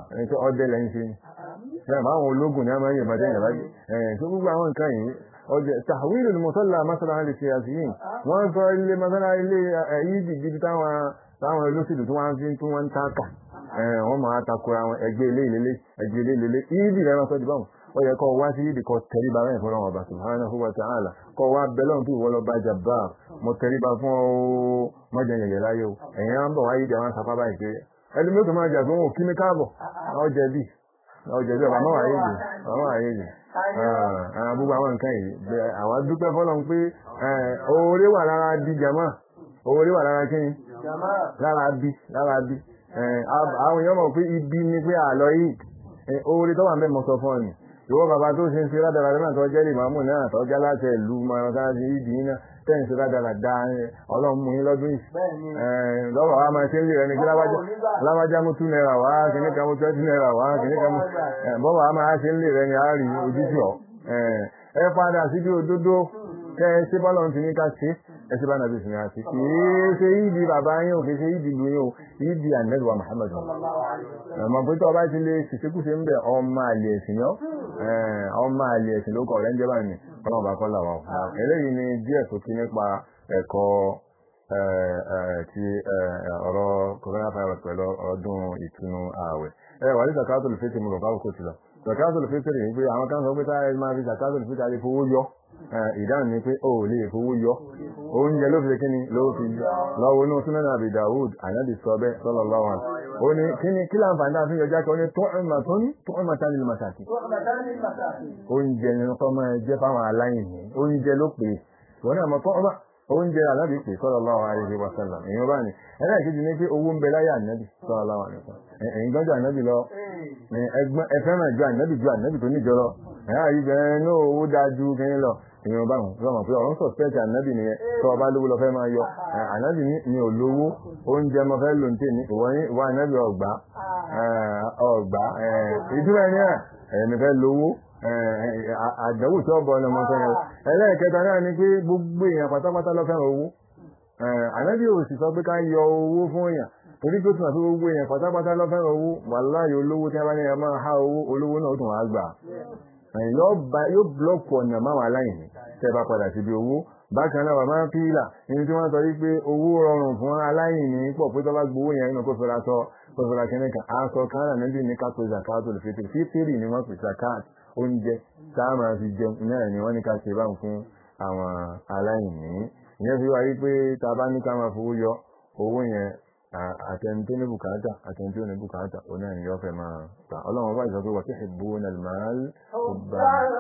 ẹni tó ọdẹ lẹ́yìn ṣe ni ẹ máa àwọn ológun ní a máa ń yẹ̀bá dẹ́yìn láti ẹ̀ tó gbogbo àwọn nǹkan yìí ọjọ́ tàwílù ni mọ̀sálà masala lè ṣe àṣìyìn wọ́n sọ ilé masala ilé ẹ̀yí dìbí táwọn táwọn olóṣèlú tí wọ́n fi tí wọ́n ń tàkà wọ́n máa takora wọn ẹgbẹ́ ilé ìlélé ẹgbẹ́ ilé ìlélé ìdí rẹ̀ máa sọ di báwọn ó yẹ kó wá sí ìdí kó tẹríba bẹ́ẹ̀ fún ọlọ́run ọba subhanahu wa ta'ala kó wá bẹ́lọ́n tó ìwọ lọ bá jàmbá mo tẹríba fún ọ mọ́jà yẹ̀yẹ̀ láyé o ẹ̀yìn á ń bọ̀ wáyé ìdí àwọn sapá báyìí pé ẹni mẹ́tò máa jà fún òkí mi káàbọ̀ ọjẹ́ bí ọjẹ́ bí ọba máa wáyé ìdí ọba máa wáyé ìdí gbogbo àwọn nǹkan yìí àwọn dúpẹ́ fọ́lọ́n pé oore wà lára bí jàmá oore wà lára kíni lára bí lára bí àwọn èèyàn mọ̀ pé ibi ni pé àlọ́ yìí oore tó wà mẹ́mọ̀ sọ fún ọ ni ìwọ bàbá tó ṣe ń ṣe rádaràdà náà tó jẹ́ ìmáàmù náà tó jẹ́ láti ìlú mọ̀ọ́sáàsì ìdí náà tẹ́ ń ṣe rádaràdà ọlọ́run mú yín lọ́dún yìí lọ́wọ́ wa máa ṣe ń lè rẹ ní kí lábájá mú two naira wá kìíní kan mú twenty naira wá kìíní kan mú bọ́wọ́ wa máa ṣe ń lè rẹ ní àárín ojúṣe ọ̀ ẹ padà síbi òdodo kẹ́ ẹ ṣe bọ́lọ̀ ti ní ká ṣe ẹ ṣe bá nàbí ìsìn àti kì í ṣe ìdí bàbá yín ò kì í ṣe ìdí lu yín o ìdí ànẹ́lùwà Muhammad ọmọ pé tó ọba ti lè ṣìṣekúṣe ń bẹ ọmọ àlè ẹ̀sìn yọ ọmọ àlè ẹ̀sìn ló kọ̀ rẹ̀ ń jẹ́ báyìí ọlọ́run bá kọ́ làwọn eléyìí ni díẹ̀ sókè nípa ẹ̀kọ́ ti ọ̀rọ̀ coronavirus pẹ̀lú ọdún ìtúnu ààwẹ̀ ẹ wà ní zakato lè fẹ́tẹ̀ mú lọ báwo kò ti lọ zakato lè fẹ́tẹ̀ rèé pé àwọn kan sọ pé táyà máa fi zakato lè fẹ́tẹ̀ fowó yọ ìdáhùn ni pé ó lè fowó yọ oúnjẹ ló fi kíni ló fi lọ́wọ́ inú súnmọ́nà àbí Dawud ànábì sọ bẹ́ẹ̀ sallallahu alaihi ó ní kíni kí láǹfààní àfi yọjá kan ó ní tu'ma tó ní tu'ma tá nílùú màsàkì oúnjẹ ni wọ́n máa jẹ́ fáwọn aláìní oúnjẹ ló pè é wọ́n náà mọ̀ tu'ma oúnjẹ ànábì pè sallallahu alaihi wa sallam èèyàn bá ní ẹlẹ́ẹ̀kejì ní pé owó ń bẹ láyé ànábì sallallahu alaihi wa sallam ẹ̀yìn gbọ́dọ̀ ànábì lọ ẹfẹ́ràn ju ànábì ju ànábì tó níjọ lọ ẹ̀yà yìí bẹ̀rẹ̀ ní owó dájú kẹ́yìn lọ èèyàn bá wọn lọ́mọ pé ọ̀run sọ̀spẹ́tì ànábì nìyẹn tó ọba lówó lọ fẹ́ máa yọ ànábì ní olówó oúnjẹ mo fẹ́ lò ń tè ní ìwọ ní ìwọ ànábì ọgbà ọgbà ìdúró ẹni ẹ̀ ẹ̀mí fẹ́ lówó àdánwò tí ọbọ ọ̀nà mọ́tò yẹn ẹlẹ́ẹ̀kẹta náà ni pé gbogbo èèyàn pátápátá ló fẹ́ràn owó ànábì ò sì sọ pé ká yọ owó fún èèyàn torí pé tún àti gbogbo èèyàn pátápátá ló fẹ́ràn owó wàláyé olówó tí a bá ní ẹ máa há owó olówó náà ó tún wá gbà yóò blọọkù ọ̀nà máwọn aláìní tẹ́ bá padà síbi owó bákan náà wà máa ń pílà ní tí wọ́n sọ wípé owó rọrùn fún aláìní pọ̀ pé tó bá gbowó yẹn nínú kó fẹ́ra sọ kó fẹ́ra kẹ́ni kan aṣọ kan náà níbi ní ká pé zakat olùfẹ́tẹ̀ fífírì ni wọ́n pè zakat oúnjẹ tá a máa fi jẹun náà ni wọ́n ní ká ṣe báwọn fún àwọn aláìní ìyẹn fi wáyé pé tá a bá ní ká máa fowó yọ owó yẹn àtẹni tó ní bùkátà àtẹni tó ní bùkátà òun náà ni yóò fẹ́ máa gbà ọlọ́run bá ìsọ pé wọ́n ti ṣe bú ní àlùmáàl ọba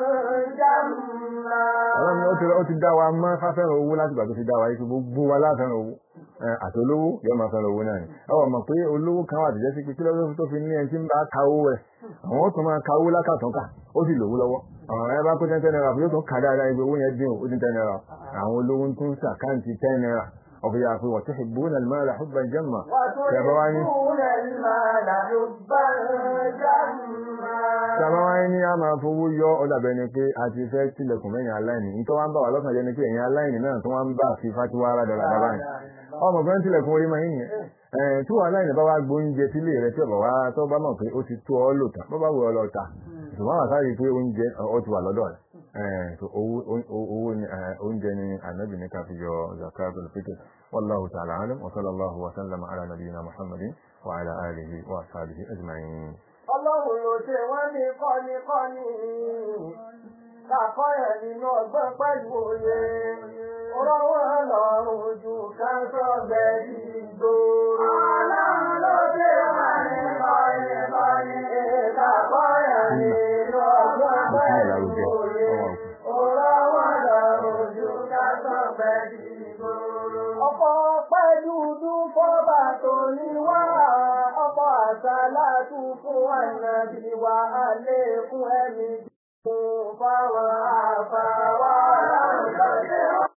ọlọ́run ni ó ti ó ti dá wa mọ́ fáfẹ́ràn owó láti gbà tó ti dá wa yìí gbogbo wa láfẹ́ràn owó àti olówó yóò máa fẹ́ràn owó náà ni ọwọ́ mọ̀ pé olówó kan wà tìjẹ́ sí pé kí lọ́dún tó fi ní ẹni tí ń bá ka owó rẹ̀ àwọn tó máa ka owó lákàtúnkà ó sì lówó lọ́wọ́ àwọn ẹ bá kó ten naira yóò tún kà dáadáa ibi owó yẹn dín ó dín ten naira àwọn olówó tún sàkáǹtì ten naira ọ̀fẹ́ yà pé وتحبون المال حبا جما وتحبون المال حبا جما Tàbá wáyé ní a máa fowó yọ ọ̀dàbẹ̀ ni pé a ti fẹ́ tilẹ̀kùn mẹ́yìn aláìní. Nítorí wọ́n ń bà wá lọ́kàn jẹ́ ni pé ẹ̀yin aláìní náà tó wọ́n ń bà fi fatiwa ara dọ̀là bàbá yìí. Ọmọ kan tilẹ̀kùn orí máa ń yẹn. Tí wọ́n aláìní bá wá gbóúnjẹ sílé rẹ̀ tí ọ̀bà wá tó bá mọ̀ pé ó ti tó ọ lò tán, bó bá wù ọ lọ ta. Ṣùgbọ́n wà sáré pé oúnjẹ ọ ti wà lọ́dọ̀ rẹ̀. Owó oúnjẹ ni ànábì ní ká fi yọ zakatul fitr. Wallahu ta'ala alam wa sallallahu wa sallama ala nabiyyina Muhammadin wa ala alihi wa ashabihi ajma'in. Ọlọ́run ló ṣe wọ́n ní kọ́ni-kọ́ni. Kàkọ́yẹ̀ nínú ọgbọ́n pẹ̀lú òye. Ọ̀rọ̀ wọn lọ́rùn ju ká sọ́bẹ̀ ìgboro. Ọlọ́run ló ṣe wọ́n ní kọ́ni-kọ́ni. Kàkọ́yẹ̀ nínú ọgbọ́n pẹ̀lú òye. Ọ̀rọ̀ wọn lọ́rùn ju ká sọ́bẹ̀ ìgboro. Ọ̀pọ̀ pẹ̀lú dúfọ́bà tó ní wá ọ̀pọ̀ àṣàlátù fún ànàbí wa àlékún ẹ̀mí fún fáwọn àfàwà láwùjọ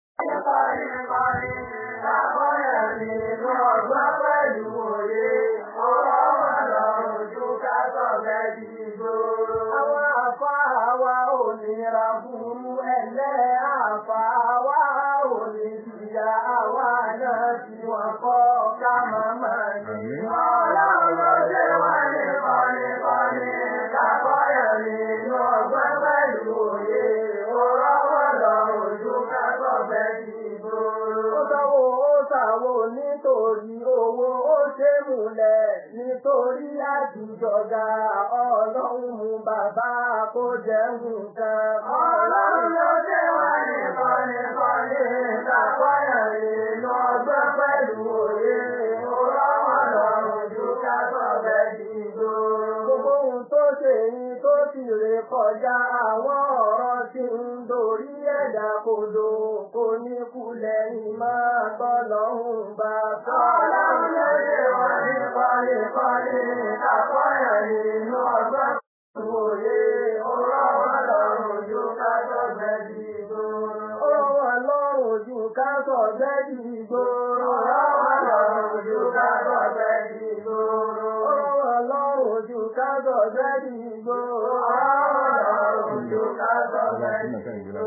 nínú ọgbà pẹ̀lú òye, ọ̀rọ̀ wọn lọ́rùn ju ká sọ̀rọ̀ di gbòòrò. Àwọn àfáàwà ò nira burú ẹ̀lẹ́ àfáàwà ò ní ìyá àwa náà tí wọ́n kọ́ ká máa máa ní. Ọlọ́run ló ṣe wá ní kọ́ni nítorí àtijọ́gà ọlọ́run mú bàbá kó jẹun kan. ọlọ́run ló dé wá nìkan nìkan ní ìtàkọ́yàn nínú ọgbọ́n pẹ̀lú òye. ó rọ́wọ́ lọ́rùn ju ká sọ̀bẹ̀ dìgbò. gbogbo ohun tó ṣe yín tó sì rè kọjá àwọn ọ̀rọ̀ tí ń dorí ẹ̀dá kodò kò ní kulẹ̀ ìmọ̀ tọ́lọ́hún bá sọ. ọlọ́run ló dé wá nìkan nìkan ní ìtàkọ́yàn nínú ọgbọ́n pẹ̀lú òye. ó rọ́wọ́ lọ́rùn ju ká sọ̀bẹ̀ dìgbò. ó rọ́wọ́ lọ́rùn ju ká sọ̀bẹ̀ dìgbò. ó rọ́wọ́ lọ́rùn ju ká sọ̀bẹ̀ dìgbò. ó rọ́wọ́ lọ́rùn ju ká sọ̀bẹ̀ dìgbò. ó rọ́wọ́ lọ́rùn ju ká sọ̀bẹ̀ dìgbò.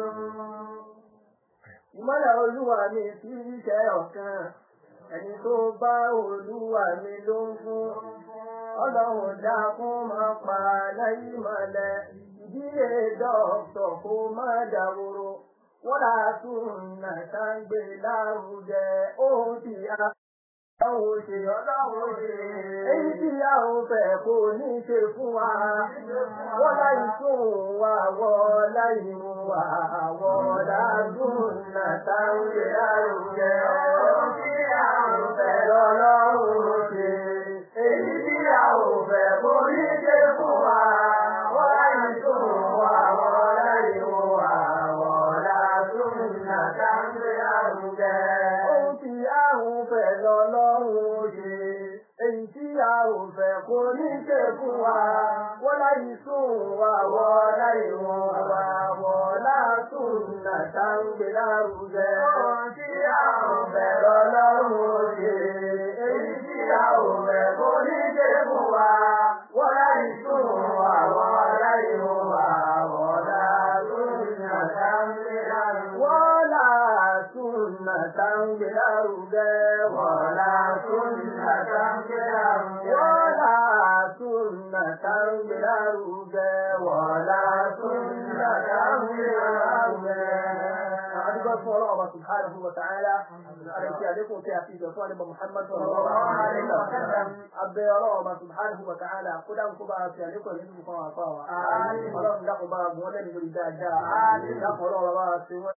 Ìmọ́lẹ̀ olúwa mi kì í ṣe ọ̀kan. Ẹni tó bá olúwa mi ló ń fún. Ọlọ́run dákún máa pa lẹ́yìn mọ́lẹ̀. Ìdílé dọ́kítọ̀ kó má dàwòrò. Wọ́n là tún nàṣà ń gbé lárugẹ. Ohun tí a ọlọ́run ṣe ọlọ́run ṣe. Èyí tí a ò fẹ́ kò ní ṣe fún wa. Wọ́n láyé tún wa wọ́ láyé mú wa. Wọ́n ládùn nàta ń gbé àrùjẹ. Ohun tí a ò fẹ́ lọ́lọ́run ṣe. Èyí tí a ò fẹ́ kò ní ṣe fún wa. Wọ́n láyé tún wa wọ́ láyé mú wa. Wọ́n ládùn nàta ń gbé àrùjẹ. Ohun tí a ò fẹ́ lọ́lọ́run ṣe. Èyí tí a ò fẹ́ kò ní ṣe fún wa. Wọ́n láyé sùn wá wọ́ láyé wọn wá wọ́ látún nàta ń gbé lárugẹ. Ohun tí a ò fẹ́ lọ́lọ́run ṣe. Èyí tí a ò fẹ́ kò ní ṣe fún wa. Wọ́n láyé sùn wá wọ́ láyé wọn wá wọ́ látún nàta ń gbé lárugẹ. Wọ́n látún nàta ń gbé lárugẹ. Wọ́n látún nàta ń gbé lárugẹ. Wọ́n látún nàta ń gbé lárugẹ. Wọ́n látún nàta ń gbé lárugẹ. Adúgbò fún ọlọ́run ọba subhanahu wa ta'ala. Àrètí àlékún tí a fi ìjọ fún àlébà Muhammad sallallahu alaihi wa sallam. Abẹ́ ọlọ́run ọba subhanahu wa ta'ala kó dáhùn kó bá a fi àlékún nínú fún àwọn afọ wa. Ọlọ́run dákun bá a gùn ọ́ lẹ́nu lórí dáadáa. Dákun ọlọ́run bá a fi wọ́n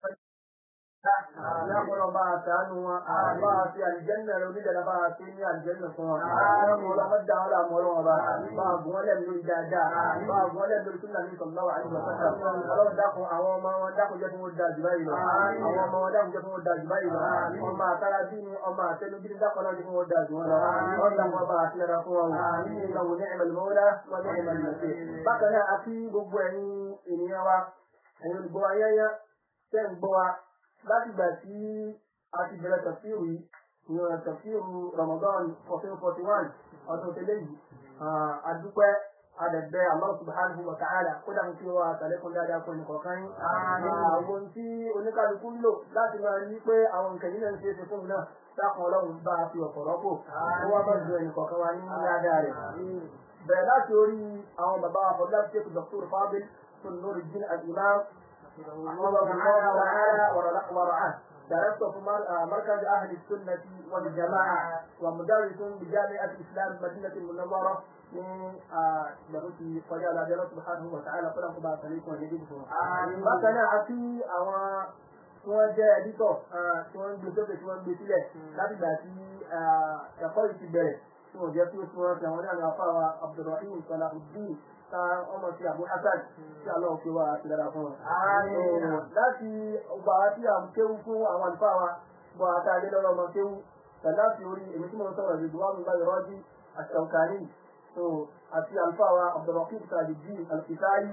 Láàpọ̀lọ́ bá a sàánú wọn, bá a fi àlìjẹ́nà rẹ̀ onídàlá bá a fi ní àlìjẹ́nà fún wọn. Láàpọ̀ ọlọ́mọ dá wọn láàmú ọlọ́wọ́ bá, bá a gùn wọn lẹ́nu lórí dáadáa, bá a gùn wọn lẹ́nu lórí súnà ní sọ̀lọ́wọ́ àìsàn sọ́tà. Ọlọ́run dákun àwọn ọmọ wọn dákun jẹ́ fún wọn da jù báyìí lọ. Àwọn ọmọ wọn dákun jẹ́ fún wọn da jù báyìí lọ. Ọmọ àtàrà bí ni ọmọ àtẹnu bí ni dákun náà jẹ́ fún wọn da jù wọn lọ. Wọ́n dákun ọba àti ẹ̀rọ fún wọn. Ìgbàwò ní ẹ̀mẹ̀lì mọ́wọ́lá, wọ́n ní ẹ̀mẹ̀lì mọ̀ṣẹ́. Bákan náà, a fi gbogbo ẹ̀yin ènìyàn wa, ẹ̀yin olùgbọ́ ayẹyẹ, tẹ́ ń gbọ́ wa, láti gbà tí a ti bẹ̀rẹ̀ tafsiru yìí ìyọ̀n tafsiru Ramadan fourteen forty one ọdún tẹ́lẹ̀ yìí adúpẹ́ adẹ̀gbẹ́ Allah subhanahu wa ta'ala kó dàbí kí wọ́n àtàlẹ́kùn dáadáa fún ẹnì kọ̀ọ̀kan yín. àwọn tí oníkálukú ń lò láti máa rí pé àwọn nǹkan yìí náà ń ṣe é ṣe fún mi náà dákun ọlọ́run bá a fi ọ̀pọ̀ rọ́pò ó wá bá ju ẹnì kọ̀ọ̀kan wa ní dáadáa rẹ̀. bẹ̀rẹ̀ láti orí àwọn bàbá àfọ̀dá ṣèkù Dr. Fadil Nuruddin al-Imam حفظه الله تعالى ورعاه درست في مركز أهل السنة والجماعة ومدرس بجامعة الإسلام مدينة المنورة من درسي فجاء الله سبحانه وتعالى فلم تبع سليك وجديده بكنا عفي أو tí wọ́n jẹ́ ẹ̀dítọ̀ tí wọ́n ń gbé sókè tí wọ́n ń gbé sílẹ̀ láti gbà tí ẹ̀kọ́ yìí ti bẹ̀rẹ̀ tí wọ́n jẹ́ tí ó tí wọ́n fi àwọn ní àwọn afáwa Abdulrahim Salahuddin ta ọmọ sí Abu Hasan tí aláwọ̀ fi wá ti dára fún wọn. láti ọgbà tí a ń kéwú fún àwọn àlùfáà wa bọ̀ àtàlẹ́ lọ́rọ̀ ọmọ kéwú láti orí èmi tí mo ń sọ̀rọ̀ ìdùnnú àwọn ìgbà ìrọ́jú àṣàkàní àti àlùfáà wa Abdulrahim Salahuddin Al-Kisai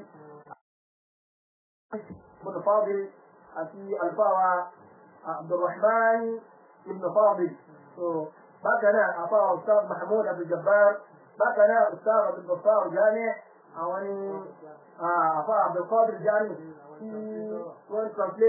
ibn Fadil àti àlùfáà wa Abdulrahman ibn Fadil. bákan náà àfáà Ustaz Mahmoud Abdul Jabbar bákan náà Ustaz Abdul Ghaffar Jami' àwọn ni àfa Abdulkadir Jami tí wọ́n translate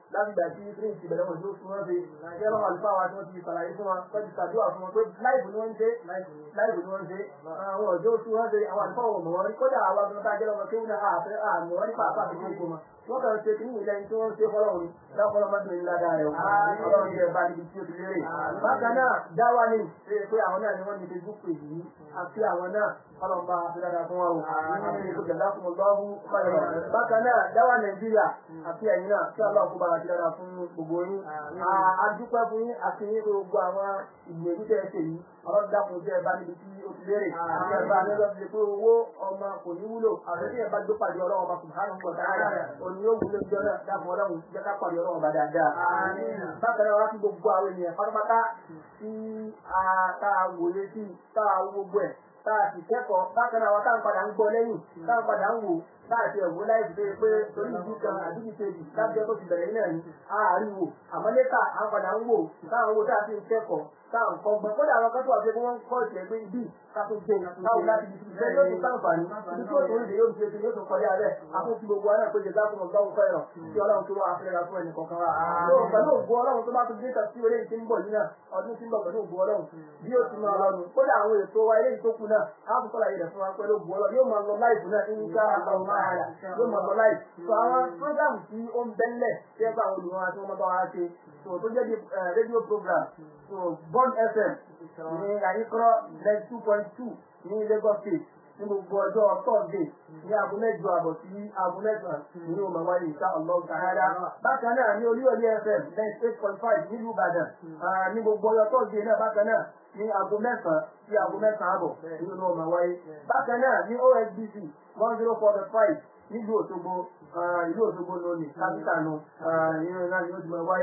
láti gbà tí green ti bẹ̀rẹ̀ wọn yóò fún wọn ṣe kí ọlọ́run àlùfáà wa tí wọ́n ti ṣàlàyé fún wọn wọ́n ti ṣàdúrà fún wọn pé láìpù ni wọ́n ń ṣe láìpù ni wọ́n ń ṣe àwọn ọ̀dọ́ tí wọ́n ṣe àwọn àlùfáà wọn mọ̀ wọ́n kódà àwọn agbọ̀n tá a jẹ́ lọ́mọ kéwù náà àfẹ́ àmọ́ wọn nípa àpá àfikún ìkó wọn wọ́n kàn ṣe kí ní ilẹ̀ tí wọ́n ṣe fọlọ́run dákọ́lọ́ mọ́tò ní ládàá rẹ̀ ọlọ́run jẹ́ bá níbi tí ó ti lérè. bákan náà dáwà ní ṣe pé àwọn náà ni wọ́n ní facebook page yìí àti àwọn náà ọlọ́run bá fi dáadáa fún wọn o àti ìkókè lákùn ọlọ́run bákan náà dáwà nàìjíríà àti ẹ̀yin náà kí ọlọ́run kó bá fi dáadáa fún gbogbo yín. adúpẹ́ fún yín àti yín gbogbo àwọn ìgbìyànjú tẹ́ ẹ ṣe yìí ọlọ́run dákun jẹ́ bá níbi tí ó ti lérè. àti ẹ̀bá nílò ti pé owó ọmọ kò ní wúlò àti tí ẹ̀ bá gbé pàdé ọlọ́run ọba subhanahu wa ta'ala òní yóò wúlò jọ náà dákun ọlọ́run jẹ́ ká pàdé ọlọ́run ọba dáadáa. bákan náà wá sí gbogbo àwọn ènìyàn pátápátá tí a tá a wòye sí tá a wo gbogbo ẹ̀ tá a sì kẹ́kọ̀ọ́ bákan náà wá tá a padà ń gbọ́ lẹ́yìn tá a padà ń wò láti ẹ̀wọ́ láì fi pé torí ìdí kan àdúgbò kejì lábẹ́ tó ti bẹ̀rẹ̀ náà ni àárín wò àmọ́ lẹ́tà a padà ń wò táwọn owó tá a fi ń kẹ́kọ̀ọ́ táwọn nǹkan gbọ́n kódà àwọn akẹ́kọ̀ọ́ àti ẹgbẹ́ wọn ń kọ́ ìṣẹ̀ pé ibi káfí gbé káwọn láti ibi tí yóò tún sáǹfààní ibi tí yóò tún rí yóò tún ṣe yóò tún kọjá rẹ̀ àfún ti gbogbo aná péjẹ dákun ọgbà òkú ẹ̀rọ tí ọlọ́run tó wà áfẹ́rẹ́ra fún ẹnì kọ̀ọ̀kan wa. yóò pẹ̀lú ògbó ọlọ́run tó bá tún dé tàbí eré tí ń bọ̀ yìí náà ọdún tí ń bọ̀ pẹ̀lú ògbó ọlọ́run bí ó ti máa lọ́nu kódà àwọn ètò wa eléyìí tó kù náà á tún sọ̀rọ̀ yẹn fún wa pẹ̀lú ògbó ọlọ́run yóò máa lọ láìpù náà ní ká àwọn máa rà yóò máa lọ láìpù. sọ àwọn program tí ó ń bẹ́ńlẹ̀ tí ẹ bá àwọn olùwọ́n àti wọn bá wa ṣe so tó jẹ́ bí rédíò program so Bond FM ní àyíkọ́ ninety two point two ní Lagos State ní gbogbo ọjọ́ Thursday ní aago mẹ́jọ àbọ̀ sí aago mẹ́sàn-án ní ọmọ wáyé ìta ọlọ́run káyára. bákan náà ní Olúyọ̀lé FM ninety eight point five nílùú Ìbàdàn ní gbogbo ọjọ́ Thursday náà bákan náà ní aago mẹ́sàn-án sí aago mẹ́sàn-án àbọ̀ nínú ọmọ wáyé. bákan náà ní OSBC one zero four point five nílùú Òṣogbo ìlú Òṣogbo lónìí kápítà nù ìrìn náà ni ó ti máa wáyé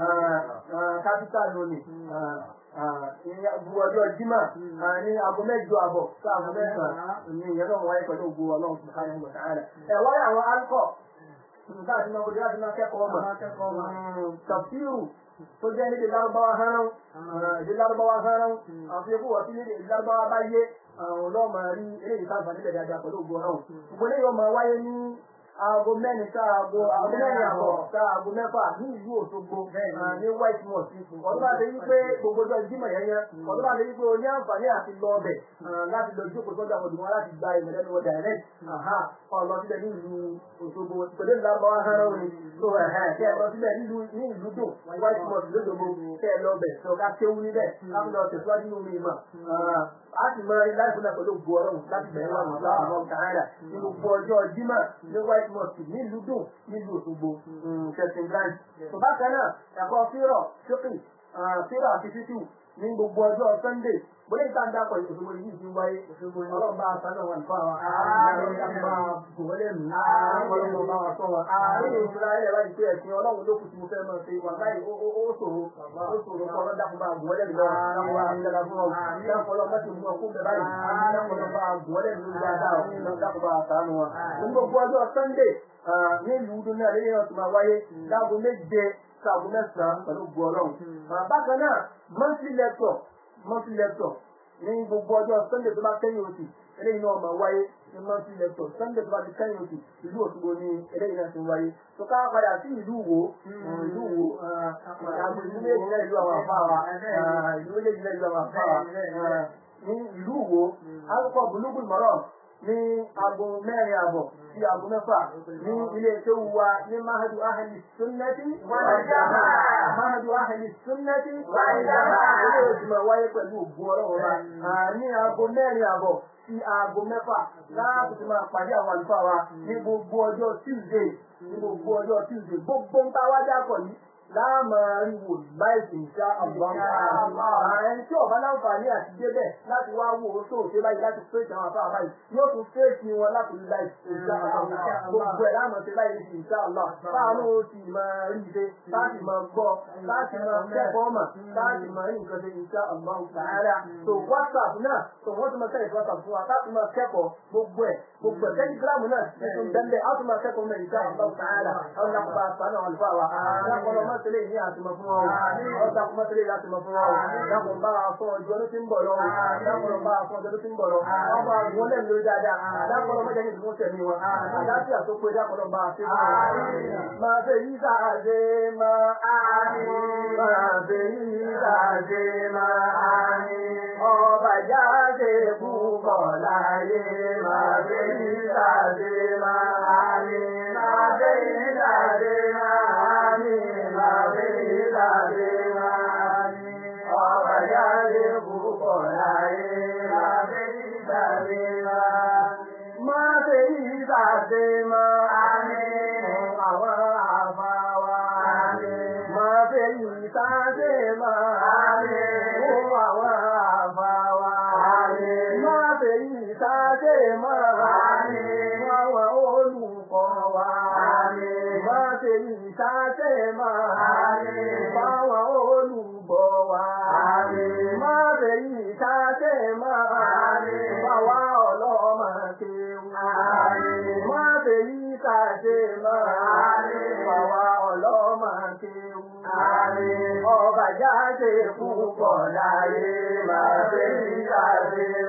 kápítà lónìí gbogbo ọjọ́ Jímọ̀ ní aago mẹ́jọ àbọ̀ sí aago mẹ́sàn-án ní ìyẹn náà wáyé pẹ̀lú ògbó Ọlọ́run subhanahu wa ta'ala. ẹ̀ wáyé àwọn alkọ̀ nígbà tí wọ́n kọjá láti máa kẹ́kọ̀ọ́ mọ̀ tafsiru tó jẹ́ níbi lárúbáwá hánán ìdí lárúbáwá hánán àti ikú wọ́n sí níbi lárúbáwá bá yé àwọn ọlọ́mọ rí eléyìí sábà níbẹ̀ dáadáa pẹ̀lú ògbó Ọlọ́run. gbogbo eléyìí ọmọ wáyé ní aago mẹ́rin sí aago aago mẹ́rin àbọ̀ sí aago mẹ́fà ní ìlú Òṣogbo ní white mosque. ọdún bá lè yí pé gbogbo ọjọ́ ìjímọ̀ yẹn yẹn ọdún bá lè yí pé o ní àǹfààní àti lọ ọbẹ̀ láti lọ jókòó sọ́jà àwọn òdùnmọ́ láti gba ìmọ̀ lẹ́nu wọn direct ọlọ síbẹ̀ ní ìlú Òṣogbo pẹ̀lú ìlànà hánà òní tó ẹ̀hẹ́ kẹ́ ẹ lọ síbẹ̀ ní ìlú dùn white mosque lójoogbó kẹ́ ẹ lọ bẹ̀ tó ká kéwú níbẹ̀ láti lọ tẹ̀síwájú nínú ìmọ̀ a sì mọ ilé láìpẹ́ náà pẹ̀lú ògbó ọlọ́run láti bẹ̀rẹ̀ wọn nígbà àwọn kàrádà ní gbogbo ọjọ́ Jímọ̀ ní white mosque nílùú dùn nílùú Òṣogbo kẹsìn branch. tó bá kan náà ẹ̀kọ́ fírọ̀ ṣókè fírọ̀ àti títù ní gbogbo ọjọ́ Sunday bóyá ìta ń dápọ̀ Òṣogbo yìí ti wáyé ọlọ́run bá aṣọ náà wà nípa wa ọlọ́run bá gbòwọ́lẹ̀ mí ọlọ́run bá wa sọ wa. nínú ìṣúra ilẹ̀ wáyé pé ẹ̀sìn ọlọ́run ló kù tí mo fẹ́ mọ̀ ṣe wà láì ó ṣòro ó ṣòro kọ́ ọlọ́dà fún bá gbòwọ́lẹ̀ mí lọ́wọ́ àwọn àmìlẹ́la fún ọ dákọ̀ ọlọ́run bá ti mú ọkùn bẹ̀ báyìí dákọ̀ ọlọ́run bá gbòwọ́lẹ̀ mí lórí dáadáa ọ̀ dákọ̀ bá sànù wa. ní gbogbo ọjọ́ Sunday nílùú dún náà lẹ́yìn ọ̀tún máa wáyé láago méje sáago mẹ́sàn-án pẹ̀lú gbọ́ ọlọ́run. bákan náà monthly lecture monthly lecture ní gbogbo ọjọ́ sunday tó bá kẹ́yìn oṣù eléyìí náà máa wáyé ní monthly lecture sunday tó bá ti kẹ́yìn oṣù ìlú Òṣogbo ní eléyìí náà ti wáyé tó ká padà sí ìlú Ìwó ìlú Ìwó àgbò ìlú méjì náà ìlú àwọn àfáà wa ìlú méjì náà ìlú àwọn àfáà wa ní ìlú Ìwó alùpùpù bùlùbùl mọ́rọ̀ ní aago mẹ́rin àbọ̀ sí aago mẹ́fà ní ilé tó wa ní mahadu ahli sunnati wal jamaa mahadu ahli sunnati wal jamaa ilé ìjùmọ̀ wáyé pẹ̀lú ògbó ọlọ́run wa ní aago mẹ́rin àbọ̀ sí aago mẹ́fà láti fi máa pàdé àwọn àlùfáà wa ní gbogbo ọjọ́ Tuesday ní gbogbo ọjọ́ Tuesday gbogbo ń bá wájà pọ̀ yìí láàmà ríwò láìsí ìṣá àbúrò ẹni tí ọba láǹfààní àti débẹ̀ láti wá wò ó tó ṣe báyìí láti fèsì àwọn afárá báyìí yóò tún fèsì wọn láti rí láìsí ìṣá àbúrò gbogbo ẹ̀ láàmà ṣe láì rí ìṣá àlọ́ báwọn ó sì máa rí ṣe láti máa gbọ́ láti máa kẹ́kọ̀ọ́ mà láti máa rí nǹkan ṣe ìṣá àbúrò sàárà tó WhatsApp náà tó wọ́n ti máa tẹ̀lé WhatsApp fún wa láti máa kẹ́kọ̀ọ́ gbogbo ẹ̀ gbogbo ẹ̀ Telegram náà tuntun bẹ́ẹ̀ á tún máa kẹ́kọ̀ọ́ mẹ́ ìṣá àbúrò sàárà ọ̀nà àpá àpá náà wà lùfà wa mọ́tẹ́lẹ̀ ní àtìmọ̀ fún wọn ọ̀dà kún mọ́tẹ́lẹ̀ àtìmọ̀ fún wọn dákun bá a fún ọjọ́ ló ti ń bọ̀ lọ dákun bá a fún ọjọ́ ló ti ń bọ̀ lọ ọmọ àwọn lẹ́nu lórí dáadáa dákun ọmọ jẹ́ ní ìdúró tẹ̀mí wọn àlàáfíà tó pé dákun bá a fi fún wọn. máa fẹ́ yí sáàdé máa áni máa fẹ́ yí sáàdé máa áni ọba jáde púpọ̀ láyé máa fẹ́ yí sáàdé máa áni máa fẹ́ yí sáàdé máa áni máa fẹ́ yí sáàdé máa áni ọba jáde púpọ̀ láyé máa fẹ́ yí sáàdé máa áni máa fẹ́ yí sáàdé máa áni àwọn àbáwá áni máa fẹ́ yí sáàdé máa áni fún àwọn àbáwá áni máa fẹ́ yí sáàdé máa áni fún àwọn olùkọ́ wa áni máa fẹ́ yí sáàdé máa áni fún àwọn olùgbọ́ wa áni máa fẹ́ yí sáàdé máa áni fún àwọn ọlọ́mọ kéwù áni máa fẹ́ yí sáàdé máa áni fún àwọn ọlọ́mọ kéwù áni ọba jáde púpọ̀ láyé máa fẹ́ yí sáàdé